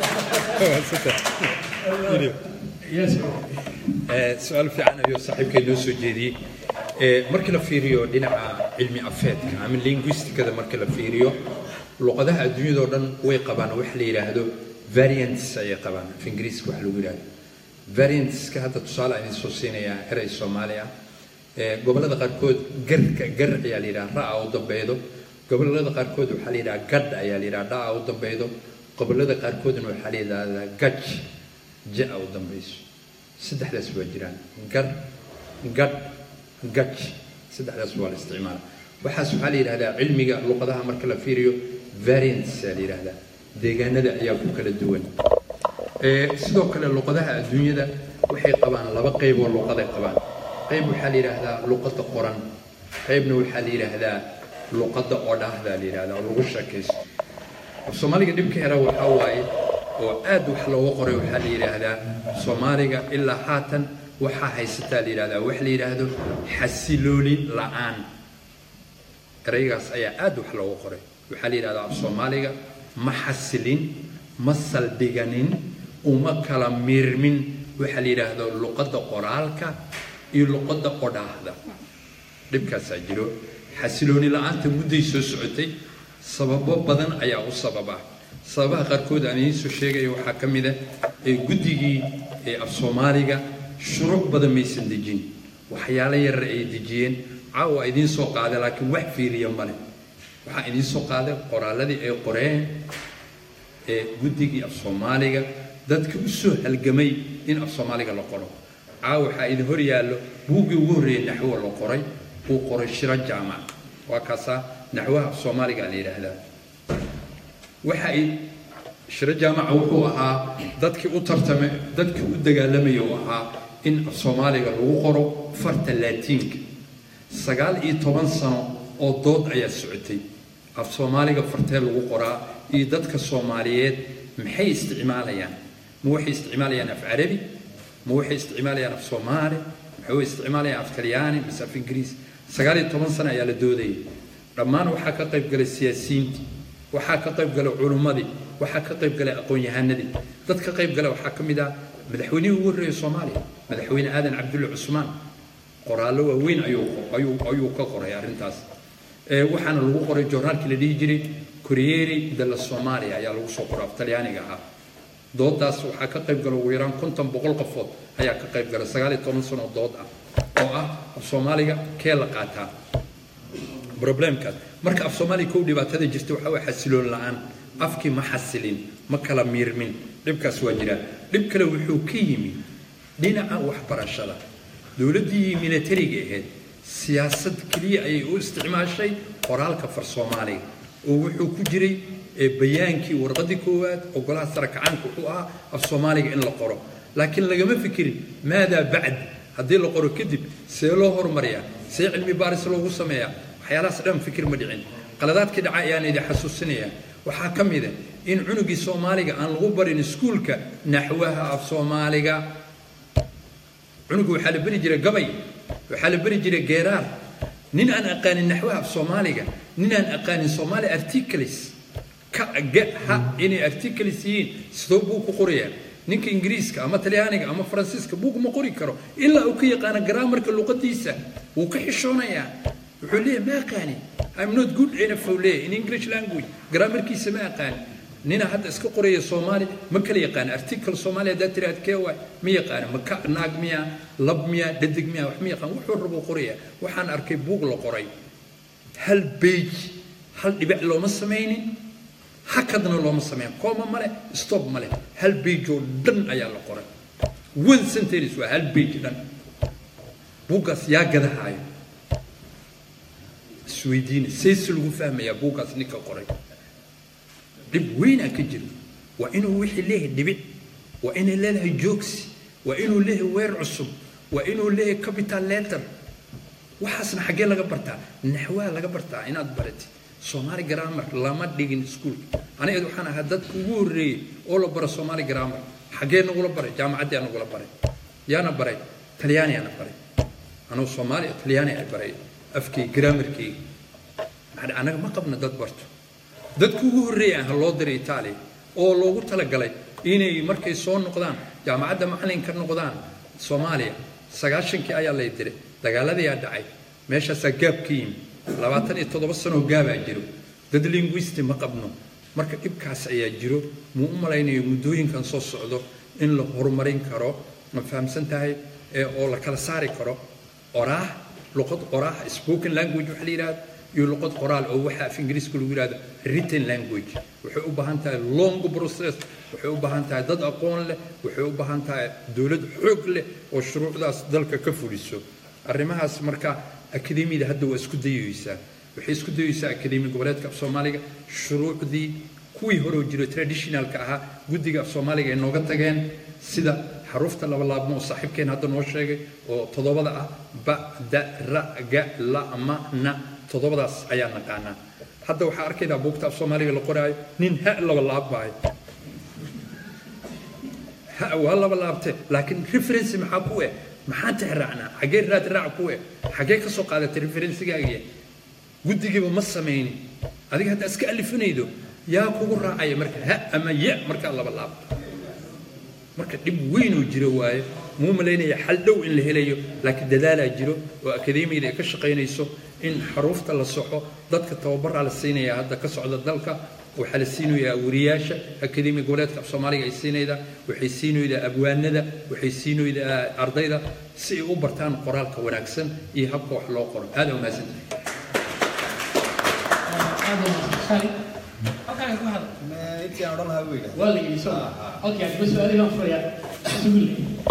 su-aal fiican ayuu saaxiibkay noo soo jeediyey markii la fiiriyo dhinaca cilmi afeedka ama linguisticada markii la fiiriyo luqadaha adduunyadao dhan way qabaan wax la yidhaahdo variants ayay qabaan af ingiriiska wax lagu yidhaahdo variantska hadda tusaale aan idiin soo siinayaa eray soomaali ah gobollada qaarkood garka gar ayaa la yidhaha ra-a u dambeedo gobollada qaarkood waxaa la yidhaha gadh ayaa la yidhaha dha-a u dambeedo gobollada qaarkoodna waxaa la yidhahdaa gaj ja-a u dambeyso saddexdaas waa jiraan gar gadh gaj saddexdaas waa la isticmaala waxaas waxaa la yidhahdaa cilmiga luqadaha marka la fiiriyo variants aa la yidhahdaa deegaanada ayaa ku kala duwan sidoo kale luqadaha adduunyada waxay qabaan laba qayb oo luqaday qabaan qayb waxaa la yidhaahdaa luqadda qoran qaybna waxaa la yidhaahdaa luqadda odhaahda la yidhahdaa oo lagu sheekaysto soomaaliga dhibka hera waxaa waaye oo aad wax looga qoray waxaa la yidhaahdaa soomaaliga ilaa haatan waxaa haysataa la yidhahdaa wax la yidhaahdo xasilooli la-aan eraygaas ayaa aad wax looga qoray waxaa la yidhahdaa af soomaaliga ma xasilin ma saldhiganin uma kala miirmin waxaa la yidhaahdo luqadda qoraalka iyo luqadda odhaahda dhibkaasaa jiro xasilooni la-aanta mudday soo socotay sababo badan ayaa u sababa sababaha qaarkood aan idiin soo sheegaya waxaa ka mid ah ee guddigii ee af soomaaliga shuruuc badan maysan dejin waxyaalo yarar ay dejiyeen caawa idiin soo qaaday laakiin wax fiiriya male waxaa idiin soo qaaday qoraalladii ay qoreen ee guddigii af soomaaliga dadka u soo halgamay in af soomaaliga la qoro caawa waxaa idin hor yaallo buuggii ugu horreeyey naxwo la qoray uu qoray shiro jaamac waa kaasaa naxwaha af soomaaliga la yidhaahdaa waxa ay shiro jaamaca wuxuu ahaa dadkii u tartamay dadkii u dagaalamaya uu ahaa in af soomaaliga lagu qoro farta laatiinka sagaal iyo toban sano oo dood ayaa socotay af soomaaliga fartee lagu qoraa iyo dadka soomaaliyeed maxay isticmaalayaan ma waxay isticmaalayaan af carabi ma waxay isticmaalayaan af soomaali maxay isticmaalayaan af talyaani mise af ingiriis sagaal iyo toban sano ayaa la doodayay dhammaan waxaa ka qayb galay siyaasiyiintii waxaa ka qayb galay culummadii waxaa ka qayb galay aqoon-yahanadii dad ka qayb gala waxaa ka mid ah madaxweynihii ugu horreeyay soomaaliya madaxweyne aadan cabdulle cusmaan qoraallo waaweyn ayuu ayuu ayuu ka qoray arrintaas waxaana lagu qoray joornaalkii la dhihi jiray corriere della somalia ayaa lagu soo qoray af talyaaniga ahaa doodaas waxaa ka qayb gala ugu yaraan konton boqol qofood ayaa ka qayb gala sagaal iyo toban sano dood ah oo ah af soomaaliga kee la qaataa problemkaas marka af soomaaliga kow dhibaatada jirta waxaa waa xasiloon la-aan afkii ma xasilin ma kala miirmin dhibkaas waa jiraa dhib kale wuxuu ka yimi dhinaca waxbarashada dowladdii militariga ahayd siyaasad keliya ayay u isticmaashay qoraalka far soomaaliga oo wuxuu ku jiray bayaankii warqadii koowaad oo golaha sare kacaanka wuxuu ahaa af soomaaliga in la qoro laakiin lagama fikirin maadaa bacd haddii la qoro kadib see loo hormariyaa see cilmi baaris loogu sameeyaa waxyaalahaas dhan fikir ma dhicin qaladaadkii dhaca ayaan idin xasuusinayaa waxaa ka mid a in cunugii soomaaliga aan lagu barin iskuulka naxwaha af soomaaliga cunuga waxaa la beri jiray gabay waxaa la beri jiray geeraar nin aan aqaanin naxwaha af soomaaliga nin aan aqaanin soomaali articles ka ga ha inay articles yihiin sidoo buu ku qorayaa ninka ingiriiska ama talyaaniga ama faransiiska buug ma qori karo ilaa uu ka yaqaano garaamarka luqadiisa wuu ka xishoonayaa wuxuu leeyahay ma aqaani i'm not good enough uu leeyahay in english language garaamarkiisa ma aqaani nina hadda iska qoraya soomaali ma kala yaqaana article soomaali haddaa tiri adkee waay ma yaqaana ma ka naag miya lab miya dhadig miya wax ma yaqaan wuxuu rabuu qoraya waxaan arkay buug la qoray hal beej hal dhibic looma samaynin hakadna looma sameyn kooma male stop male hal beej oo dhan ayaa la qoray one sentence waa hal beej dhan buuggaas yaa gadahaayo isweydiina sayse lagu fahmayaa buuggaas ninka qoray dhib weynaa ka jira waa inuu wixii leeyahay dhibic waa inay leedahay joogsi waa inuu leeyahay weer cusub waa inuu leeyahay capital letter waxaasna xaggee laga bartaa naxwaa laga bartaa inaad baratid soomaali grammar lama dhigin iskuulka aniga waxaan ahaa dadka ugu horreeyey oo la baro soomaali grammar xaggee nagula baray jaamacaddii nagula baray yaana baray talyaaniyaana baray anugu soomaaliya talyaani ay baray afkii graamarkii maxaa annaga ma qabna dad barto dadku ugu horreeya ah loo diray itaaliya oo loogu talagalay inay markay soo noqdaan jaamacadda macalin ka noqdaan soomaaliya sagaashankii ayaa lay diray dagaaladayaa dhacay meeshaasaa gaab ka yimi labaatan iyo toddoba sanoo gaabaa jiro dad linguisti ma qabno marka dhibkaas ayaa jiro muu u malaynayo muddooyinkan soo socdo in la horumarin karo ma fahamsan tahay oo la kala saari karo oraah luqad oraah spoken language waxa la yidhahda iyo luqad qoraal oo waxa af ingiriiska lagu yidhahdo written language waxay u baahan tahay long process waxay u baahan tahay dad aqoon leh waxay u baahan tahay dowlad xoog leh oo shuruucdaas dalka ka fuliso arrimahaas marka akademiyada hadda waa isku dayeysaa waxay isku dayeysaa akademi goboleedka af soomaaliga shuruucdii kuwii hore oo jiro traditionalka ahaa guddiga af soomaaliga ay nooga tageen sida xarufta laba laabmo oo saaxiibkeen hadda noo sheegay oo toddobada ah ba da ra ga la ma na toddobadaas ayaa naqaanaa hadda waxaa arkaydaa buugta af soomaaliga la qoraayo nin ha laba laab baahay ha waa laba laabte laakiin reference maxaa ku eh maxaan tixraacnaa xaggee raad raac ku eh xaggee ka soo qaadatay referensigaagiya guddigiiba ma samaynin adiga haddaa iska alifinaydo yaa kugu raacaya marka ha ama ya markaa laba laabto marka dhib weynoo jiro waaye muu malaynaya xal dhow in la helayo laakiin dadaalaa jiro oo akademiyada ay ka shaqaynayso in xaruufta la soxo dadka tababaraa la siinaya hadda ka socda dalka waxaa la siinayaa wariyaasha akademiya goboleedka af soomaaliga ay siinaydaa waxay siinaydaa abwaanada waxay siinaydaa ardayda si ay u bartaan qoraalka wanaagsan iyo habka wax loo qoro aada umahadsantahay waa la yidhi soo okay adiba su-aalihi baan furayaa suguul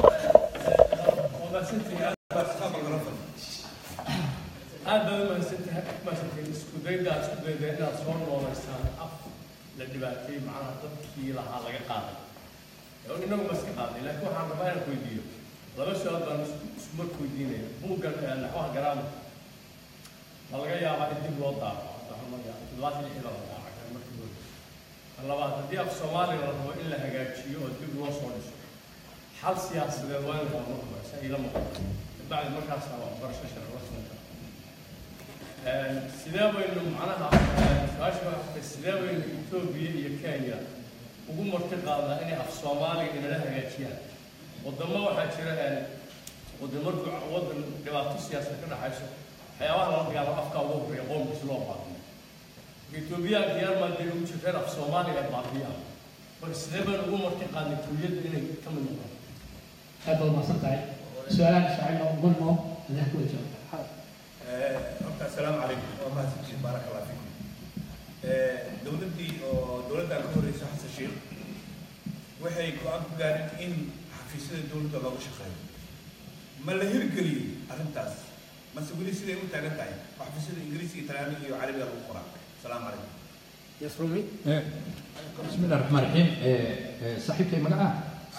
aad baad umahadsantahay mahadsantahay isku dayda aad isku dayda inaad soo noolaysaan af la dhibaateeyey macnaha dadkii lahaa laga qaaday oo inagu ma iska qaaday laakiin waxaan rabaa inaan weydiiyo laba su-aal baan isku marka weydiinaya buuggan naxwaha garaama ma laga yaabaa in dib loo daaco toddobaatan lixii baa la daacay markii hore labaad haddii af soomaaliga la rabo in la hagaajiyo oo dib loo soo dhiso xal siyaasadeed waa in loo maqlo sa ila maqlo bacdi markaasa waxbarasho sharci la soo sidee baynu macnaha su-aasha waxay sidee baynu etoobiya iyo kenya ugu marti qaadnaa inay af soomaaliga inala hagaajiyaan wadamo waxaa jira wadamo wadan dhibaato siyaasad ka dhaxayso waxyaabaha lala dagaalo afka ugu horreeya qoomkiis loo baabiyo etoobiyaanka yar maadee ugu jirteen af soomaaliga baabiya marka sidee baynu ugu marti qaadnay tuuliyadda inay ka mid noqdaan aad baad mahadsan tahay su-aalaha shacayna gunmo adaa ku wajahda horta assalaamu calaykum waa mahadsantiin baaraka allah fiikum dowladdii oo dowladdan ka horreysa xasan sheekh waxay go-aan ku gaareen in xafiisyada dowladda looga shaqeeyo ma la hirgeliyey arrintaas mase weli siday u taagan tahay oo xafiisyada ingiriisiga talyaaniga iyo carabiga lagu qoraa asalaamu calaykum yasrumi بسم الله الرحمن الرحيم صاحبك مقعة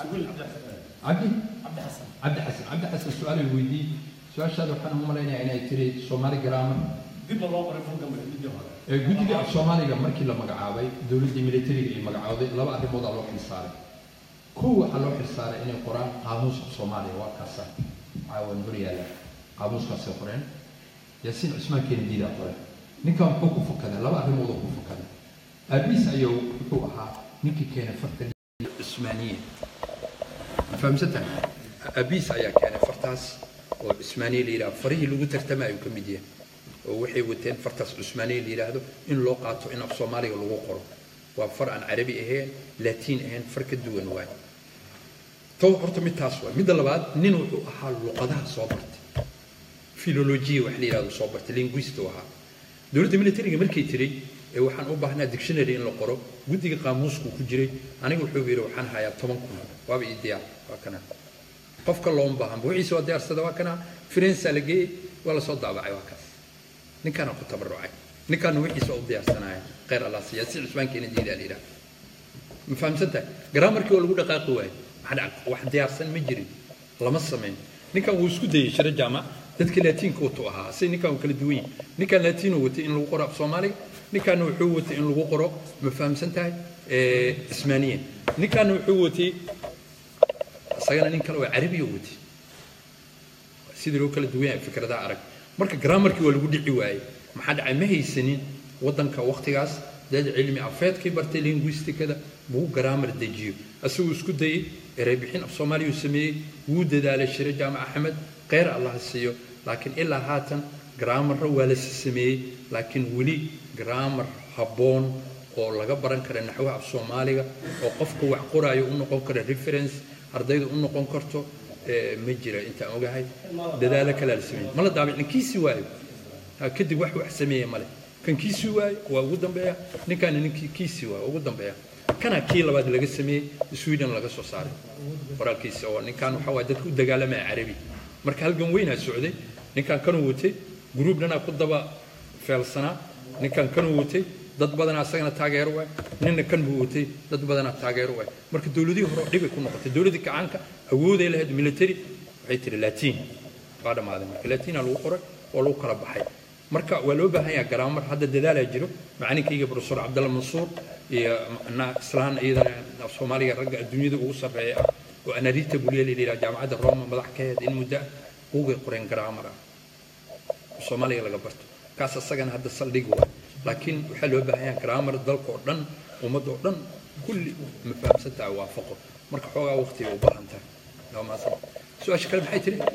عبدي عبد حسن عبد حسن عبد حسن السؤال الويدي سؤال شاد وحنا هم لنا يعني تري سومالي جرامر dib loo qoray buuggan midii hore guddiga af soomaaliga markii la magacaabay dowladdii militariga ay magacawday laba arrimood aa loo xilsaaray kow waxaa loo xilsaaray inay qoraan qaamuuska soomaaliya waa kaasa caawan hor yaala qaamuuskaasay qoreen yaasiin cusmaan keenadiidaa qoreen ninkan muxuu ku fukaday laba arrimood oo ku fukaday aabiis ayuu wuxuu ahaa ninkii keenay farta cusmaaniya ma fahamsantahay aabiis ayaa keenay fartaas oo cusmaaniya la yidhaha farihii lagu tartamayo ka mid yahay oo waxay wateen fartaas cusmaaniya la yidhaahdo in loo qaato in af soomaaliga lagu qoro waa far aan carabi ahayn laatiin ahayn far ka duwan waay to horta mid taas waay midda labaad nin wuxuu ahaa luqadaha soo bartay filolojiya wax la yidhahdo soo bartay linguist uu ahaa dowladda militariga markay tiray ee waxaan u baahnaa dictionary in la qoro guddiga qaamuusku ku jiray aniga wuxuu yidhi waxaan hayaa toban kun waaba ii diyaar waa kana qofka looma baahan wixiisa waa diyaarsada waa kana firensa la geeyey waa lasoo daabacay waa kaas ninkaana ku tabarucay ninkaana wixiisa u diyaarsanaya khayr allah siiya si cusbaankeena diidaa la yidhaha ma fahamsantahay garaamarkii waa lagu dhaqaaqi waaye maxaa wax diyaarsan ma jirin lama samayn ninkan wuu isku dayey shiro jaamac dadka laatiinka watuu ahaa si ninkan uu kala duwan yahay ninkan laatiinuu watay in lagu qoro af soomaaliga ninkaana wuxuu watay in lagu qoro ma fahamsan tahay ismaaniya ninkaana wuxuu watay asagana nin kale oo carabiya watay sidii loo kala duwan yahay fikradaha arag marka grammarkii waa lagu dhici waayey maxaa dhacay ma haysanin waddanka waqtigaas dad cilmi afeedkii bartay linguistikada buu grammar dejiyo asaguu isku dayey ereybixin af soomaaliya uu sameeyey wuu dadaalay shire jaamac axmed kheyr allah siiyo laakiin ilaa haatan grammarra waa la sameeyey laakiin weli grammar habboon oo laga baran kara naxwaha af soomaaliga oo qofka wax qoraayo u noqon kara reference ardayda u noqon karto ma jira intaan ogahay dadaalo kalaa la sameeyey ma la daabicin kiisi waayo kadib wax wax sameeya male kan kiisi waayo waa ugu dambeeya ninkaana ninkii kiisi waayo ugu dambeeya kana kii labaad laga sameeyey sweden laga soo saaray qoraalkiisa oo ninkan waxa waay dadka u dagaalamaya carabi marka halgan weynaa socday ninkan kanuu watay gruub dhanaa ku daba feelsanaa ninkan kanuu watay dad badanaa asagana taageero waay ninna kan buu watay dad badanaa taageero waay marka dowladihii hore dhibay ku noqotay dowladdii kacaanka awooday lahayd military waxay tiri latiin waa dhammaaday marka latiina lagu qoray oo lagu kala baxay marka waa loo baahan yahay garaamar hadda dadaalaa jiro macalinkayga profesor cabdalla mansuur iyo islaan iyadana af soomaaliga ragga adduunyada ugu sarreeya ah oo anarita buliya la yidhaha jaamacadda roma madax ka ahayd in muddo ah buugay qoreen garaamar ah soomaaliga laga barto kaas asagana hadda saldhig waa laakiin waxaa loo baahan yahay garaamar dalka oo dhan ummadda oo dhan kulli ma fahamsantaha waafaqo marka xoogaa waqtiga u baahan tahay waa maasan su-aasha kale maxay tiri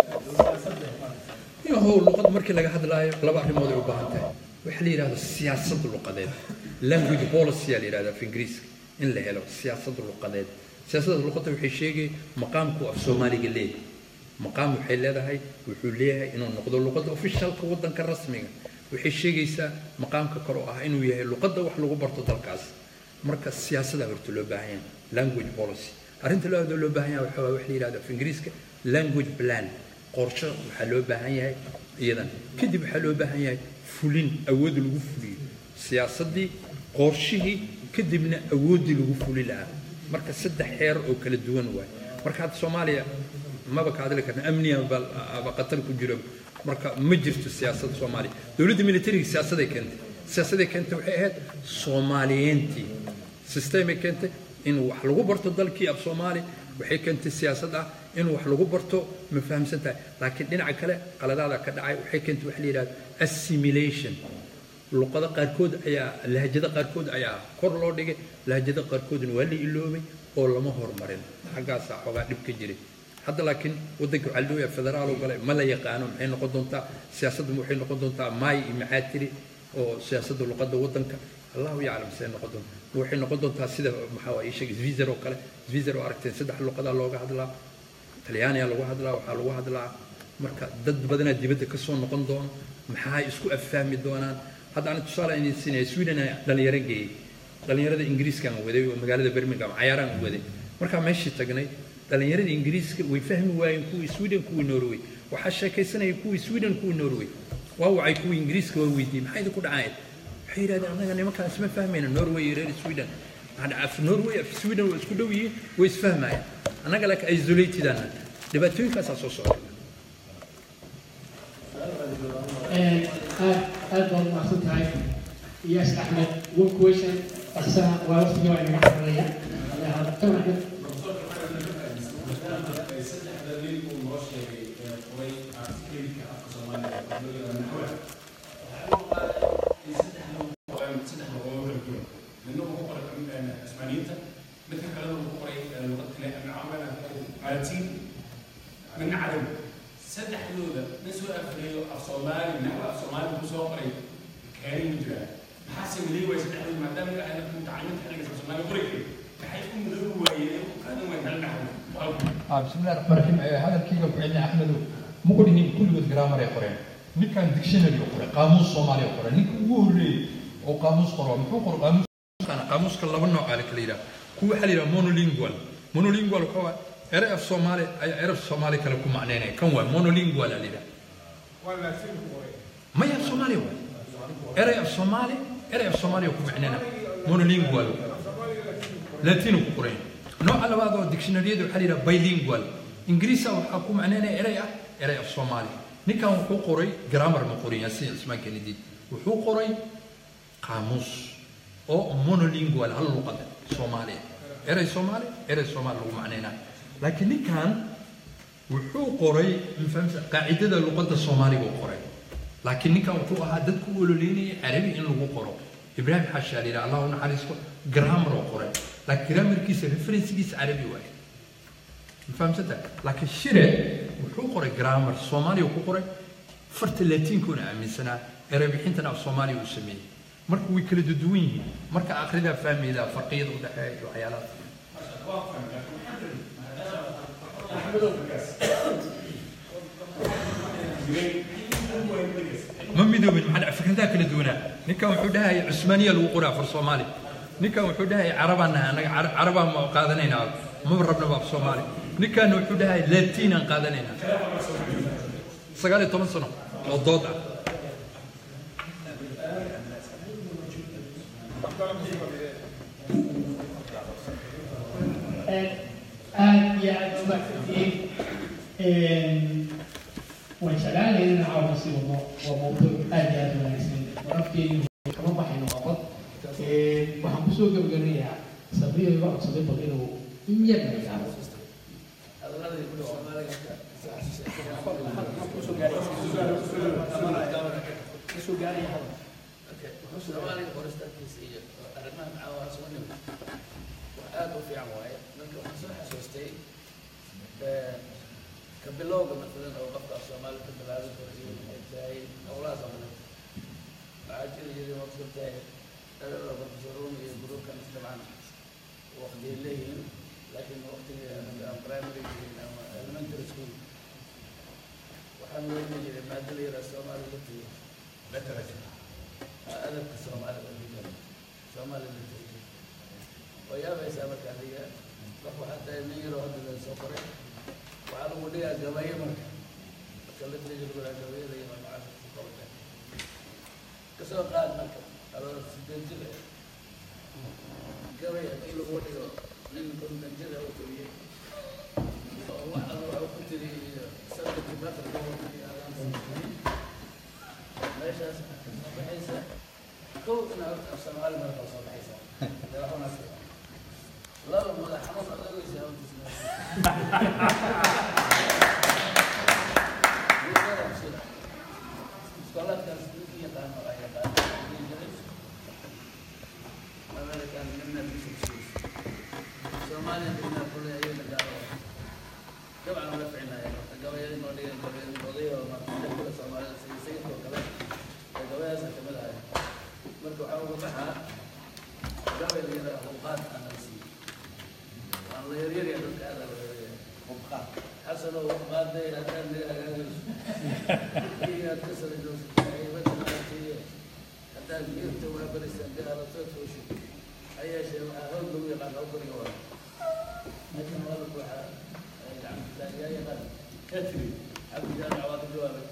yahow luqad markii laga hadlaayo laba arrimood ay u baahan tahay waxaa la yidhahda siyaasad luqadeed language policy aa la yidhahda af ingiriiska in la helo siyaasad luqadeed siyaasadda luqadda waxay sheegay maqaamku af soomaaliga leeyahay maqaam waxay leedahay wuxuu leeyahay inuu noqdo luqadda officialka waddanka rasmiga waxay sheegaysaa maqaamka kale oo ah inuu yahay luqadda wax lagu barto dalkaas marka siyaasadaa horta loo baahan yahay language policy arrinta labaadoo loo baahan yahay waxaa wax la yidhahda af ingiriiska language plan qorshe waxaa loo baahan yahay iyadan kadib waxaa loo baahan yahay fulin awood lagu fuliyo siyaasaddii qorshihii kadibna awooddii lagu fuli lahaa marka saddex xeer oo kala duwan waay marka hadda soomaaliya maba ka hadli karna amniga ba qatar ku jiro marka ma jirto siyaasadda soomaaliya dowladda militariga siyaasaday keentay siyaasaday keentay waxay ahayd soomaaliyeyntii systemay keentay in wax lagu barto dalkii af soomaaliya waxay keentay siyaasad ah in wax lagu barto ma fahamsan tahay laakiin dhinaca kale qaladaada ka dhacay waxay keentay waxa la yidhahda assimilation luqada qaarkood ayaa lahjada qaarkood ayaa kor loo dhigay lahjada qaarkoodna waa la iloobay oo lama hormarin xaggaasaa xoogaa dhib ka jiray hadda laakiin waddanka waxaa la dooyaa federaal oo gale ma la yaqaano maxay noqon doontaa siyaasadda waxay noqon doontaa maay iyo maxaa tiri oo siyaasadda luqadda waddanka allahu yaclam siday noqon doontaa waxay noqon doontaa sida maxaa waa ii sheegay swizer oo kale swizer oo aragteen saddex luqadaa looga hadlaa talyaaniga lagu hadlaa waxaa lagu hadlaa marka dad badanaa dibadda ka soo noqon doono maxaa isku affahmi doonaan hadda ani tusaale idin siinaya sweden aan dhalinyaro geeyey dhalinyarada ingiriiskaan waday oo magaalada birmingham cayaaraan waday markaa meeshii tagnay dhalinyarada ingiriiska way fahmi waayeen kuwii sweden kuwii norway waxaa sheekaysanaya kuwii sweden kuwii norway waa wacay kuwii ingiriiska waa weydiiyey maxaa idinku dhacayeen waxay yidhahdeen annaga nimankaan isma fahmayna norway iyo reer sweden af norway af sweden waa isku dhow yihiin way isfahmayaan annaga laakiin isolated ana dhibaatooyinkaasaa soo socda aad aad baad umahadsan tahay iyaas axmed one question asana waa waqtiga waa inaga xaranaya kan axmed من عربي saddex dooda nin soo afriyo af soomaali naxwa af soomaali ku soo qoray kaalin ma jiraan maxaa se miday waay saddex dooda maadaama ay ayna mutacalimiinta xilliga af soomaali qori karin maxay ku midoobi waayeen ku qaadan waayeen hal naxwo بسم الله الرحمن الرحيم هذا الكيلو بعلي احمد مقولين كل ود جرامر يقرأ نكان ديكشنري يقرأ قاموس صومالي يقرأ نك ووري او قاموس قرا محو قرا قاموس كان قاموس كلا لبا نوع على كليرا كو حليرا مونولينغوال مونولينغوال كو ere af soomaali ay eraf soomaali kale ku macneynaya kan waa monolingual aa lidhaha maya af soomaali waa eray af soomaali eray af soomaaliya ku macneyna monolingual latino ku qoran nooca labaad oo dictionaryada waxaa layidhaha bilingual ingiriisa waxaa ku macneynaya eray ah eray af soomaali ninkan wuxuu qoray grammar ma qorin yasin cismaan kennedy wuxuu qoray qaamuus oo monolingual hal luqada soomaaliya eray soomaali eray soomaali lagu macneynaa laakiin ninkan wuxuu qoray mafahmsa qaacidada luqadda soomaaliga u qoray laakiin ninkan wuxuu ahaa dadku u ololeynaya carabi in lagu qoro ibraahim xashaal yidhi allah u naxariisto grammar oo qoray laakiin grammarkiisa referencegiisa carabi waaye ma fahamsanta laakiin shire wuxuu qoray grammar soomaaliya ku qoray farta latiinkuna aaminsanaa erebixintana af soomaaliya uu sameeyey marka way kala duwan yihiin marka akhridaa fahmaydaa farqiyada u dhexeeya iyo waxyaalahaas ma midoobin maxaa fikradaha kala duwanaa ninkan wuxuu dhahaya cusmaaniya lagu qoraa far soomaali ninkan wuxuu dhahaya carabaan nahay annaga Cara- carabaan ma qaadanaynaa maba rabnaba af soomaali ninkanna wuxuu dhahaya latiinaan qaadanaynaa sagaal iyo toban sano oo dood ah aad iyo aad u mahadsantihiin waan jeclaanahay inaan caawa sii wadno waa mawduuc aad iyo aad u wanaagsan warafkeenu kama baxayno waa qod waxaan kusoo gabagabanayaa sabriyo iga codsaday bal inuu in yar la yidhaahdo soomaaliga qoristaankiisa iyo arrimaha macaawaas u nimid wax aada u fiican waaye marka waxaan soo xasuustay ka bilowga matalan oo qofka af soomaali ka bilaabi karo iyo maxay tahay howlahaas oo kale waxaa jiri jiray waqti tahay dhalada professor rumi iyo gruubkan dabcan waqtiyay leeyihiin laakiin waqtiga aan primary ama elementary school waxaan weyni jiray maada la yidhaha soomaali latiyo adabka soomaalida oo soomaali latiyo oo yaabaysaa marka adiga qof waxaa tahay nin yaroo hadda la soo qoray waxaa lagu dhigaa gabayo marka marka la tiriga lagu dhaha gabayada iyo macalinku qowlka kasoo qaad marka adoo sideed jir ah gabay haddii lagu dhigo nin konton jir ah oo keliyay oo wax alla waxuu ku tiri iyo sabirkii batarka iyo meeshaas soo baxaysa kow ina horta af soomaali marka soo baxaysa dee wax wanaagsan laba madax xanuun adagaysa iskoolaadkaas ninkii yaqaano ay yaqaano dhihi jiray american midna soomaaliya midna kule ayaga gaalo dabcan wala ficnaya marka gabayadii noo dhigan gabayadii odayo marka kule soomaalida sida sayidkoo kale ee gabayadaasa kamid ahay marka waxaa uga baxaa gabay la yidhaha huqaad anasi waan la yaryarya dadka aada la yaryarya huqaad xasano huqaaday haddaan naga hagaagayso iyo aad ka sarajoosaay wajanaatiye haddaad geerta waa barisan gaalato tooshi ayeeshee waxaa hoog lagu yaqaan oo guriga wada meeshan wadalku waxaa yaa yaqaan ka tiri cabdi jaamic waa ka jawaabay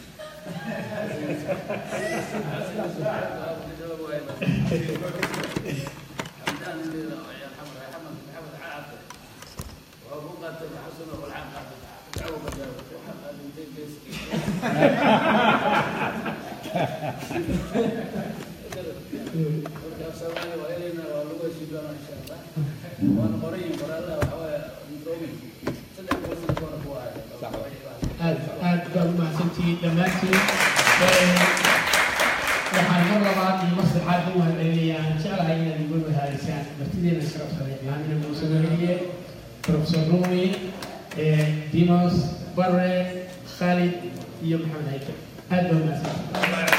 حمدان اللي يا محمد يا محمد محمد عاقل وهو قاتل حسن والعام قاتل تعوب الجو محمد انت جيسكي سوالي وإلينا ولغة شبابنا إن شاء الله وأنا قريب قرأ الله وحوالي نترومي صدق وصل كون أخوها aad aad baad u mahadsantihiin dhammaantiin waxaan mar labaad iyo mar saddexaad u mahadcelinayaa aan jeclahay inaad igu wadaharisaan martideena sharafsada imaamina muuse weliye professor rumi dimos bare khalid iyo maxamed haykel aad baa u mahadsantihiin